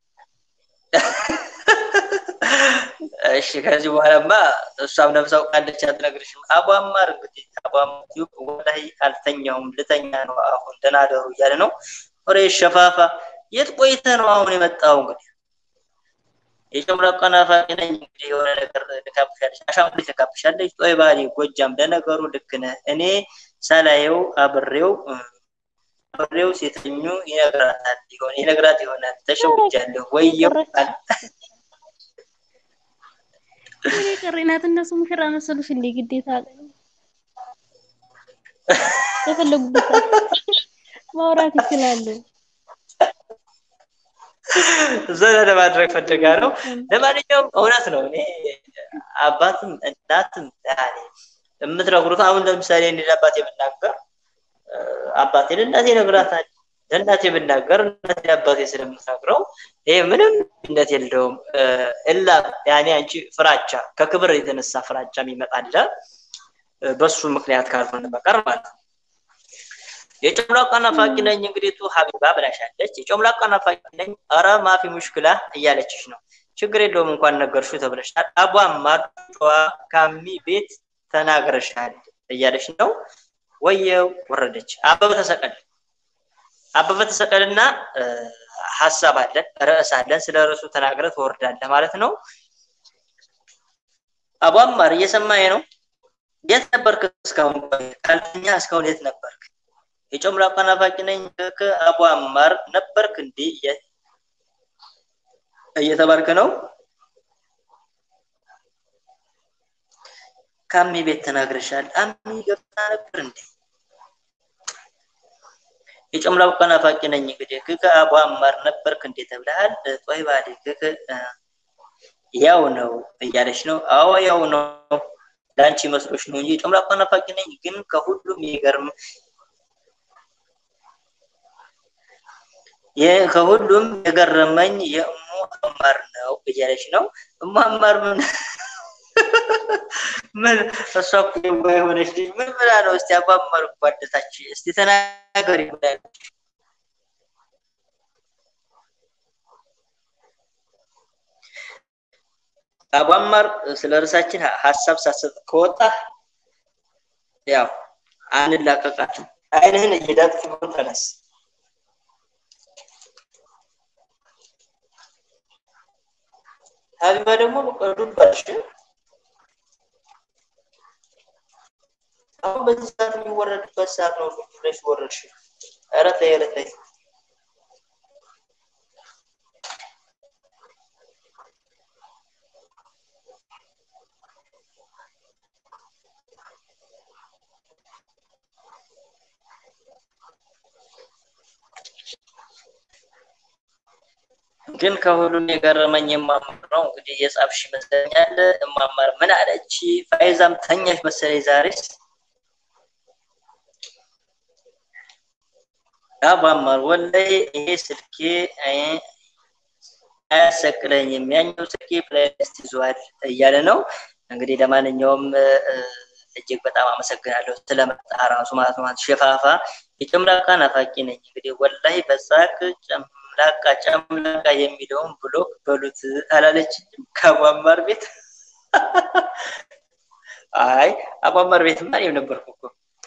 እሺ ከዚህ በኋላማ እሷም ነፍሳው ቃለች አትነግርሽም። አቡ አማር እንግዲህ አቡ አማር ወላሂ አልተኛውም ልተኛ ነው አሁን ደህና ደሩ እያለ ነው። ወሬ ሸፋፋ የት ቆይተህ ነው አሁን የመጣው? እንግዲህ የጨምላቃ ናፋቂ ነኝ እንግዲህ የሆነ ነገር ልካብሻለች፣ አሻንጉሊት ልካብሻለች። ጦይ ባሌ ጎጃም፣ ለነገሩ ልክ ነህ። እኔ ሳላየው አብሬው አብሬው ሲተኙ ይነግራታል ይሆን ይነግራት ይሆናል። ተሸውጃለሁ ወየው አለ እኔ ቀሬናት እነሱ ሙሽራ መሰሉሽ እንዴ? ግዴታ የፈለጉበት ማውራት ይችላሉ። ዘና ለማድረግ ፈልጋ ነው። ለማንኛውም እውነት ነው። እኔ አባትም እናትም ያኔ የምትነግሩት አሁን ለምሳሌ እኔ ለአባቴ ብናገር አባቴ ለእናቴ ነግራታል። ለእናቴ ብናገር እናቴ አባቴ ስለምትነግረው ይሄ ምንም ነት የለውም። እላ ያኔ አንቺ ፍራቻ ከክብር የተነሳ ፍራቻ የሚመጣለ በሱ ምክንያት ካልሆነ በቀር ማለት ነው። የጨምላቃ ናፋቂ ነኝ እንግዲህ ቱ ሀቢባ ብላሻለች። የጨምላቃ ናፋቂ ነኝ ኧረ ማፊ ሙሽክላ እያለችሽ ነው። ችግር የለውም እንኳን ነገርሽው ተብለሻል። አቧ ማጫዋ ካሚ ቤት ተናግረሻል እያለች ነው። ወየው ወረደች። አበበ ተሰቀል አበበ ተሰቀልና ሀሳብ አለን ርዕስ አለን። ስለ ርዕሱ ተናግረ ትወርዳለህ ማለት ነው። አቡ አማር እየሰማኝ ነው? የት ነበርክ እስካሁን? ካልተኛ እስካሁን የት ነበርክ? የጨምላቃ ናፋቂ ነኝ ከአቡ አማር ነበርክ እንዴ እየተባልክ ነው? ካሚ ቤት ተናግረሻል። አሚ ገብታ ነበር እንዴ? የጨምላቃ ናፋቂ ነኝ እንግዲህ ክከ አቡ አማር ነበርክ እንዴ ተብለሃል። ጦይ ባሌ ክከ ያው ነው እያለች ነው። አዎ ያው ነው ለአንቺ መስሎሽ ነው እንጂ የጨምላቃ ናፋቂ ነኝ ግን ከሁሉም የሚገርም ከሁሉም የገረመኝ የእሙ አማር ነው እያለች ነው። እሙ አማር ምን ምን እሷ እኮ የዋህ የሆነች ልጅ ምን ብላ ነው? እስቲ አቡ አማር እኮ አደታች እስቲ ተናገሪ ብላለች። አቡ አማር ስለ ርዕሳችን ሀሳብ ሳሰጥ ከወጣ ያው አንላቀቃትም። አይንህን እየዳጥክ ቢሆን ተነስ። ሀቢባ ደግሞ ዱብ ባልሽ አሁን በዚህ ሰዓት የሚወረድበት ሰዓት ነው። ዱብ ብለሽ ወረድሽ። ኧረ ተይ ኧረ ተይ። ግን ከሁሉም የገረመኝ የማማር ነው። እንግዲህ የጻፍሽ ይመስለኛል። እማማር ምን አለች? ፋይዛም ተኛሽ መሰለኝ ዛሬስ። አባማር ወላሂ ይሄ ስልኬ አያሰቅለኝም፣ ያኛው ስልኬ ፕሌሊስት ይዟል እያለ ነው። እንግዲህ ለማንኛውም እጅግ በጣም አመሰግናለሁ ስለመጣ ራሱ ማለት ነው። ሸፋፋ የጨምላቃ ናፋቂ ነኝ። እንግዲህ ወላሂ በሳቅ ጨምላቃ ጨምላቃ የሚለውን ብሎክ በሉት አላለች ከአቧማር ቤት። አይ አቧማር ቤትማ እኔም ነበርኩ እኮ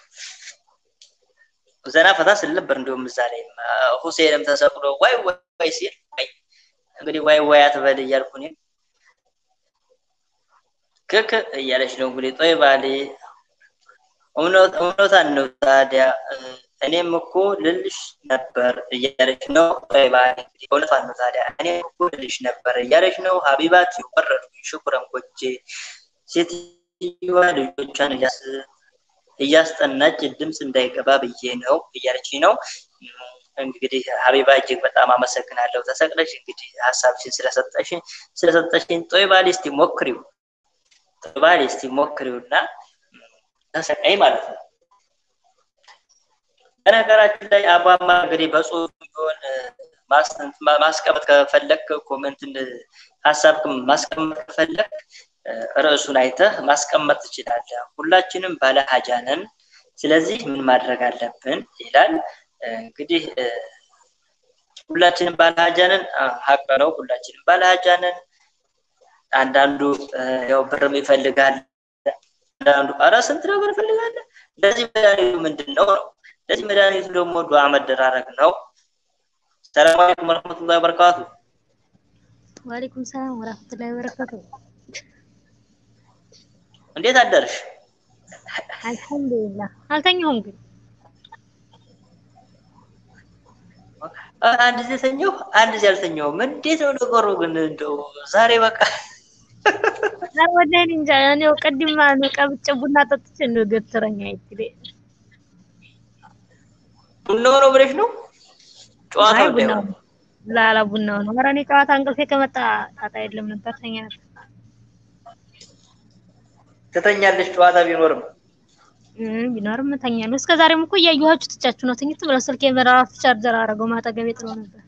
ዘና ፈታ ስል ነበር። እንዲሁም እዛ ላይ ሁሴንም ተሰቅሎ ዋይ ዋይ ሲል እንግዲህ ዋይ ዋይ አትበል እያልኩ እኔም ክክ እያለች ነው እንግዲህ ጦይ ባሌ እውነታን ነው ታዲያ እኔም እኮ ልልሽ ነበር እያለች ነው ጦይ ባሌ እንግዲህ እውነቷን ነው ታዲያ እኔም እኮ ልልሽ ነበር እያለች ነው ሀቢባት ወረድኩኝ ሽኩረን ጎጄ ሴትዮዋ ልጆቿን እያስ እያስጠናች ድምፅ እንዳይገባ ብዬ ነው እያለች ነው። እንግዲህ ሀቢባ እጅግ በጣም አመሰግናለሁ። ተሰቅለሽ እንግዲህ ሀሳብሽን ስለሰጠሽን ስለሰጠሽን ጦይባሌ እስቲ ሞክሪው፣ ጦይባሌ እስቲ ሞክሪውና ተሰቃይ ማለት ነው። በነገራችን ላይ አቧማ እንግዲህ በጽሁፍ ቢሆን ማስቀመጥ ከፈለክ ኮመንትን ሀሳብ ማስቀመጥ ከፈለክ ርዕሱን አይተህ ማስቀመጥ ትችላለህ። ሁላችንም ባለ ሀጃ ነን። ስለዚህ ምን ማድረግ አለብን ይላል። እንግዲህ ሁላችንም ባለ ሀጃ ነን። ሀቅ ነው። ሁላችንም ባለ ሀጃ ነን። አንዳንዱ ያው ብርም ይፈልጋል። አንዳንዱ ኧረ ስንት ነገር ይፈልጋል። ለዚህ መድኃኒቱ ምንድን ነው ነው? ለዚህ መድኃኒቱ ደግሞ ዱዓ መደራረግ ነው። ሰላም አለይኩም ወረህመቱላሂ ወበረካቱ። ወአለይኩም ሰላም ወራህመቱላሂ ወበረካቱ። እንዴት አደርሽ? አልሐምዱሊላህ አልተኛሁም ግን አንድ ጊዜ ተኛሁ፣ አንድ ጊዜ አልተኛሁም። እንዴት ነው ነገሩ ግን? እንደው ዛሬ በቃ ዛሬ ወላሂ እኔ እንጃ እኔው ቅድም ነው ቀብጬ ቡና ጠጥቼ እንደው ገትረኛ አይትል ቡናው ነው ብለሽ ነው ጨዋታው ቡና እንዳይሆን ላላ ቡናው ነው። ኧረ እኔ ጨዋታ እንቅልፌ ከመጣ ጣጣ የለም ነበር ተኛ ነበር። ትተኛለሽ ጨዋታ ቢኖርም እም ቢኖርም እተኛለሁ። እስከ ዛሬም እኮ እያየኋችሁ ትቻችሁ ነው ትኝት ብለው ስልኬን በራሱ ቻርጀር አደረገው ማጠገቤ ጥሎ ነበር።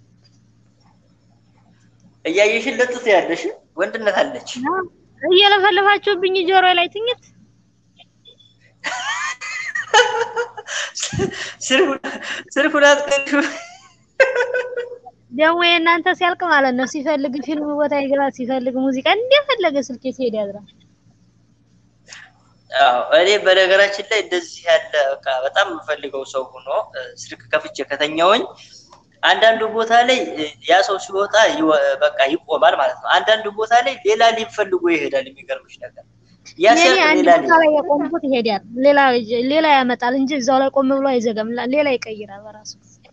እያየሽን ለጥት ያለሽ ወንድነት አለች። እየለፈለፋችሁብኝ ጆሮ ላይ ትኝት ስልኩን አትቀንሹ። ደግሞ የእናንተ ሲያልቅ ማለት ነው ሲፈልግ ፊልም ቦታ ይገባል፣ ሲፈልግ ሙዚቃ እንደፈለገ ስልኬ ሲሄድ ያድራል። አዎ እኔ በነገራችን ላይ እንደዚህ ያለ በቃ በጣም የምፈልገው ሰው ሆኖ ስልክ ከፍቼ ከተኛውኝ አንዳንዱ ቦታ ላይ ያ ሰው ሲወጣ በቃ ይቆማል ማለት ነው። አንዳንዱ ቦታ ላይ ሌላ ሊፈልጎ ይሄዳል። የሚገርምሽ ነገር ያ የኔ ሲያልቅ አንድ ሌላ ቦታ ላይ የቆምኩት ይሄዳል፣ ሌላ ሌላ ያመጣል እንጂ እዛው ላይ ቆም ብሎ አይዘጋም። ሌላ ይቀይራል በራሱ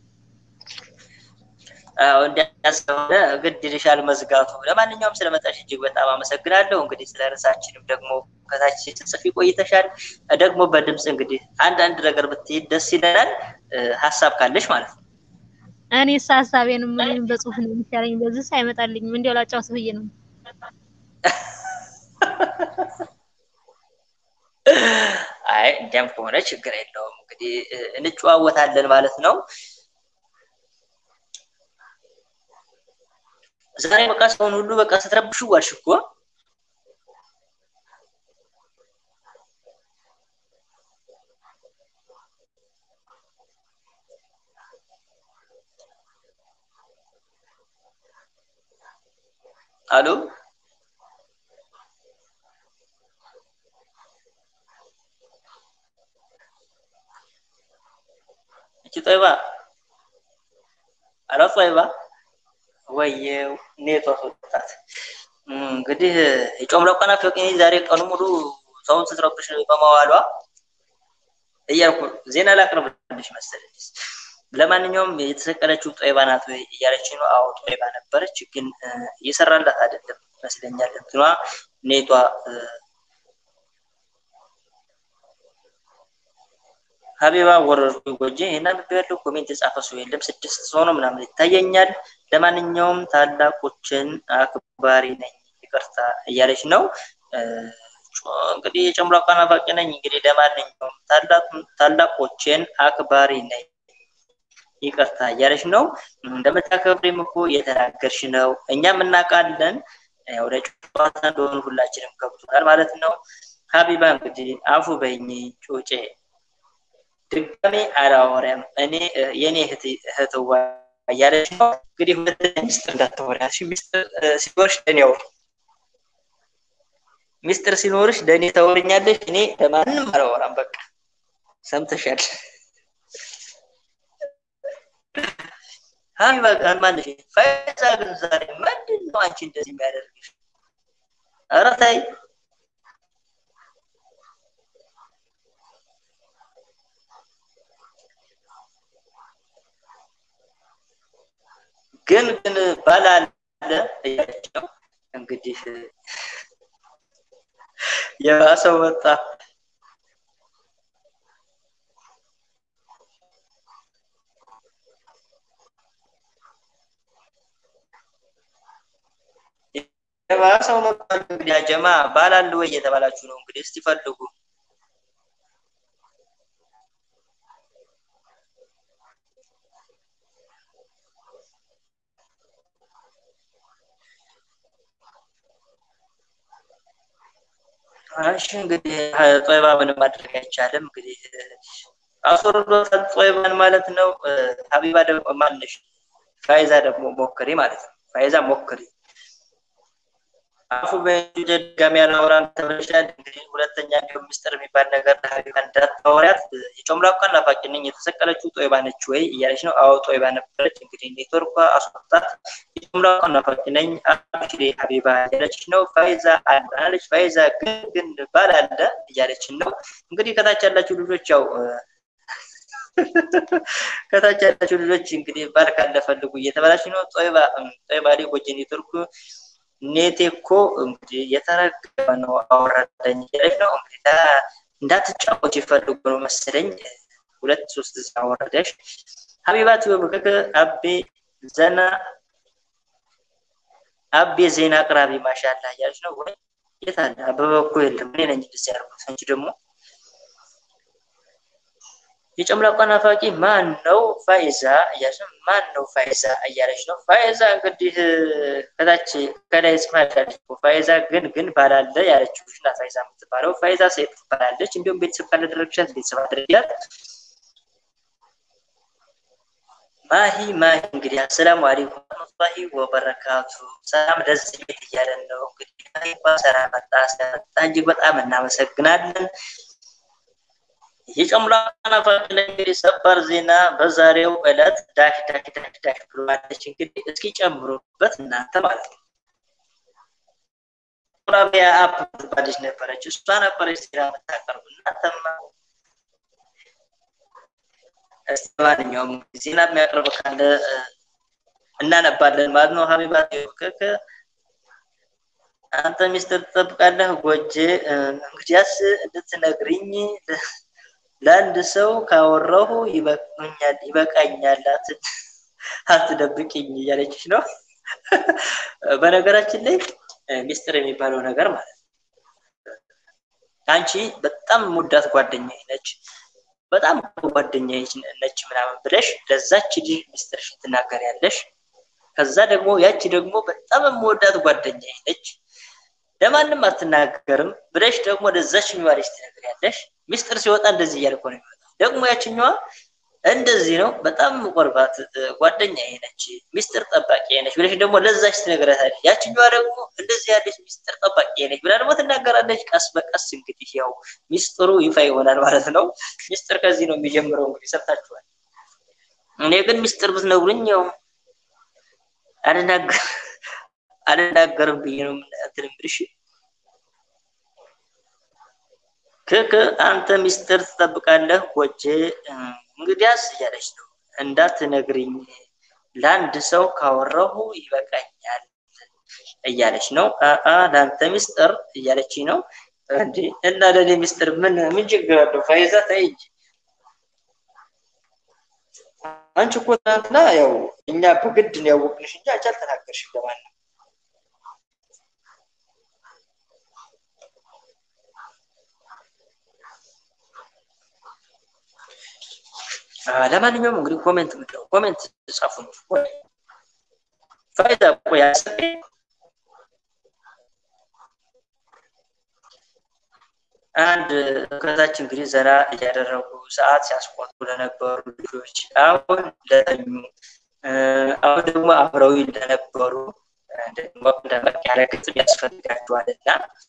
አዎ እንዲያስሆነ ግድ ይልሻል መዝጋቱ። ለማንኛውም ስለመጣሽ እጅግ በጣም አመሰግናለሁ። እንግዲህ ስለ ርዕሳችንም ደግሞ ከታች ስትጽፊ ቆይተሻል። ደግሞ በድምፅ እንግዲህ አንዳንድ ነገር ብትይ ደስ ይለናል፣ ሀሳብ ካለሽ ማለት ነው። እኔስ ሀሳቤንም ምንም በጽሁፍ ነው የሚሻለኝ። በዚህ አይመጣልኝም። እንዲያው ላጫውት ብዬ ነው። አይ እንዲያም ከሆነ ችግር የለውም። እንግዲህ እንጨዋወታለን ማለት ነው። ዛሬ በቃ ሰውን ሁሉ በቃ ስትረብሹ ዋልሽ እኮ። አሎ እቺ ጦይባ ኧረ ጦይባ ወየው ኔቷ ወጣት እንግዲህ የጮምለቆ ናፈቀኝ ዛሬ ቀኑ ሙሉ ሰውን ስትረብሽ በመዋሏ እያልኩ ዜና ላቅርብልሽ መሰለኝ። ለማንኛውም የተሰቀለችው ጦይባ ናት ወይ እያለች ነው። አዎ ጦይባ ነበረች፣ ግን እየሰራላት አይደለም ይመስለኛል። እንትኗ ኔቷ ሀቢባ ወረርኩ ጎጄ ይህን አንብቤ ያለው ኮሜንት የጻፈ ሰው የለም። ስድስት ሰው ነው ምናምን ይታየኛል። ለማንኛውም ታላቆችን አክባሪ ነኝ ይቅርታ እያለች ነው። እንግዲህ የጨምላቃ ናፋቂ ነኝ። እንግዲህ ለማንኛውም ታላቆችን አክባሪ ነኝ ይቅርታ እያለች ነው። እንደምታከብሪም እኮ እየተናገርሽ ነው። እኛም እናውቃለን። ወደ ጨዋታ እንደሆኑ ሁላችንም ገብቶናል ማለት ነው። ሀቢባ እንግዲህ አፉ በይኝ ጩጬ ድጋሜ አላወራም እኔ የኔ እህትዋ እያለች ነው። እንግዲህ ሁለተኛ ሚስጥር እንዳታወሪ ሚስጥር ሲኖርሽ ለእኔ አውሪ። ሚስጥር ሲኖርሽ ለእኔ ታወሪኛለሽ። እኔ ለማንም አላወራም። በቃ ሰምተሻል። ሀቢባ ጋር ማለሽ ፈይዛ ግን ዛሬ ምንድን ነው አንቺ እንደዚህ የሚያደርግሽ? ኧረ ተይ ግን ግን ባላለ እያለች ነው እንግዲህ የባሰው ወጣ። የባሰው መጣ። እንግዲህ አጀማ ባላል ወይ እየተባላችሁ ነው እንግዲህ እስቲ ፈልጉ። እሺ እንግዲህ ጦይባ ምንም ማድረግ አይቻልም። እንግዲህ አስወርዶታል ጦይባን ማለት ነው። ሀቢባ ደግሞ ማነሽ ፋይዛ ደግሞ ሞክሪ ማለት ነው። ፋይዛ ሞክሪ አፉ በድጋሚ ያላወራን ተብለሻል። እንግዲህ ሁለተኛ እንዲሁም ሚስጥር የሚባል ነገር ለሀቢባ እንዳታወሪያት። የጮምላቋ ናፋቂ ነኝ የተሰቀለችው ጦይባ ነች ወይ እያለች ነው። አዎ ጦይባ ነበረች። እንግዲህ ኔትወርኳ አስወጣት። የጮምላቋ ናፋቂ ነኝ አብሽሬ ሀቢባ እያለች ነው። ፋይዛ አለች። ፋይዛ ግን ግን ባል አለ እያለች ነው። እንግዲህ ከታች ያላችሁ ልጆች ያው ከታች ያላችሁ ልጆች እንግዲህ ባል ካለ ፈልጉ እየተባላች ነው። ጦይባ ጦይባ ላይ ጎጅ ኔትወርኩ ኔቴ እኮ እንግዲህ የተረገመ ነው አወረደኝ እያለች ነው። እንግዲህ እንዳትጫወት ይፈልጉ ነው መሰለኝ። ሁለት ሶስት ጊዜ አወረደሽ። ሀቢባት በምክክ አቤ ዘና አቤ ዜና አቅራቢ ማሻላ እያለች ነው። ወይ የት አለ አበበ እኮ የለም። እኔ ነኝ እንደዚህ ያልኩት እንጂ ደግሞ የጨምላቋ ናፋቂ ማን ነው? ፋይዛ እያለች ነው። ማን ነው ፋይዛ እያለች ነው። ፋይዛ እንግዲህ ከታች ከላይ ጽፋለች። ፋይዛ ግን ግን ባላለ ያለችው ልጅ ናት ፋይዛ የምትባለው። ፋይዛ ሴት ትባላለች። እንዲሁም ቤተሰብ ካላደረግሻት ቤተሰብ አድርጊያት። ማሂ ማሂ እንግዲህ አሰላሙ አለይኩም ወረህመቱላሂ ወበረካቱ። ሰላም ደስ ቤት እያለን ነው እንግዲህ ማሂ እንኳን ሰላም መጣ። ስለመጣ እጅግ በጣም እናመሰግናለን። የጨምላቃ ናፋቂ ላይ እንግዲህ ሰበር ዜና በዛሬው ዕለት ዳሽ ዳሽ ዳሽ ዳሽ ብሏለች። እንግዲህ እስኪ ጨምሩበት እናንተ ማለት ነው። ራቢያ አፕ ትባለች ነበረች፣ እሷ ነበረች ዜና የምታቀርቡ እናንተማ እስቲ ማንኛውም ዜና የሚያቀርብ ካለ እናነባለን ማለት ነው። ሀቢባት ከከ አንተ ሚስጥር ትጠብቃለህ ጎጄ እንግዲያስ እንድትነግሪኝ ለአንድ ሰው ካወራሁ ይበቃኛል ይበቃኛል አትደብቅኝ እያለችሽ ነው። በነገራችን ላይ ሚስጥር የሚባለው ነገር ማለት ነው አንቺ በጣም ሙዳት ጓደኛ ነች፣ በጣም ጓደኛ ነች ምናምን ብለሽ ለዛች ልጅ ሚስጥርሽን ትናገሪያለሽ። ከዛ ደግሞ ያቺ ደግሞ በጣም የምወዳት ጓደኛ ነች ለማንም አትናገርም ብለሽ ደግሞ ለዛች የሚባለች ትነግሪያለሽ። ሚስጥር ሲወጣ እንደዚህ እያለ እኮ ነው የሚወጣው። ደግሞ ያችኛዋ እንደዚህ ነው፣ በጣም ቆርባት ጓደኛ ነች፣ ሚስጥር ጠባቂ ነች ብለሽ ደግሞ ለዛች ትነግረታለች። ያችኛዋ ደግሞ እንደዚህ ያለች ሚስጥር ጠባቂ ነች ብላ ደግሞ ትናገራለች። ቀስ በቀስ እንግዲህ ያው ሚስጥሩ ይፋ ይሆናል ማለት ነው። ሚስጥር ከዚህ ነው የሚጀምረው። እንግዲህ ሰምታችኋል። እኔ ግን ሚስጥር ብትነግሩኝ ያው አልናገር አልናገርም ብዬ ነው እንትን የምልሽ። ክክ አንተ ሚስጥር ትጠብቃለህ ጎጄ እንግዲያስ እያለች ነው እንዳትነግሪኝ ለአንድ ሰው ካወራሁ ይበቃኛል እያለች ነው። አአ ለአንተ ሚስጥር እያለች ነው እንዴ? እና ለእኔ ሚስጥር ምን ምን ችግር አለው? ፋይዛ ተይ እንጂ አንቺ እኮ ትናንትና ያው እኛ በግድ ነው ያወቅንሽ እንጂ አንቺ አልተናገርሽም ለማንም። ለማንኛውም እንግዲህ ኮሜንት ምንድነው? ኮሜንት ጻፉ። ፋይዳ ቆይ አሰበኝ አንድ ከታች እንግዲህ ዘና እያደረጉ ሰዓት ሲያስቆጡ ለነበሩ ልጆች አሁን ለተኙ አሁን ደግሞ አብረው ለነበሩ ደግሞ ደመቅ ያለ ግጥም ያስፈልጋቸዋል እና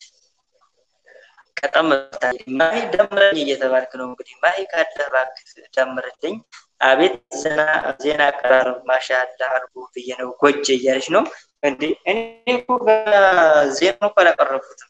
ቀጠም ማሂ ደምረኝ እየተባልክ ነው እንግዲህ ማሂ ካለ እባክህ ደምርልኝ። አቤት ዜና ዜና አቀራረብ ማሻአላ አልኩ ብዬ ነው ጎጄ እያለች ነው እንዴ እኔ እኮ ዜና እኮ አላቀረብኩትም።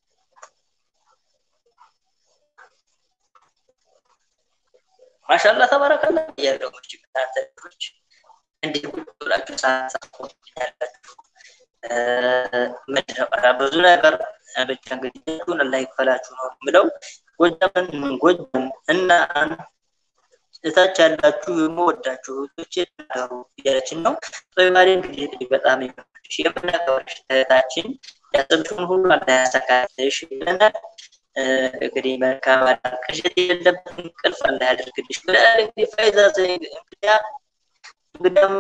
ማሻላ ተባረከላ እያለው እንጂ እናንተ ልጆች እንዲህ ቁጭ ብላችሁ ሳሳቆኛላችሁ ምንድነው ብዙ ነገር ብቻ እንግዲህ ቱን ላይ ይክፈላችሁ ነው የምለው። ጎጃምን ጎጃም እና እታች ያላችሁ የምወዳችሁ እህቶቼ ተናገሩ እያለችን ነው። ጦይማሪ እንግዲህ በጣም ይመችሽ የምናከብርሽ እህታችን ያሰብሽውን ሁሉ አላህ ያሳካልሽ ብለናል። እንግዲህ መልካም አዳር ቅዠት የሌለበት እንቅልፍ አላህ ያደርግልሽ ብለናል። እንግዲህ ፋይዛ ዘይድ እንግዲያ እንግዲያማ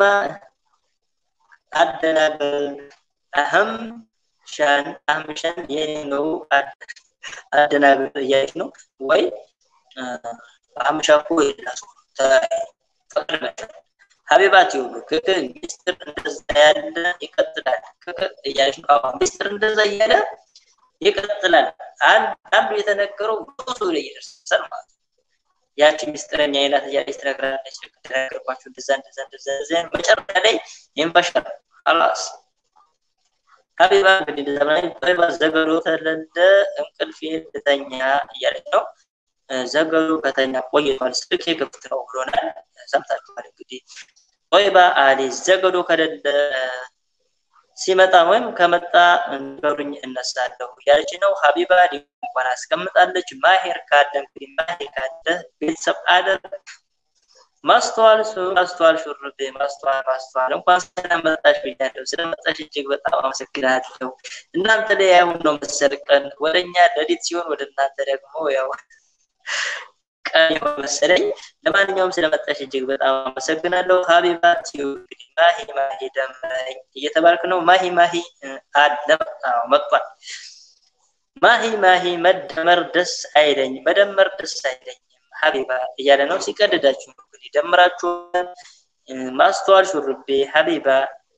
አደናገር አህም ሻን አህም ሻን የኔ ነው አደናገር እያለች ነው ወይ አህምሻ እኮ የላሱ ፍቅር መቻል ሀቢባት ይሁሉ ክክ ሚስጥር እንደዛ ያለ ይቀጥላል ክክ እያለች ነው። አዎ ሚስጥር እንደዛ እያለ ይቀጥላል። አንዱ የተነገረው ብዙ ላይ ይደርሳል ማለት ነው። ያቺ ሚስጥረኛ አይነት እያለች ትነግራለች። ተነገርኳችሁ እንደዛ እንደዛ እንደዛ እንደዛ መጨረሻ ላይ ይንበሻል። አላስ ሀቢባ እንግዲህ እንደዛ ብላ ሀቢባ ዘገዶ ተለለ እንቅልፌ ልተኛ እያለች ነው። ዘገዱ ከተኛ ቆይቷል። ስልክ የገብት ነው ብሎናል። ሰምታችኋል እንግዲህ ጦይባ አሊ ዘገዶ ከሌለ ሲመጣ ወይም ከመጣ ንገሩኝ እነሳለሁ እያለች ነው። ሀቢባ እንኳን አስቀምጣለች። ማሄር ካለ እንግዲህ ማሄር ካለ ቤተሰብ አደር ማስተዋል ማስተዋል ሹርቤ ማስተዋል ማስተዋል እንኳን ስለመጣሽ ብያለሁ። ስለመጣሽ እጅግ በጣም አመሰግናለሁ። እናንተ ላይ አሁን ነው መሰል ቀን ወደኛ ሌሊት ሲሆን ወደ እናንተ ደግሞ ያው ቀን ይሆን መሰለኝ። ለማንኛውም ስለመጣሽ እጅግ በጣም አመሰግናለሁ። ሀቢባ እንግዲህ ማሂ ማሂ ደምረኝ እየተባልክ ነው። ማሂ ማሂ አለ መጥቷል። ማሂ ማሂ መደመር ደስ አይለኝ መደመር ደስ አይለኝም ሀቢባ እያለ ነው። ሲቀድዳችሁ እንግዲህ ደምራችሁ ማስተዋል ሹርቤ ሀቢባ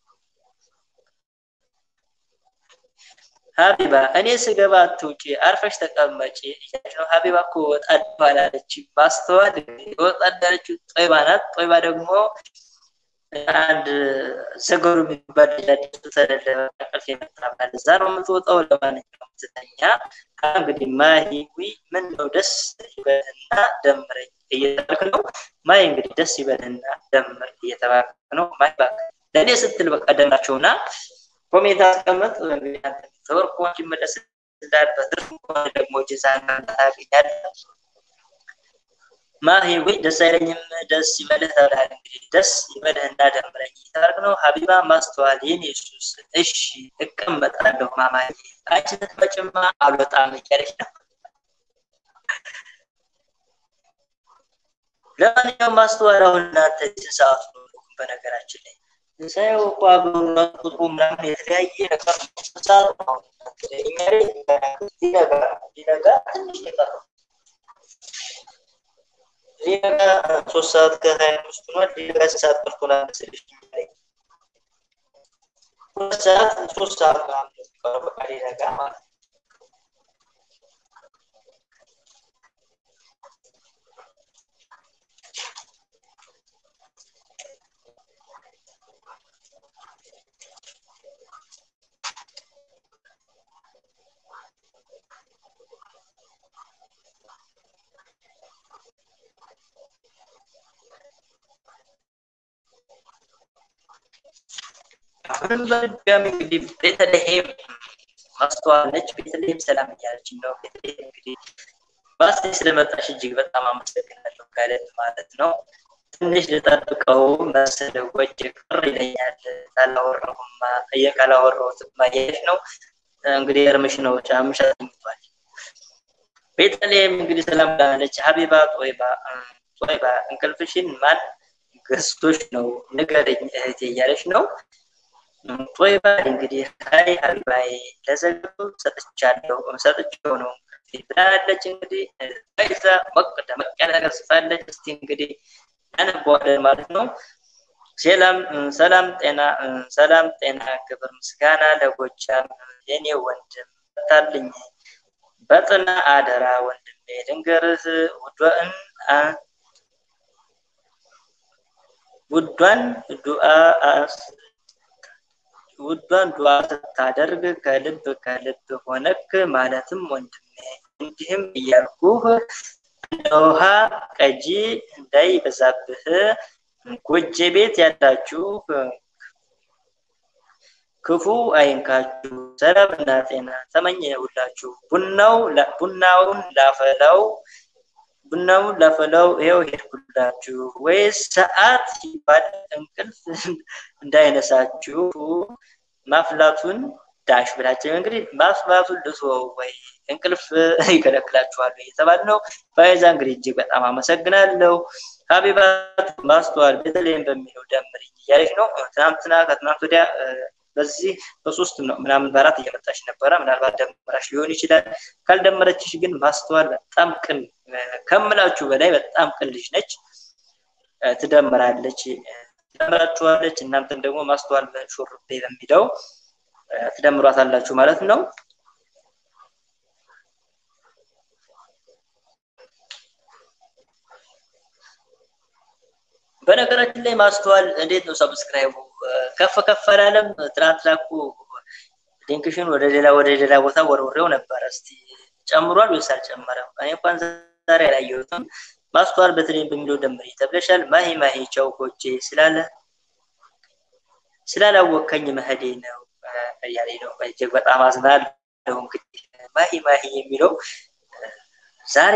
ሀቢባ እኔ ስገባ አትውጪ አርፈሽ ተቀመጪ እያለች ነው። ሀቢባ እኮ ወጣ ባላለች ማስተዋል ወጣ እንዳለችው ጦይባ ናት። ጦይባ ደግሞ አንድ ዘገሩ የሚባል ልጅ አዲሱ ተደለበ እንቅልፍ የመጣባል እዛ ነው የምትወጣው። ለማንኛውም ትተኛ። እንግዲህ ማሂዊ ምን ነው ደስ ይበልና ደምረኝ እየተባልክ ነው። ማይ እንግዲህ ደስ ይበልና ደምር እየተባልክ ነው። ማይ እባክህ ለእኔ ስትል በቃ ደምራቸውና ኮሜንት አስቀምጥ። እንግዲህ አንተ ተወርቆ እንዲመለስ እንዳል በትርፍ ከሆነ ደግሞ ጅዛን ታገኛለህ። ማሂ ወይ ደስ አይለኝም፣ ደስ ይበልህ ተብለሃል። እንግዲህ ደስ ይበልህ እና ደምረኝ እየተባልክ ነው። ሀቢባ ማስተዋል የኔ ሱስ እሺ እቀመጣለሁ ማማዬ፣ አንቺ ስትመጭማ አልወጣም እያለች ነው። ለማንኛውም ማስተዋል አሁን እናንተ ስንት ሰዓቱ ነው? በነገራችን ላይ ሳየው እኮ አገሩና ቁጥሩ ምናምን የተለያየ ነገር ነው። ሰዓት ነው እኛ ላይ ሊነጋ ሊነጋ ትንሽ የቀረው ሊነጋ ሶስት ሰዓት ከሀያ አምስት ሆኗል። ሊነጋ ስንት ሰዓት ቀርቶናል መሰለሽ? ሁለት ሰዓት ሶስት ሰዓት ምናምን የሚቀረው በቃ ሊነጋ ማለት ነው። አሁንም በድጋሚ እንግዲህ ቤተልሔም ማስተዋል ነች። ቤተልሔም ሰላም እያለች ነው። ቤተልሔም እንግዲህ ባስ ስለመጣሽ እጅግ በጣም አመሰግናለሁ ካለት ማለት ነው። ትንሽ ልጠብቀው መሰለ ጎጅ ቅር ይለኛል ካላወራሁማ ካላወራሁትማ እያለች ነው። እንግዲህ እርምሽ ነው ጫምሽ አስኝቷል። ቤተልሔም እንግዲህ ሰላም ብላለች። ሀቢባ ጦይባ ጦይባ እንቅልፍሽን ማን ገዝቶሽ ነው ንገረኝ እህቴ እያለች ነው። ጦይባ እንግዲህ ሀይ ሀቢባዬ ለዘገቡ ሰጥቻለሁ ሰጥቼው ነው ብላለች። እንግዲህ ይዛ ሞቅ ደመቅ ያለ ነገር ጽፋለች። እስቲ እንግዲህ ያነበዋለን ማለት ነው። ሰላም ሰላም ጤና ሰላም ጤና ክብር ምስጋና ለጎጃም የኔ ወንድም በታልኝ በጥና አደራ ወንድሜ ልንገርህ ውዷን ውዷን ዱአ ውዷን ዱዓ ስታደርግ ከልብ ከልብ ሆነክ ማለትም ወንድሜ እንዲህም እያልኩህ እንደ ውሃ ቀጂ እንዳይበዛብህ ጎጄ ቤት ያላችሁ ክፉ አይንካችሁ፣ ሰላምና ጤና ተመኘሁላችሁ። ቡናው ቡናውን ላፈላው ቡናውን ላፈላው ይኸው ሄድኩላችሁ። ወይስ ሰዓት ሲባል እንቅልፍ እንዳይነሳችሁ ማፍላቱን ዳሽ ብላችሁ እንግዲህ ማፍላቱን ልትወው ወይ እንቅልፍ ይከለክላችኋል እየተባለ ነው። ፋይዛ እንግዲህ እጅግ በጣም አመሰግናለሁ። ሀቢባት ማስተዋል በተለይም በሚለው ደምርኝ እያለች ነው። ትናንትና ከትናንት ወዲያ በዚህ በሶስት ምናምን በአራት እየመጣች ነበረ። ምናልባት ደምራሽ ሊሆን ይችላል። ካልደመረችሽ ግን ማስተዋል በጣም ቅን ከምላችሁ በላይ በጣም ቅን ልጅ ነች። ትደምራለች፣ ትደምራችኋለች። እናንተም ደግሞ ማስተዋል ሹርቤ በሚለው ትደምሯታላችሁ ማለት ነው። በነገራችን ላይ ማስተዋል እንዴት ነው ሰብስክራይቡ ከፍ ከፍ አላለም? ትናንትና እኮ ሊንክሽን ወደ ሌላ ወደ ሌላ ቦታ ወርውሬው ነበረ። እስቲ ጨምሯል ወይስ አልጨመረም? እኔ እንኳን ዛሬ አላየሁትም። ማስተዋል በተለይ በሚለው ደምሪ ተብለሻል። ማሂ ማሂ ቻው ኮቼ ስላለ ስላላወቀኝ መሄዴ ነው እያለኝ ነው። እጅግ በጣም አዝናለሁ። እንግዲህ ማሂ ማሂ የሚለው ዛሬ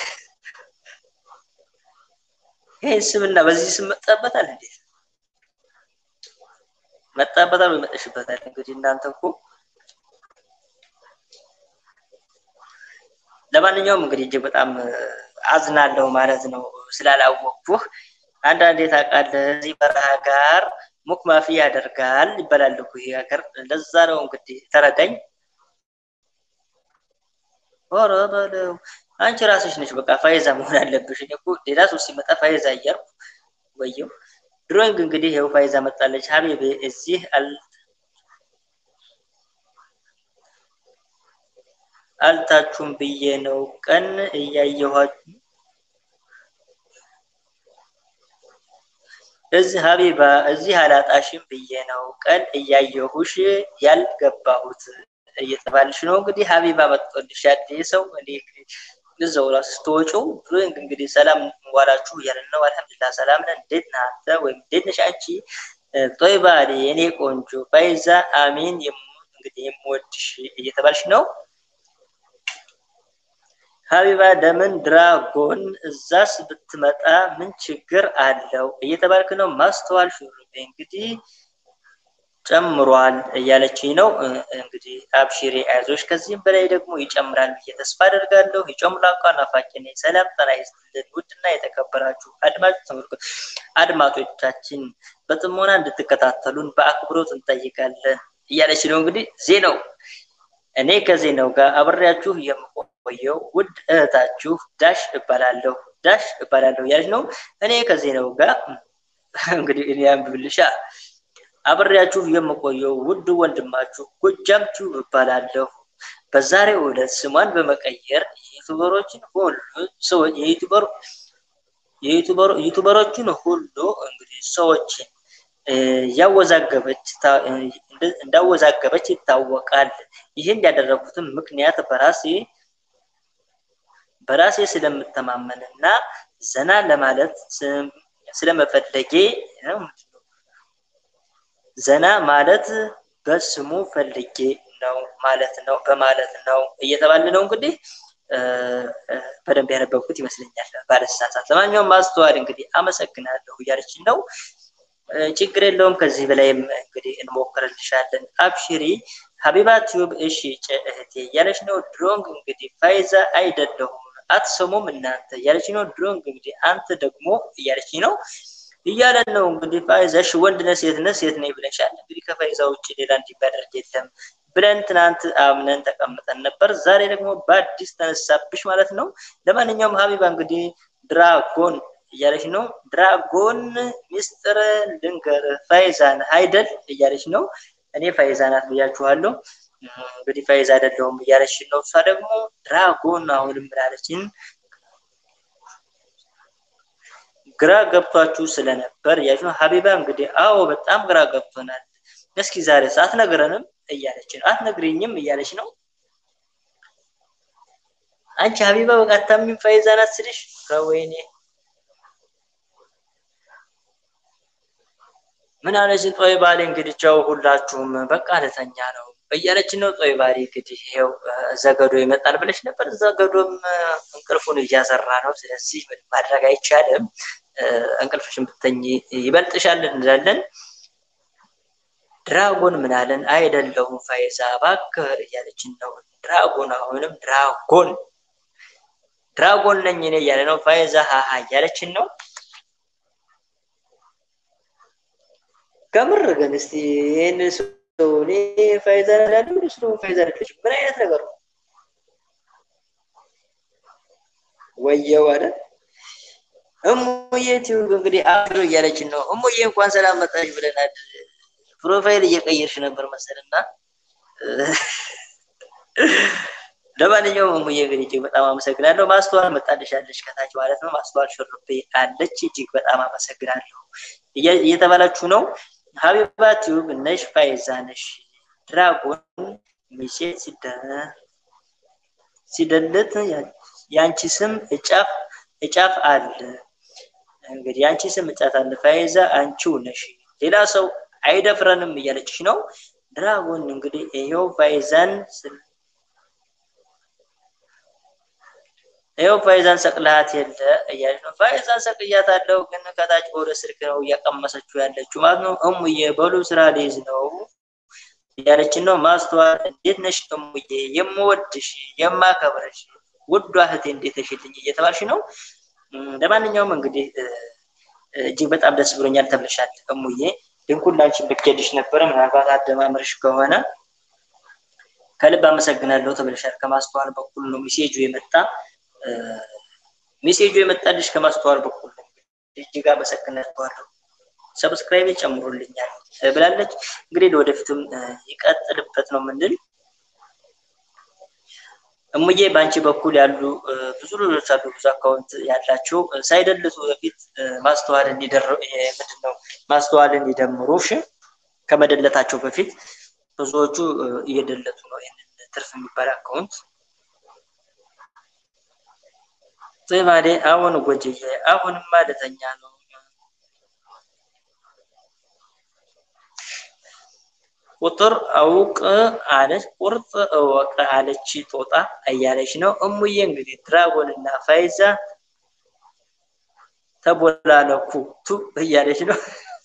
ይህን ስምና በዚህ ስም መጣበታል እንዴ? መጣበታል ወይ መጠሽበታል? እንግዲህ እናንተ እኮ ለማንኛውም እንግዲህ እጅግ በጣም አዝናለሁ ማለት ነው ስላላወቅኩህ። አንዳንዴ ታውቃለህ እዚህ በረሃ ጋር ሙክ ማፊ ያደርጋል ይባላል እኮ ይሄ ሀገር። ለዛ ነው እንግዲህ ተረዳኝ። ኧረ በለው አንቺ ራስሽ ነሽ በቃ ፋይዛ መሆን አለብሽ። እኔ እኮ ሌላ ሰው ሲመጣ ፋይዛ እያልኩ ወየው። ድሮይንግ እንግዲህ ይኸው ፋይዛ መጣለች። ሀቢቤ እዚህ አል አልታችሁም ብዬ ነው ቀን እያየኋችሁ እዚህ ሀቢባ እዚህ አላጣሽም ብዬ ነው ቀን እያየሁሽ ያልገባሁት እየተባልሽ ነው እንግዲህ ሀቢባ መጥቶልሽ ያደ ሰው እዛው ራሱ ስትወጪው ድሮይንግ እንግዲህ ሰላም ዋላችሁ እያለን ነው። አልሐምዱሊላህ ሰላም ነን። እንዴት ነህ አንተ ወይም እንዴት ነሽ አንቺ? ጦይባ የኔ ቆንጆ ፋይዛ አሚን እንግዲህ የምወድሽ እየተባልሽ ነው። ሀቢባ ለምን ድራጎን እዛስ ብትመጣ ምን ችግር አለው እየተባልክ ነው። ማስተዋል ሹሩቤ እንግዲህ ጨምሯል እያለችኝ ነው። እንግዲህ አብሽሬ አይዞሽ፣ ከዚህም በላይ ደግሞ ይጨምራል ብዬ ተስፋ አደርጋለሁ። ይጨምራ እንኳን ናፋቂ ነኝ። ሰላም ጤና ይስጥልን ውድና የተከበራችሁ አድማጭ ተመልከቱ አድማጮቻችን በጥሞና እንድትከታተሉን በአክብሮት እንጠይቃለን እያለች ነው። እንግዲህ ዜናው እኔ ከዜናው ጋር አብሬያችሁ የምቆየው ውድ እህታችሁ ዳሽ እባላለሁ ዳሽ እባላለሁ እያለች ነው። እኔ ከዜናው ጋር እንግዲህ እኔ አንብብልሻ አብሬያችሁ የምቆየው ውድ ወንድማችሁ ጎጃም ቲዩብ እባላለሁ። በዛሬው ዕለት ስሟን በመቀየር የዩቱበሮችን ሁሉ ሰዎች የዩቱበር ዩቱበሮችን ሁሉ እንግዲህ ሰዎችን ያወዛገበች እንዳወዛገበች ይታወቃል። ይህን ያደረኩትም ምክንያት በራሴ በራሴ ስለምተማመንና ዘና ለማለት ስለመፈለጌ ዘና ማለት በስሙ ፈልጌ ነው ማለት ነው በማለት ነው እየተባለ ነው እንግዲህ በደንብ ያነበብኩት ይመስለኛል ባለስሳሳት። ለማንኛውም ማስተዋል እንግዲህ አመሰግናለሁ እያለችን ነው። ችግር የለውም። ከዚህ በላይም እንግዲህ እንሞክርልሻለን። አብሽሪ ሀቢባ ቲዩብ እሺ እህቴ እያለች ነው። ድሮንግ እንግዲህ ፋይዛ አይደለሁም አትሰሙም እናንተ እያለች ነው። ድሮንግ እንግዲህ አንተ ደግሞ እያለች ነው እያለን ነው እንግዲህ ፋይዛ እሺ ወንድ ነህ ሴት ነህ ሴት ነኝ ብለሻል። እንግዲህ ከፋይዛ ውጭ ሌላ እንዲባደርግ የለም ብለን ትናንት አምነን ተቀምጠን ነበር። ዛሬ ደግሞ በአዲስ ተነሳብሽ ማለት ነው። ለማንኛውም ሀቢባ እንግዲህ ድራጎን እያለች ነው። ድራጎን ሚስጥር ልንገር ፋይዛን አይደል እያለች ነው። እኔ ፋይዛ ናት ብያችኋለሁ። እንግዲህ ፋይዛ አይደለሁም እያለች ነው። እሷ ደግሞ ድራጎን አሁንም ምላለችን ግራ ገብቷችሁ ስለነበር እያለች ነው። ሀቢባ እንግዲህ አዎ በጣም ግራ ገብቶናል። እስኪ ዛሬ አትነግረንም እያለች ነው። አትነግሪኝም እያለች ነው። አንቺ ሀቢባ በቃ አታምኝም ፋይዛ ናት ስልሽ ከወይኔ ምን አለች ጦይ ባሌ እንግዲህ ቻው ሁላችሁም በቃ ልተኛ ነው እያለች ነው። ጦይ ባሌ እንግዲህ ይኸው ዘገዶ ይመጣል ብለሽ ነበር። ዘገዶም እንቅልፉን እያሰራ ነው። ስለዚህ ምን ማድረግ አይቻልም። እንቅልፍሽን ብተኝ ይበልጥሻል እንላለን። ድራጎን ምናለን አይደለሁም ፋይዛ እባክህ እያለችን ነው። ድራጎን አሁንም ድራጎን ድራጎን ነኝ እኔ እያለ ነው። ፋይዛ ሀሀ እያለችን ነው። ከምር ግን እስቲ ይህን ሰው እኔ ፋይዛ ያለው እሱ ደግሞ ፋይዛ አይደለች። ምን አይነት ነገር ነው? ወየው አለ እሙዬ ቲዩብ እንግዲህ አብሮ እያለችን ነው። እሙዬ እንኳን ሰላም መጣሽ ብለናል። ፕሮፋይል እየቀየርሽ ነበር መሰልና ለማንኛውም እሙዬ እንግዲህ እጅግ በጣም አመሰግናለሁ። ማስተዋል መጣልሻለች ከታች ማለት ነው። ማስተዋል ሽርቤ አለች። እጅግ በጣም አመሰግናለሁ እየተባላችሁ ነው። ሀቢባ ቲዩብ ነሽ፣ ፋይዛ ነሽ። ድራጎን ሚሴ ሲደልት የአንቺ ስም እጫፍ እጫፍ አለ። እንግዲህ የአንቺ ስም እጫፍ አለ። ፋይዛ አንቺው ነሽ፣ ሌላ ሰው አይደፍረንም እያለችሽ ነው። ድራጎን እንግዲህ ይኸው ፋይዛን ይኸው ፋይዛን ሰቅልሃት የለ እያለች ነው። ፋይዛን ሰቅያታለሁ፣ ግን ከታች በወደ ስልክ ነው እያቀመሰችው ያለችው ማለት ነው። እሙዬ በሉ ስራ ሊይዝ ነው እያለችን ነው። ማስተዋል እንዴት ነሽ እሙዬ? የምወድሽ የማከብረሽ ውዷ እህቴ እንዴት ነሽልኝ እየተባልሽ ነው። ለማንኛውም እንግዲህ እጅግ በጣም ደስ ብሎኛል ተብለሻል እሙዬ። ድንኩን ላንቺ ልኬልሽ ነበረ። ምናልባት አደማመርሽ ከሆነ ከልብ አመሰግናለሁ ተብለሻል። ከማስተዋል በኩል ነው ሚሴጁ የመጣ ሜሴጁ የመጣልሽ ከማስተዋል በኩል እጅግ አመሰግናችኋለሁ። ሰብስክራይብ ጨምሮልኛል ብላለች። እንግዲህ ለወደፊትም ይቀጥልበት ነው ምንል እሙዬ በአንቺ በኩል ያሉ ብዙ ልጆች አሉ፣ ብዙ አካውንት ያላቸው ሳይደልቱ በፊት ማስተዋልን ምንድን ነው ማስተዋልን ይደምሩሽ ከመደለታቸው በፊት ብዙዎቹ እየደለቱ ነው ይህንን ትርፍ የሚባል አካውንት ጽባዴ አሁን ጎጅዬ አሁንማ ልተኛ ነው። ቁጥር አውቅ አለች፣ ቁርጥ እወቅ አለች ጦጣ እያለች ነው። እሙዬ እንግዲህ ድራጎን እና ፋይዛ ተቦላለኩ ቱ እያለች ነው።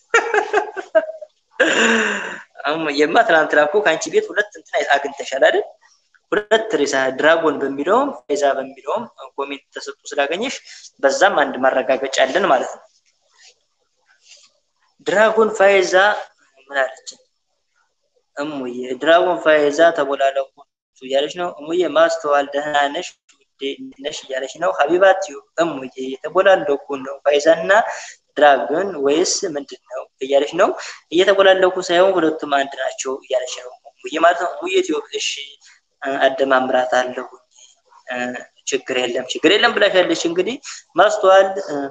እሙዬማ ትናንትና እኮ ከአንቺ ቤት ሁለት እንትን አግኝተሻል አይደል? ሁለት ሬሳ ድራጎን በሚለውም ፋይዛ በሚለውም ኮሜንት ተሰጡ ስላገኘሽ በዛም አንድ ማረጋገጫ አለን ማለት ነው። ድራጎን ፋይዛ ምን አለች? እሙዬ ድራጎን ፋይዛ ተቦላለቁ እያለች ነው። እሙዬ ማስተዋል ደህና ነሽ ነሽ እያለች ነው። ሀቢባት እሙዬ የተቦላለቁ ነው ፋይዛ እና ድራጎን ወይስ ምንድን ነው እያለች ነው። እየተቦላለቁ ሳይሆን ሁለቱም አንድ ናቸው እያለች ነው እሙዬ ማለት ነው። እሙዬ ቲዩብ እሺ አደማምራት አለሁ ችግር የለም ችግር የለም ብላሻለች። እንግዲህ ማስተዋል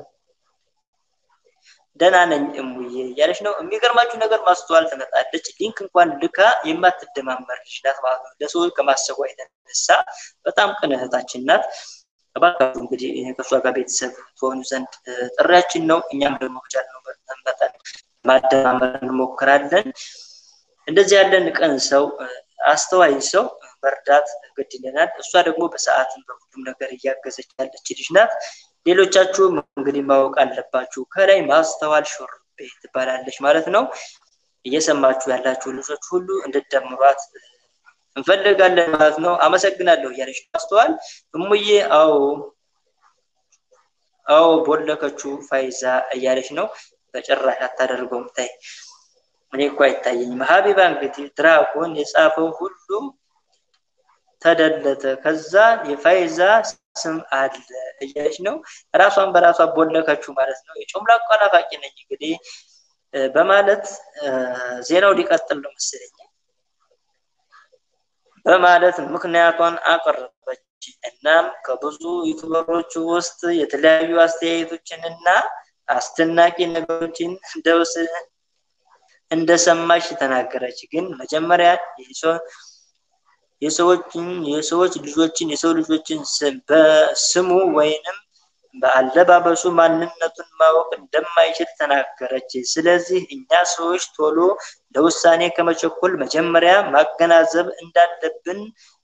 ደህና ነኝ እሙዬ እያለች ነው። የሚገርማችሁ ነገር ማስተዋል ትመጣለች። ሊንክ እንኳን ልካ የማትደማመር ልጅ ናት ማለት ነው። ለሰዎች ከማሰቧ የተነሳ በጣም ቅን እህታችን ናት። እባካችሁ እንግዲህ ከእሷ ጋር ቤተሰብ ትሆኑ ዘንድ ጥሪያችን ነው። እኛም ደግሞ ቻልነው መጠን ማደማመር እንሞክራለን። እንደዚህ ያለን ቀን ሰው አስተዋይ ሰው መርዳት ግድ ይለናል። እሷ ደግሞ በሰዓትም በሁሉም ነገር እያገዘች ያለች ልጅ ናት። ሌሎቻችሁም እንግዲህ ማወቅ አለባችሁ። ከላይ ማስተዋል ሾርቤ ትባላለች ማለት ነው። እየሰማችሁ ያላችሁ ልጆች ሁሉ እንድትደምሯት እንፈልጋለን ማለት ነው። አመሰግናለሁ እያለች ማስተዋል እሙዬ፣ አዎ አዎ ቦለከችሁ ፋይዛ እያለች ነው። በጭራሽ አታደርገውም። ታይ እኔ እኮ አይታየኝም። ሀቢባ እንግዲህ ድራጎን የጻፈው ሁሉ ተደለተ፣ ከዛ የፋይዛ ስም አለ እያለች ነው። ራሷን በራሷ ቦለከችው ማለት ነው። የጮምላቋ ናፋቂ ነኝ እንግዲህ በማለት ዜናው ሊቀጥል ነው መሰለኝ በማለት ምክንያቷን አቀረበች። እናም ከብዙ ዩቱበሮች ውስጥ የተለያዩ አስተያየቶችን እና አስደናቂ ነገሮችን እንደሰማች ተናገረች። ግን መጀመሪያ የሰዎችን የሰዎች ልጆችን የሰው ልጆችን በስሙ ወይንም በአለባበሱ ማንነቱን ማወቅ እንደማይችል ተናገረች። ስለዚህ እኛ ሰዎች ቶሎ ለውሳኔ ከመቸኮል መጀመሪያ ማገናዘብ እንዳለብን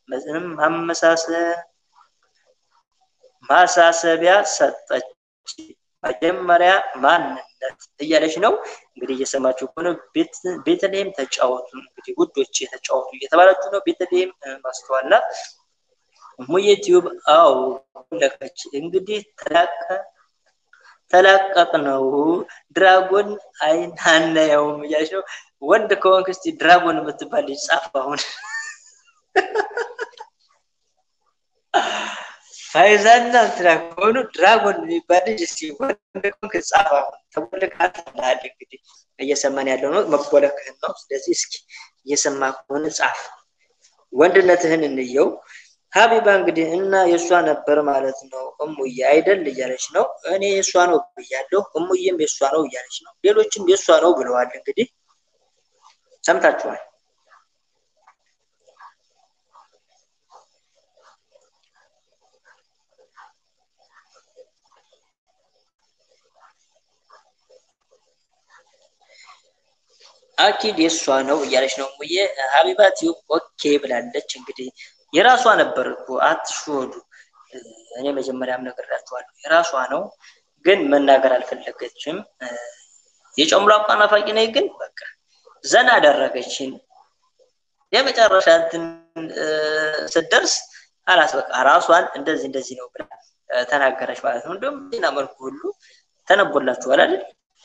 ማሳሰቢያ ሰጠች። መጀመሪያ ማንነት እያለች ነው እንግዲህ እየሰማችሁ ከሆነ ቤተልሔም ተጫወቱ እንግዲህ ውዶች የተጫወቱ እየተባላችሁ ነው። ቤተልሔም ማስተዋላት ሙዬ ቲዩብ አው ለከች እንግዲህ ተላቀቅ ነው ድራጎን አይን አናየውም እያለች ነው። ወንድ ከሆንክ እስቲ ድራጎን የምትባል ልጅ ጻፍ አሁን ፋይዛና እንትና ከሆኑ ድራጎን የሚባል ልጅ እስቲ ወንድ ከሆንክ ጻፍ አሁን ተቦልካት ናል እንግዲህ እየሰማን ያለው ነው መቦለክህን ነው። ስለዚህ እስኪ እየሰማ ከሆነ ጻፍ ወንድነትህን እንየው። ሀቢባ እንግዲህ እና የእሷ ነበር ማለት ነው። እሙዬ አይደል እያለች ነው። እኔ የእሷ ነው ብያለሁ። እሙዬም የእሷ ነው እያለች ነው። ሌሎችም የእሷ ነው ብለዋል። እንግዲህ ሰምታችኋል። አኪድ የእሷ ነው እያለች ነው እሙዬ። ሀቢባ ቲዩብ ኦኬ ብላለች። እንግዲህ የራሷ ነበር እኮ አትሽወዱ። እኔ መጀመሪያም ነግሬያችኋለሁ፣ የራሷ ነው ግን መናገር አልፈለገችም። የጨምላቋ ናፋቂ ነኝ ግን በቃ ዘና አደረገችን። የመጨረሻ እንትን ስትደርስ አላስ በቃ ራሷን እንደዚህ እንደዚህ ነው ብላ ተናገረች ማለት ነው። እንዲሁም ዜና መልኩ ሁሉ ተነቦላችኋል አይደል?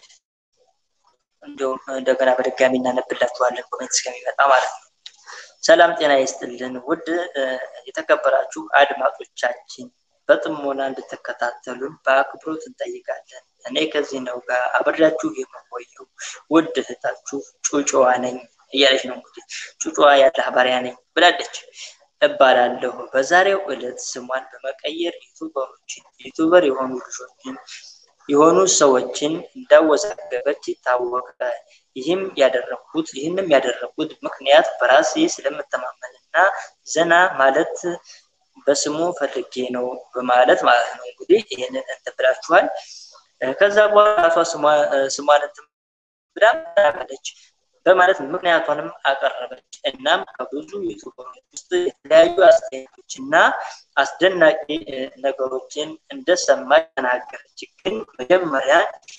እንዲሁም እንደገና በድጋሚ እናነብላችኋለን ኮሜንት እስከሚመጣ ማለት ነው። ሰላም ጤና ይስጥልን ውድ የተከበራችሁ አድማጮቻችን በጥሞና እንድትከታተሉን በአክብሮት እንጠይቃለን። እኔ ከዚህ ነው ጋር አብሬያችሁ የምቆየው ውድ እህታችሁ ጩጮዋ ነኝ እያለች ነው እንግዲህ ጩጮዋ ያለ ባሪያ ነኝ ብላለች እባላለሁ። በዛሬው ዕለት ስሟን በመቀየር ዩቱበሮችን ዩቱበር የሆኑ ልጆችን የሆኑ ሰዎችን እንዳወዛገበች ይታወቃል። ይህም ያደረኩት ይህንም ያደረኩት ምክንያት በራሴ ስለምተማመንና ዘና ማለት በስሙ ፈልጌ ነው በማለት ማለት ነው። እንግዲህ ይህንን እንትን ብላችኋል። ከዛ በኋላ ራሷ ስሟን እንትን ብላ ተናገረች በማለት ምክንያቷንም አቀረበች። እናም ከብዙ ዩቱበሮች ውስጥ የተለያዩ አስተያየቶች እና አስደናቂ ነገሮችን እንደሰማች ተናገረች። ግን መጀመሪያ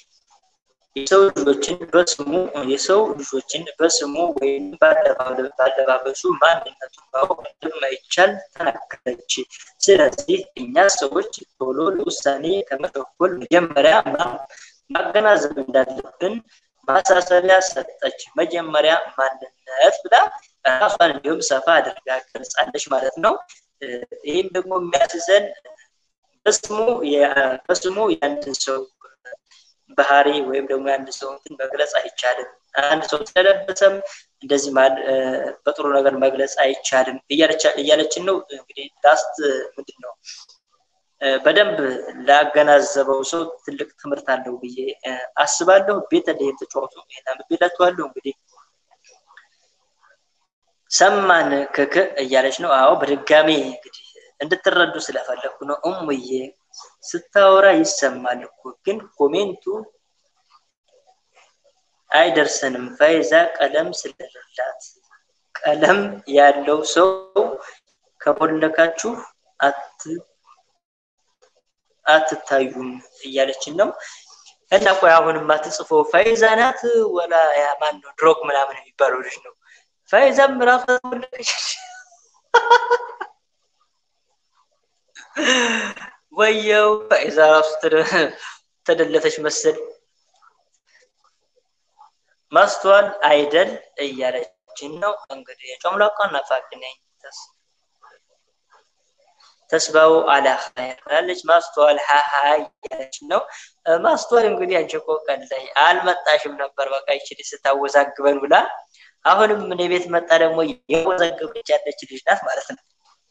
የሰው ልጆችን በስሙ የሰው ልጆችን በስሙ ወይም ባለባበሱ ማንነቱን ማወቅ እንደማይቻል ተናገረች። ስለዚህ እኛ ሰዎች ቶሎ ለውሳኔ ከመቸኮል መጀመሪያ ማገናዘብ እንዳለብን ማሳሰቢያ ሰጠች። መጀመሪያ ማንነት ብላ ራሷን እንዲሁም ሰፋ አድርጋ ገልጻለች ማለት ነው። ይህም ደግሞ የሚያስዘን በስሙ በስሙ የአንድን ሰው ባህሪ ወይም ደግሞ የአንድ ሰው እንትን መግለጽ አይቻልም። አንድ ሰው ስለለበሰም እንደዚህ በጥሩ ነገር መግለጽ አይቻልም እያለችን ነው። እንግዲህ ላስት ምንድን ነው በደንብ ላገናዘበው ሰው ትልቅ ትምህርት አለው ብዬ አስባለሁ። ቤተልሔም ተጫወቱ ይሄን አንብቤላችኋለሁ። እንግዲህ ሰማን ክክ እያለች ነው። አዎ በድጋሚ እንግዲህ እንድትረዱ ስለፈለግኩ ነው። እሙዬ ስታወራ ይሰማል እኮ ግን ኮሜንቱ አይደርሰንም። ፈይዛ ቀለም ስለሌላት ቀለም ያለው ሰው ከቦለካችሁ አትታዩም እያለችን ነው። እና ቆይ አሁን የማትጽፈው ፈይዛ ናት ወላ ያ ማን ነው ድሮግ ምናምን የሚባለው ልጅ ነው? ፈይዛም ራሷ ተቦለከች። ወየው ፈይዛ ራሱ ተደለተች መሰል። ማስተዋል አይደል እያለችን ነው እንግዲህ የጮምላቋ ናፋቂ ነኝ ተስባው አላ ኸይር ብላለች። ማስተዋል ሀሀ እያለች ነው። ማስተዋል እንግዲህ አንቺ እኮ ቀን ላይ አልመጣሽም ነበር በቃ ይችል ስታወዛግበን ብላ አሁንም እኔ ቤት መጣ ደግሞ የወዛገበች ያለች ልጅ ናት ማለት ነው።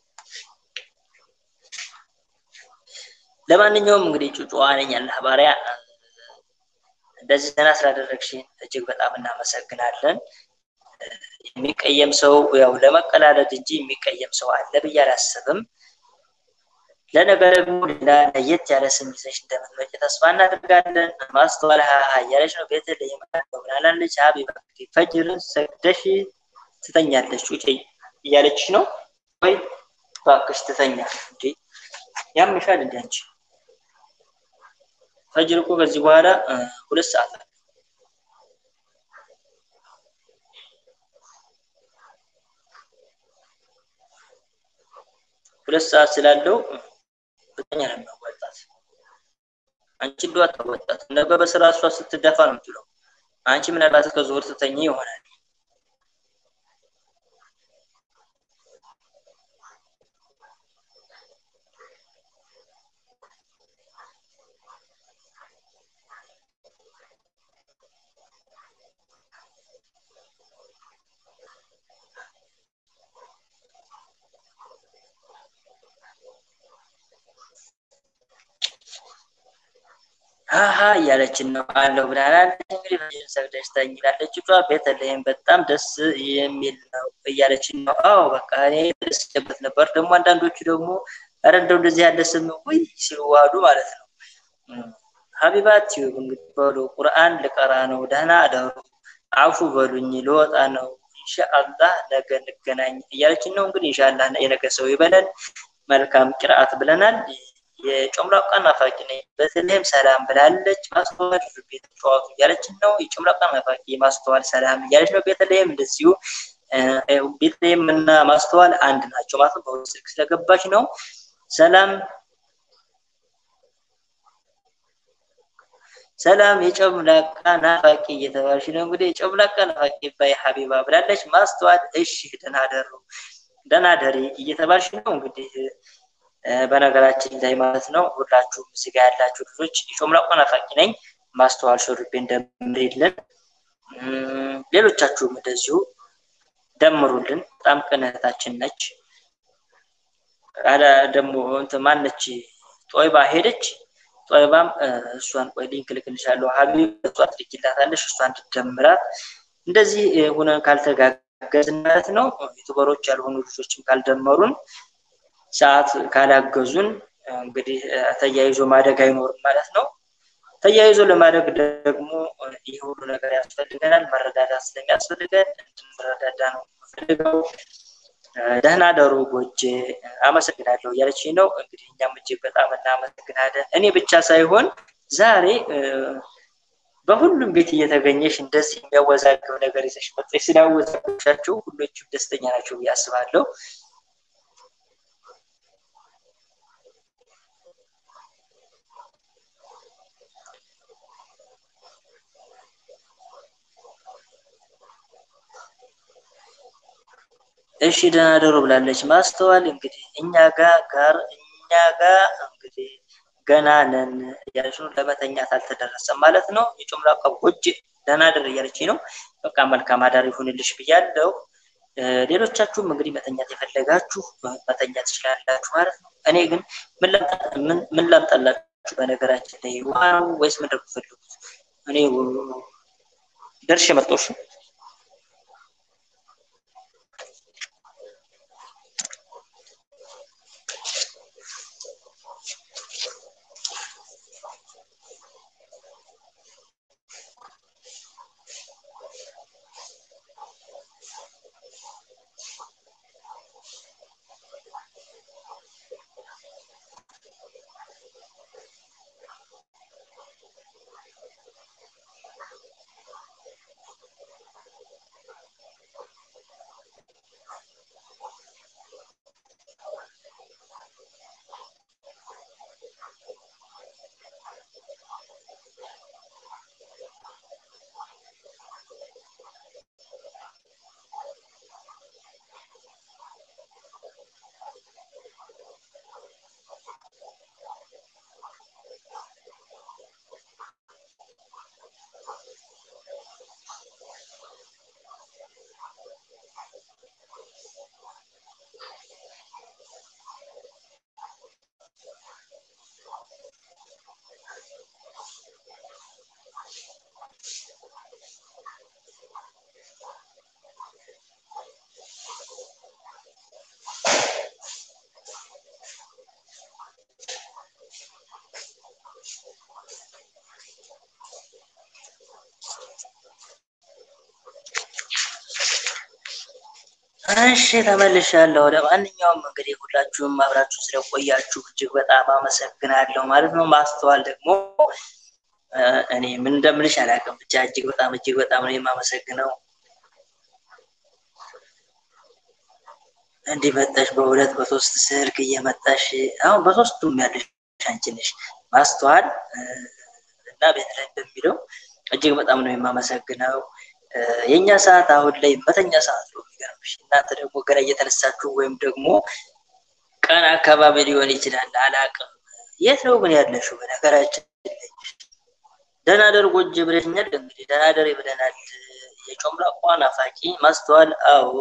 ለማንኛውም እንግዲህ ጩጩዋ ነኝ አላህ ባሪያ እንደዚህ ዘና ስላደረግሽን እጅግ በጣም እናመሰግናለን። የሚቀየም ሰው ያው ለመቀላለድ እንጂ የሚቀየም ሰው አለ ብዬ አላስብም። ለነገ ደግሞ ሌላ ለየት ያለ ስም ይዘሽ እንደምትመጪ ተስፋ እናደርጋለን። ማስተዋል ሀሀ እያለች ነው። ቤተልሔም ብላለች። ሀቢባ እንግዲህ ፈጅር ሰግደሽ ትተኛለች ውጪ እያለችሽ ነው። ወይ እባክሽ ትተኛ እንዴ ያምሻል እንዴ አንቺ? ፈጅር እኮ ከዚህ በኋላ ሁለት ሰዓት አለ። ሁለት ሰዓት ስላለው ብተኛ ነው የሚያዋጣት። አንቺ እንደው አታዋጣት። ነገ በስራ እሷ ስትደፋ ነው የምትለው። አንቺ ምናልባት እስከ ዞር ትተኛ ይሆናል። ሀሀ እያለችን ነው አለው ብላለች። እንግዲህ ፈጅር ሰግደሽ ተኝ ይላለች። እሷ ቤተልሔም በጣም ደስ የሚል ነው እያለችን ነው። አዎ በቃ እኔ ደስበት ነበር። ደግሞ አንዳንዶቹ ደግሞ ኧረ እንደው እንደዚህ ያለ ስም ውይ ሲሉ ዋሉ ማለት ነው። ሀቢባ ቲዩብ እንግዲህ በሉ ቁርአን ልቀራ ነው፣ ደህና አደሩ፣ አፉ በሉኝ፣ ልወጣ ነው፣ ኢንሻአላህ ነገ እንገናኝ እያለችን ነው። እንግዲህ ኢንሻአላህ የነገ ሰው ይበለን። መልካም ቅርአት ብለናል። የጮምላቃ ናፋቂ ነኝ። በተለይም ሰላም ብላለች። ማስተዋል ቤት ተጫዋቱ እያለችን ነው። የጮምላቃ ናፋቂ ማስተዋል ሰላም እያለች ነው። ቤተልሔም እንደዚሁ ቤተልሔም እና ማስተዋል አንድ ናቸው ማለት ነው። በሁለት ስልክ ስለገባች ነው። ሰላም ሰላም የጨምላቃ ናፋቂ እየተባለች ነው። እንግዲህ የጨምላቃ ናፋቂ ባይ ሀቢባ ብላለች። ማስተዋል እሺ ደህና ደሩ ደህና ደሪ እየተባለች ነው እንግዲህ በነገራችን ላይ ማለት ነው ሁላችሁም ስጋ ያላችሁ ልጆች የጮምላቆ ናፋቂ ነኝ። ማስተዋል ሾርቤ እንደምርልን ሌሎቻችሁም እንደዚሁ ደምሩልን። በጣም ቅንነታችን ነች። አለ ደግሞ እንትን ማነች ጦይባ ሄደች። ጦይባም እሷን ቆይ ሊንክ ልክልሻለሁ ሀቢብ እሷ ትልኪላታለሽ እሷ እንድትደምራት እንደዚህ ሁነን ካልተጋገዝን ማለት ነው ዩቱበሮች ያልሆኑ ልጆችም ካልደመሩን ሰዓት ካላገዙን እንግዲህ ተያይዞ ማደግ አይኖርም ማለት ነው። ተያይዞ ለማደግ ደግሞ ይህ ሁሉ ነገር ያስፈልገናል። መረዳዳት ስለሚያስፈልገን እንድንረዳዳ ነው የምፈልገው። ደህና ደሩ ጎጄ፣ አመሰግናለሁ እያለች ነው። እንግዲህ እኛም እጅግ በጣም እናመሰግናለን። እኔ ብቻ ሳይሆን ዛሬ በሁሉም ቤት እየተገኘሽ እንደዚህ የሚያወዛግብ ነገር ይዘሽ መጥተሽ ስላወዛግብሻቸው ሁሎችም ደስተኛ ናቸው ብዬ አስባለሁ። እሺ ደህና ደሩ ብላለች። ማስተዋል እንግዲህ እኛ ጋር ጋር እኛ ጋር እንግዲህ ገና ነን እያለች ነው። ለመተኛት አልተደረሰም ማለት ነው። የጮምላቃ ጎጅ ደህና ደር እያለች ነው። በቃ መልካም አዳር ይሁንልሽ ብያለሁ። ሌሎቻችሁም እንግዲህ መተኛት የፈለጋችሁ መተኛት ትችላላችሁ ማለት ነው። እኔ ግን ምን ላምጣላችሁ? በነገራችን ላይ ውሃ ነው ወይስ ምንድን ነው የምትፈልጉት? እኔ ደርሼ መጣሁ። እሺ ተመልሻለሁ። ለማንኛውም እንግዲህ ሁላችሁም አብራችሁ ስለቆያችሁ እጅግ በጣም አመሰግናለሁ ማለት ነው። ማስተዋል ደግሞ እኔ ምን እንደምልሽ አላውቅም። ብቻ እጅግ በጣም እጅግ በጣም ነው የማመሰግነው። እንዲህ መጣሽ በሁለት በሶስት ስልክ እየመጣሽ አሁን በሶስቱም ያለሽ አንቺ ነሽ ማስተዋል እና ቤት ላይ በሚለው እጅግ በጣም ነው የማመሰግነው። የእኛ ሰዓት አሁን ላይ መተኛ ሰዓት ነው የሚገርምሽ። እናንተ ደግሞ ገና እየተነሳችሁ ወይም ደግሞ ቀን አካባቢ ሊሆን ይችላል አላቅም። የት ነው ግን ያለሽው? በነገራችን ላይ ደህና ደር ጎጅ ብለሽኛል። እንግዲህ ደህና ደር ብለናል። የጮምላቋ ናፋቂ ማስተዋል አዎ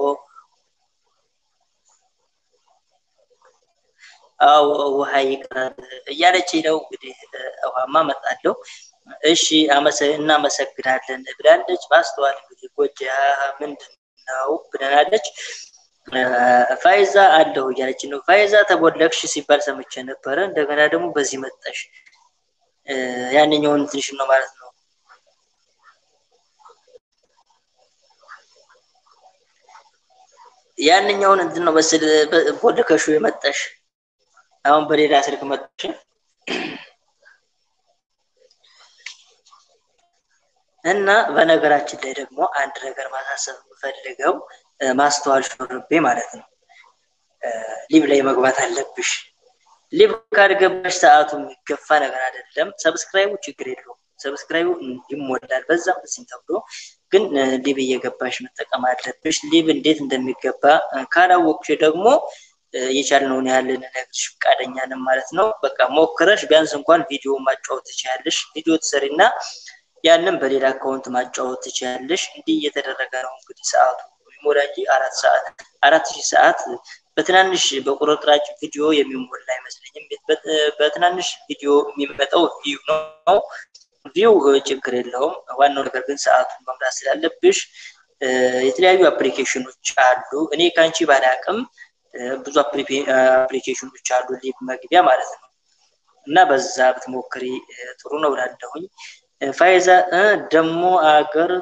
አዎ ውሃ ይቅራል እያለች ነው እንግዲህ ውሃማ መጣለሁ። እሺ እናመሰግናለን ብላለች። ማስተዋል እንግዲህ ጎጃ ምንድን ነው ብለናለች። ፋይዛ አለሁ እያለች ነው። ፋይዛ ተቦለክሽ ሲባል ሰምቼ ነበረ። እንደገና ደግሞ በዚህ መጣሽ። ያንኛውን ትንሽ ነው ማለት ነው። ያንኛውን እንትን ነው በስል ቦልከሹ የመጣሽ አሁን በሌላ ስልክ መጣሽ። እና በነገራችን ላይ ደግሞ አንድ ነገር ማሳሰብ የምፈልገው ማስተዋል ሹርቤ ማለት ነው። ሊብ ላይ መግባት አለብሽ። ሊብ ካልገባሽ ሰዓቱ የሚገፋ ነገር አይደለም። ሰብስክራይቡ ችግር የለውም። ሰብስክራይቡ ይሞላል። በዛም በዚህም ተብሎ ግን ሊብ እየገባሽ መጠቀም አለብሽ። ሊብ እንዴት እንደሚገባ ካላወቅሽ ደግሞ የቻልነውን ያህል ልነግርሽ ፈቃደኛ ነን ማለት ነው። በቃ ሞክረሽ ቢያንስ እንኳን ቪዲዮ ማጫወት ትችያለሽ። ቪዲዮ ትሰሪና ያንን በሌላ አካውንት ማጫወት ትችያለሽ። እንዲህ እየተደረገ ነው እንግዲህ ሰዓቱ የሚሞላ እንጂ አራት ሰዓት አራት ሺህ ሰዓት በትናንሽ በቁርጥራጭ ቪዲዮ የሚሞላ አይመስለኝም። በትናንሽ ቪዲዮ የሚመጣው ቪው ነው። ቪው ችግር የለውም። ዋናው ነገር ግን ሰዓቱን መምራት ስላለብሽ የተለያዩ አፕሊኬሽኖች አሉ። እኔ ከአንቺ ባላቅም ብዙ አፕሊኬሽኖች አሉ ሊብ መግቢያ ማለት ነው። እና በዛ ብትሞክሪ ጥሩ ነው እላለሁኝ። ፋይዛ ደግሞ አገር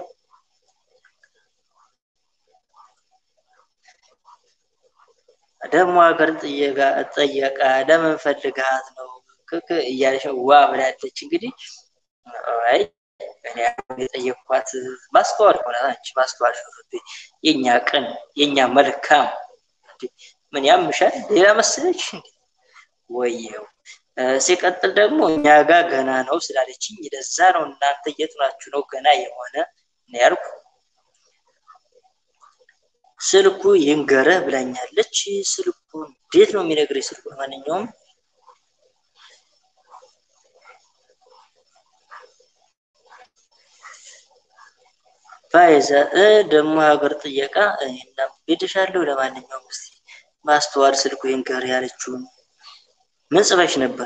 ደግሞ ሀገር ጠየቃ ለምን ፈልግሃት ነው ክክ እያለች ዋ ብላለች። እንግዲህ አይ እኔ የጠየኳት ማስተዋል ሆነ አንቺ ማስተዋል ሹርቤ የኛ ቅን የኛ መልካም ምን ያምሻል? ሌላ መሰለች ወየው። ሲቀጥል ደግሞ እኛ ጋር ገና ነው ስላለችኝ ለዛ ነው እናንተ የት ናችሁ ነው ገና የሆነ ነው ያልኩ። ስልኩ ይንገረህ ብላኛለች። ስልኩ እንዴት ነው የሚነግረኝ? ስልኩ ማንኛውም ፋይዛ ደግሞ ሀገር ጥየቃ እና ቤትሻለሁ። ለማንኛውም እስቲ ማስተዋል ስልኩ ይንገር ያለችውን ምን ጽፈሽ ነበር?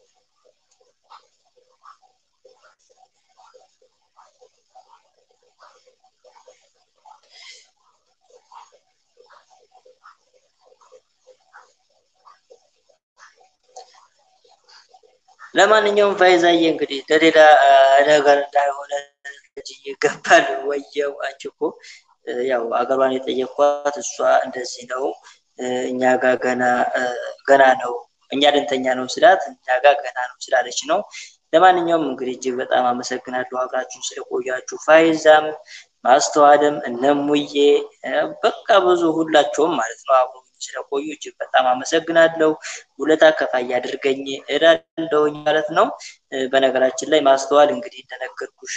ለማንኛውም ፋይዛዬ እንግዲህ ለሌላ ነገር እንዳይሆነ ይገባል። ወየው አንቺ እኮ ያው አገሯን የጠየኳት እሷ እንደዚህ ነው እኛ ጋር ገና ገና ነው እኛ ልንተኛ ነው ስላት እኛ ጋር ገና ነው ስላለች ነው። ለማንኛውም እንግዲህ እጅግ በጣም አመሰግናለሁ አብራችሁን ስለቆያችሁ። ፋይዛም ማስተዋልም እነሙዬ በቃ ብዙ ሁላቸውም ማለት ነው አብሮ ስለቆዩ እጅግ በጣም አመሰግናለሁ። ውለታ ከፋይ አድርገኝ እላለሁኝ ማለት ነው። በነገራችን ላይ ማስተዋል እንግዲህ እንደነገርኩሽ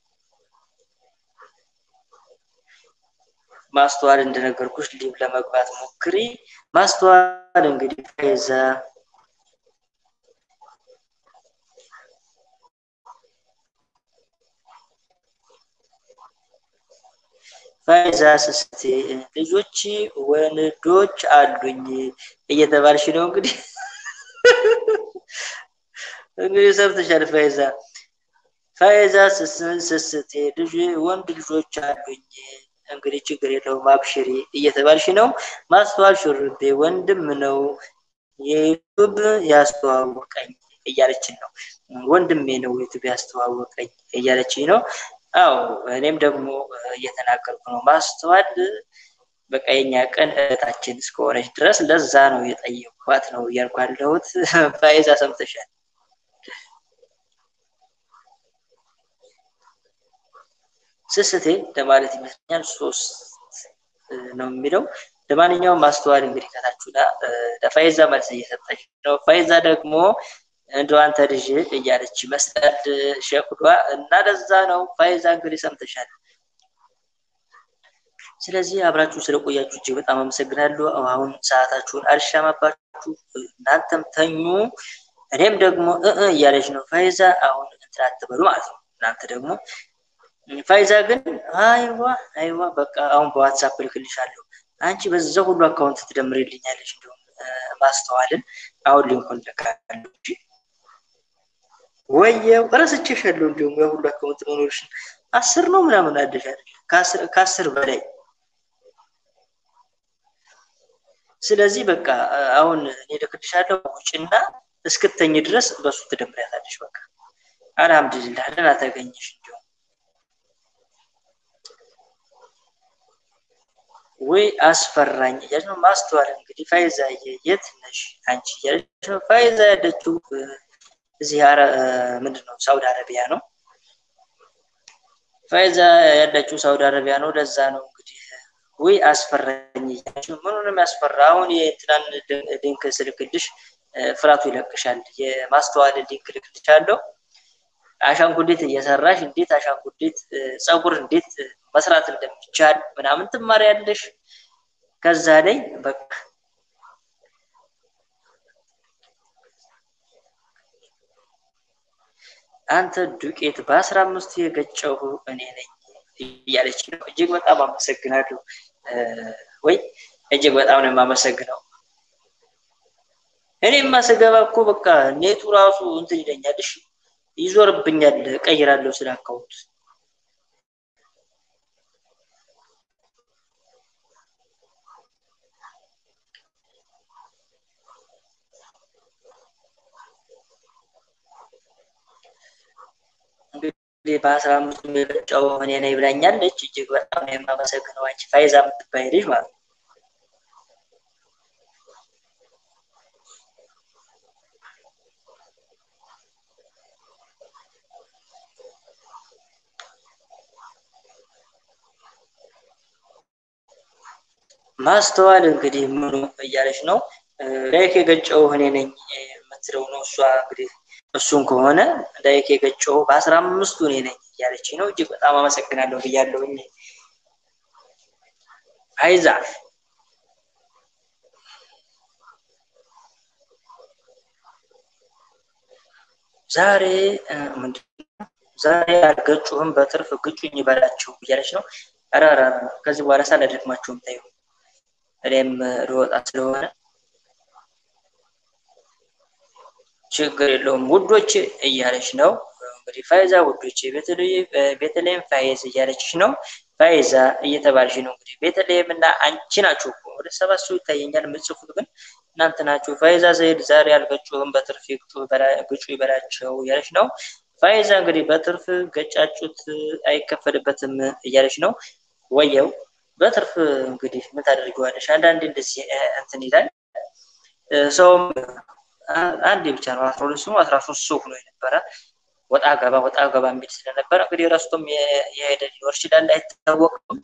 ማስተዋል እንደነገርኩሽ ሊብ ለመግባት ሞክሪ። ማስተዋል እንግዲህ ፋይዛ ፋይዛ ስስቴ ልጆች ወንዶች አሉኝ እየተባልሽ ነው እንግዲህ እንግዲህ ሰብተሻል ፋይዛ ፋይዛ ስስቴ ልጅ ወንድ ልጆች አሉኝ እንግዲህ ችግር የለውም አብሽሪ እየተባልሽ ነው። ማስተዋል ሹርቤ ወንድም ነው የዩቱብ ያስተዋወቀኝ እያለችን ነው። ወንድሜ ነው ዩቱብ ያስተዋወቀኝ እያለችኝ ነው። አዎ እኔም ደግሞ እየተናገርኩ ነው። ማስተዋል በቃ የኛ ቀን እህታችን እስከሆነች ድረስ ለዛ ነው የጠየኳት ነው እያልኩ ያለሁት። ፋይዛ ሰምተሻል? ስስቴ ለማለት ይመስለኛል ሶስት ነው የሚለው። ለማንኛውም ማስተዋል እንግዲህ ከታችሁና ለፋይዛ መልስ እየሰጠች ነው። ፋይዛ ደግሞ እንደው አንተ ልጅ እያለች ይመስላል ሸኩዷ እና ለዛ ነው ፋይዛ እንግዲህ ሰምተሻል። ስለዚህ አብራችሁ ስለቆያችሁ እጅግ በጣም አመሰግናለሁ። አሁን ሰዓታችሁን አልሻማባችሁ፣ እናንተም ተኙ። እኔም ደግሞ እ እያለች ነው ፋይዛ። አሁን እንትን አትበሉ ማለት ነው። እናንተ ደግሞ ፋይዛ ግን አይዋ አይዋ በቃ አሁን በዋትሳፕ ልክልሻለሁ። አንቺ በዛ ሁሉ አካውንት ትደምርልኛለች። እንዲሁም ማስተዋልን አሁን ሊንኩን ልካለሁ እንጂ ወየው እረስቼሻለሁ። እንዲሁም የሁሉ አካውንት መኖርሽን አስር ነው ምናምን አደሻል ከአስር በላይ ስለዚህ በቃ አሁን እኔ ልክልሻለሁ ውጭና እስክተኝ ድረስ በሱ ትደምሪያታለሽ። በቃ አልሐምዱሊላህ ደህና ተገኘሽ። እንዲሁም ወይ አስፈራኝ እያለች ነው ማስተዋል። እንግዲህ ፋይዛ የት ነሽ አንቺ እያለች ነው። ፋይዛ ያለችው እዚህ አረ ምንድን ነው ሳውዲ አረቢያ ነው። ፋይዛ ያለችው ሳውዲ አረቢያ ነው። ለዛ ነው እንግዲህ ወይ አስፈራኝ እያለች ነው። ምኑንም ያስፈራ አሁን የእንትናን ሊንክ ስልክልሽ ፍራቱ ይለቅሻል። የማስተዋል ሊንክ ልክልሻለሁ። አሻንጉሊት እየሰራሽ እንዴት አሻንጉሊት ፀጉር እንዴት መስራት እንደሚቻል ምናምን ትማሪያለሽ። ከዛ ላይ በቃ አንተ ዱቄት በአስራ አምስቱ የገጨሁ እኔ ነኝ እያለች ነው። እጅግ በጣም አመሰግናለሁ። ወይ እጅግ በጣም ነው የማመሰግነው። እኔማ ስገባ እኮ በቃ ኔቱ ራሱ እንትን ይለኛል። እሺ ይዞርብኛል። ቀይራለሁ ስለ አካውንት እንግዲህ በአስራ አምስቱ የገጨው እኔ ነኝ ብላኛለች። እጅግ በጣም ነው የማመሰግነው። አንቺ ፋይዛ የምትባይ ልጅ ማለት ነው። ማስተዋል እንግዲህ ምኑ እያለች ነው ላይክ የገጨው እኔ ነኝ የምትለው ነው እሷ እንግዲህ እሱን ከሆነ ላይክ የገጨው በአስራ አምስቱ እኔ ነኝ እያለች ነው። እጅግ በጣም አመሰግናለሁ ብያለሁኝ። አይዛ ዛሬ ምንድነው ዛሬ አልገጩህም በትርፍ ግጩኝ ይበላችሁ እያለች ነው። ኧረ ኧረ ከዚህ በኋላ ሳላደክማችሁም ታዩ እኔም ልወጣ ስለሆነ ችግር የለውም ውዶች እያለች ነው እንግዲህ ፋይዛ ውዶች ቤተልሔም ፋይዝ እያለችሽ ነው ፋይዛ እየተባልሽ ነው እንግዲህ ቤተልሔም እና አንቺ ናችሁ ወደ ሰባት ሰው ይታየኛል የምጽፉት ግን እናንተ ናችሁ ፋይዛ ዘይድ ዛሬ አልገጩህም በትርፍ ግጩ ይበላቸው እያለች ነው ፋይዛ እንግዲህ በትርፍ ገጫጩት አይከፈልበትም እያለች ነው ወየው በትርፍ እንግዲህ ምን ታደርገዋለሽ አንዳንዴ እንደዚህ እንትን ይላል ሰውም አንድ ብቻ ነው አስራ ሁለት ስሙ አስራ ሶስት ሰው ሆኖ የነበረ ወጣ ገባ ወጣ ገባ የሚል ስለነበረ እንግዲህ ረስቶም የሄደ ሊኖር ይችላል አይታወቅም።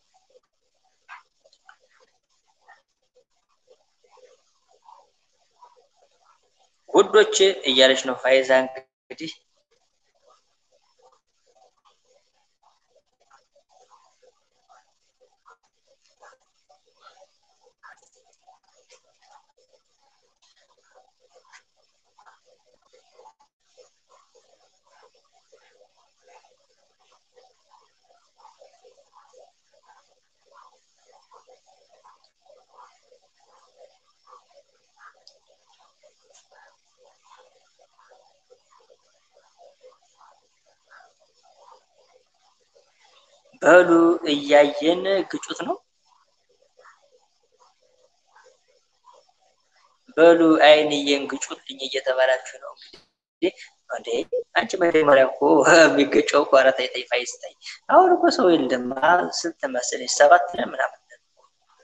ውዶች እያለች ነው ፋይዛ እንግዲህ በሉ እያየን ግጩት ነው። በሉ አይንዬን ግጩልኝ እየተባላችሁ ነው እንግዲህ እንዴ አንቺ መጀመሪያ እኮ የሚገጨው እኮ አራት አይታይ ፋይስታይ አሁን እኮ ሰው የለም። ስንት መሰለኝ ሰባት ነን ምናምን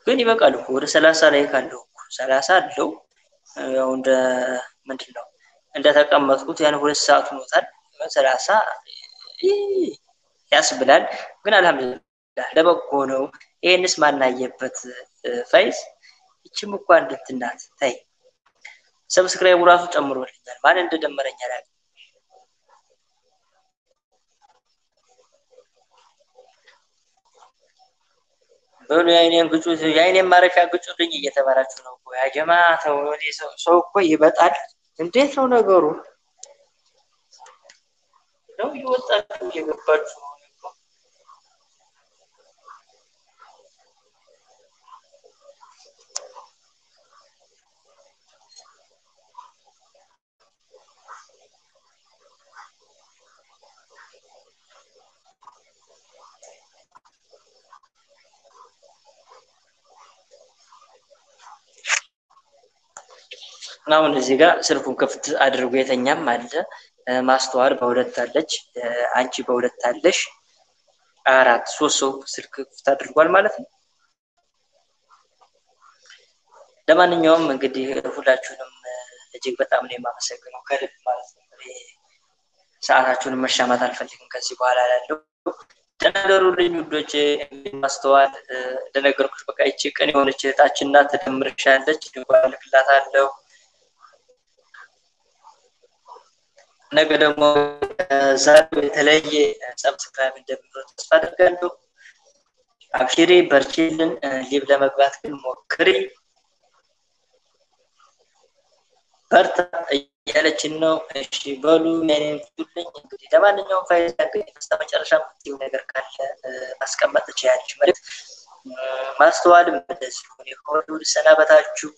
ግን ይበቃል እኮ ወደ ሰላሳ ላይ ካለው እኮ ሰላሳ አለው ያው እንደ ምንድን ነው እንደተቀመጥኩት ያን ሁለት ሰዓት ሆኖታል። ሰላሳ ያስብላል። ግን አልሐምዱሊላህ ለበጎ ነው። ይሄንስ ማናየበት ፋይዝ ይችም እኮ አንድ እንትን ናት። ታይ ሰብስክራይቡ ራሱ ጨምሮልኛል። ማን እንደደመረኝ አላውቅም። በሉ የአይኔን ግጩት፣ የአይኔን ማረፊያ ግጩልኝ እየተባላችሁ ነው እኮ ያ ጀማ ተው። እኔ ሰው እኮ ይበጣል። እንዴት ነው ነገሩ? ነው እየወጣችሁ እየገባችሁ ነው እኮ አሁን እዚህ ጋር ስልኩን ክፍት አድርጎ የተኛም አለ። ማስተዋል በሁለት አለች፣ አንቺ በሁለት አለሽ። አራት ሶስት ሰው ስልክ ክፍት አድርጓል ማለት ነው። ለማንኛውም እንግዲህ ሁላችሁንም እጅግ በጣም ነው የማመሰግነው ከልብ ማለት ነው። ሰዓታችሁንም መሻማት አልፈልግም ከዚህ በኋላ ላለው ተናገሩልኝ ውዶች። ማስተዋል እንደነገርኩሽ በቃ ይቺ ቀን የሆነች እህታችን ናት። ትደምርሻለች። ድንኳን እልክላታለሁ። ነገ ደግሞ ዛሬው የተለየ ሰብስክራይብ እንደሚኖር ተስፋ አድርጋለሁ። አብሽሪ፣ በርቺልን። ሊብ ለመግባት ግን ሞክሪ፣ በርታ እያለችን ነው። እሺ በሉ የኔን ፊቱልኝ። እንግዲህ ለማንኛውም ፋይዛ እንግዲህ በስተ መጨረሻ የምትይው ነገር ካለ ማስቀመጥ ትችያለሽ። መልዕክት ማስተዋልም እንደዚሁ ከወዲሁ ልሰናበታችሁ።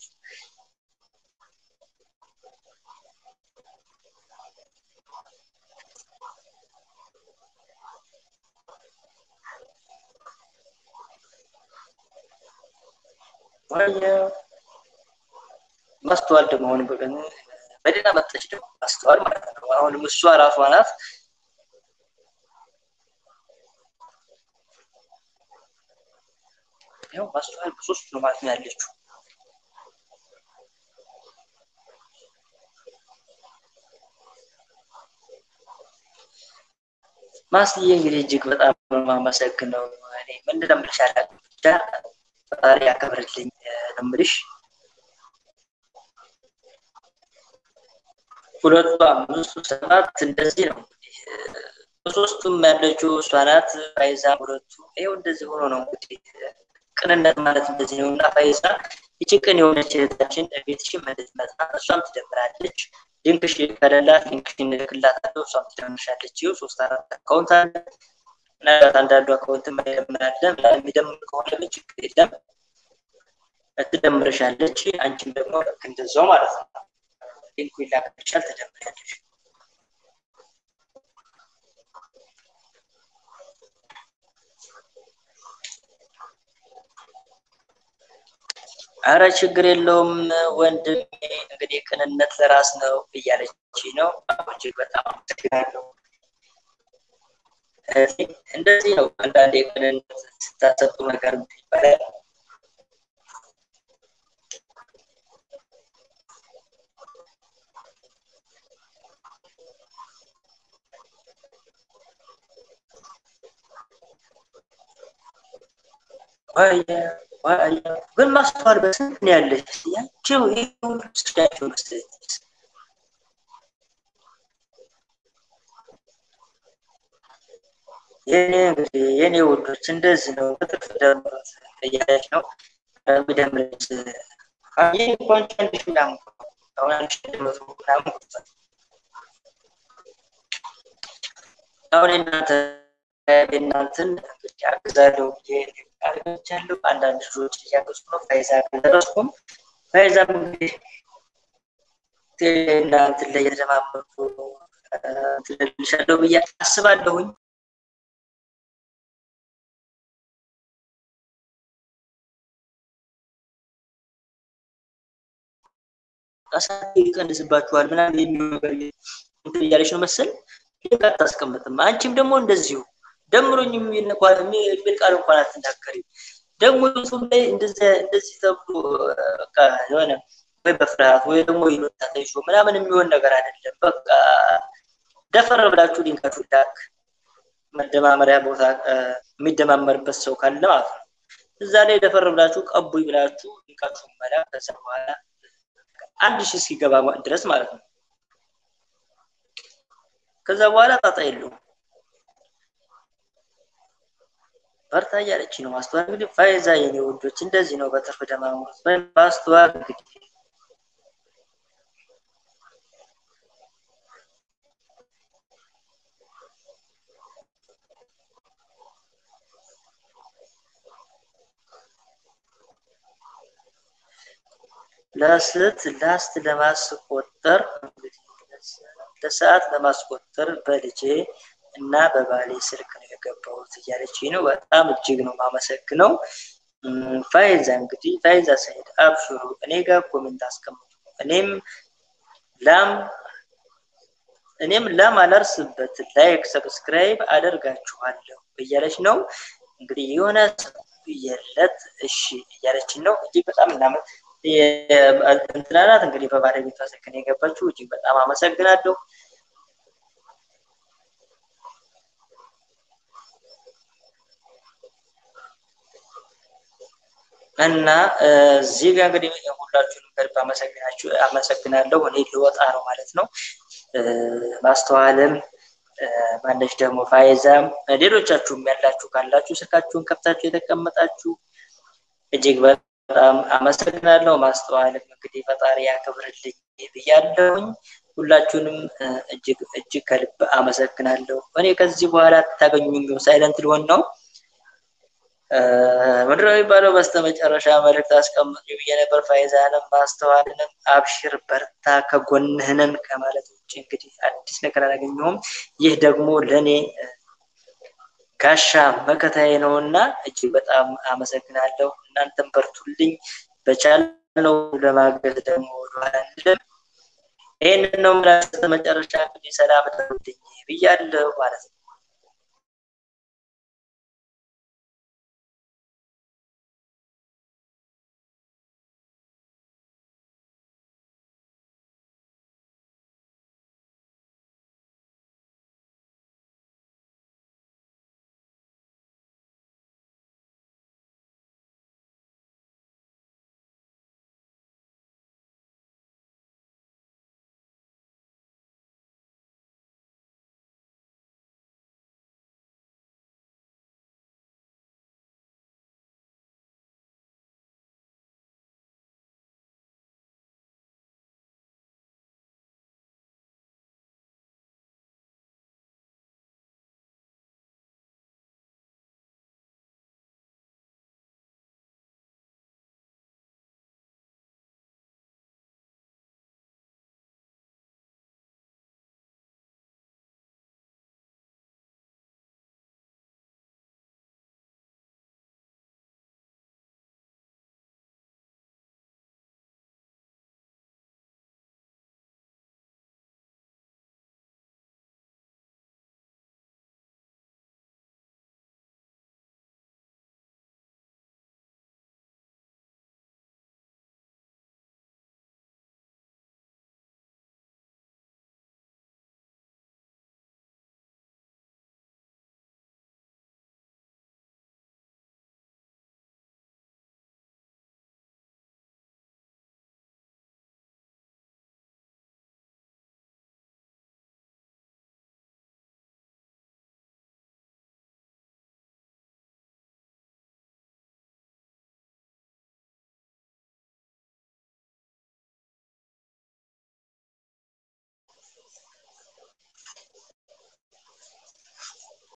ማስተዋል ደግሞ አሁን በቀን በደህና መጣች ደግሞ ማስተዋል ማለት ነው። አሁንም እሷ ራሷ ናት ያው ማስተዋል በሶስቱ ነው ማለት ነው ያለችው። ማስዬ እንግዲህ እጅግ በጣም ነው የማመሰግነው። እኔ ምን እንደምልሽ አላውቅም ብቻ ፈጣሪ ያከብርልኝ ነው የምልሽ። ሁለቱ አምስቱ ሰባት እንደዚህ ነው እንግዲህ በሶስቱም ያለችው እሷ ናት። ፋይዛ ሁለቱ ይኸው እንደዚህ ሆኖ ነው እንግዲህ ቅንነት ማለት እንደዚህ ነው። እና ፋይዛ ይቺ ቅን የሆነች እህታችን ቤትሽን እንድትመጣ እሷም ትደምራለች። ሊንክሽ ከሌላት ሊንክሽን እልክላታለሁ፣ እሷም ትደምርሻለች። ይኸው ሶስት አራት አካውንት አለ። ምናልባት አንዳንዱ አካውንት የማይደምራለ የሚደምር ከሆነ ምን ችግር የለም ትደምርሻለች። አንቺም ደግሞ ልክ እንደዛው ማለት ነው። ሊንኩ ይላክልሻል፣ ትደምሪያለሽ። አረ ችግር የለውም ወንድሜ፣ እንግዲህ ቅንነት ለራስ ነው እያለች ነው። እጅግ በጣም አመሰግናለሁ። እንደዚህ ነው አንዳንዴ ቅንነት ስታሰጡ ነገር ይባላል። ግን ማስተዋል በስንት ነው ያለች? ያቸው ይህ ሁሉ ስዳቸው መሰለኝ የኔ እንግዲህ የኔ ውዶች እንደዚህ ነው። በትርፍ ደምሩት እያለች ነው የሚደምረች ይህ እንኳን አንድ ሺህ ምናምን አሁን አንድ ሺህ መቶ ምናምን ቁጥር አሁን እናንተ እናንተን እንግዲህ አግዛለሁ ብዬ አግኝቻለሁ። አንዳንድ ልጆች እያገዙ ነው። ፋይዛ አልደረስኩም። ፋይዛም እንግዲህ እናንትን ላይ የተደማመጡ ትልልሻለሁ ብዬ አስባለሁኝ። አሳቢ ይቀንስባችኋል ምናምን የሚሆን ነገር እንትን እያለች ነው መሰል ልክ አታስቀምጥም። አንቺም ደግሞ እንደዚሁ ደምሮኝ የሚል ቃል እንኳን አትናገሪም። ደግሞ ዩቱብ ላይ እንደዚህ እንደዚህ ተብሎ በቃ የሆነ ወይ በፍርሃት ወይ ደግሞ ይሉኝታ ተይዞ ምናምን የሚሆን ነገር አይደለም። በቃ ደፈር ብላችሁ ሊንካችሁ ላክ መደማመሪያ ቦታ የሚደማመርበት ሰው ካለ ማለት ነው። እዛ ላይ ደፈር ብላችሁ ቀቡኝ ብላችሁ ሊንካችሁ መላክ ከዛ በኋላ አንድ ሺህ እስኪገባ ድረስ ማለት ነው። ከዛ በኋላ ጣጣ የለውም። በርታ እያለች ነው ማስተዋል። እንግዲህ ፋይዛ የኔ ውዶች እንደዚህ ነው በትርፍ ደማሙት ማስተዋል እንግዲህ ለስት ላስት ለማስቆጠር ለሰዓት ለማስቆጠር በልጄ እና በባሌ ስልክ ነው የገባሁት እያለች ነው። በጣም እጅግ ነው ማመሰግነው። ፋይዛ እንግዲህ ፋይዛ ሰይድ አብሽሩ፣ እኔ ጋር ኮሜንት አስቀምጡ። እኔም ላም እኔም ላም አላርስበት ላይክ ሰብስክራይብ አደርጋችኋለሁ እያለች ነው። እንግዲህ የሆነ የለት እሺ እያለችን ነው። እጅግ በጣም እናመ እንትናናት እንግዲህ በባለቤቷ ስልክ ነው የገባችው። እጅግ በጣም አመሰግናለሁ። እና እዚህ ጋር እንግዲህ ሁላችሁንም ከልብ አመሰግናችሁ አመሰግናለሁ። እኔ ልወጣ ነው ማለት ነው። ማስተዋልም ማነች ደግሞ ፋይዛም ሌሎቻችሁም ያላችሁ ካላችሁ ስልካችሁን ከፍታችሁ የተቀመጣችሁ እጅግ በጣም አመሰግናለሁ። ማስተዋልም እንግዲህ ፈጣሪ ያክብርልኝ ብያለሁኝ። ሁላችሁንም እጅግ እጅግ ከልብ አመሰግናለሁ። እኔ ከዚህ በኋላ ታገኙኝም ሳይለንት ሊሆን ነው። ምንድን ነው የሚባለው? በስተመጨረሻ መልእክት አስቀምጡ ብዬ ነበር። ፋይዛንም ማስተዋልንም አብሽር በርታ ከጎንህንን ከማለት ውጭ እንግዲህ አዲስ ነገር አላገኘሁም። ይህ ደግሞ ለእኔ ጋሻ መከታዬ ነው እና እጅግ በጣም አመሰግናለሁ። እናንተም በርቱልኝ። በቻልነው ለማገዝ ደግሞ ወደኋላ አንልም። ይህንን ነው የምላችሁ። በስተመጨረሻ እንግዲህ ሰላም ተውልኝ ብያለሁ ማለት ነው።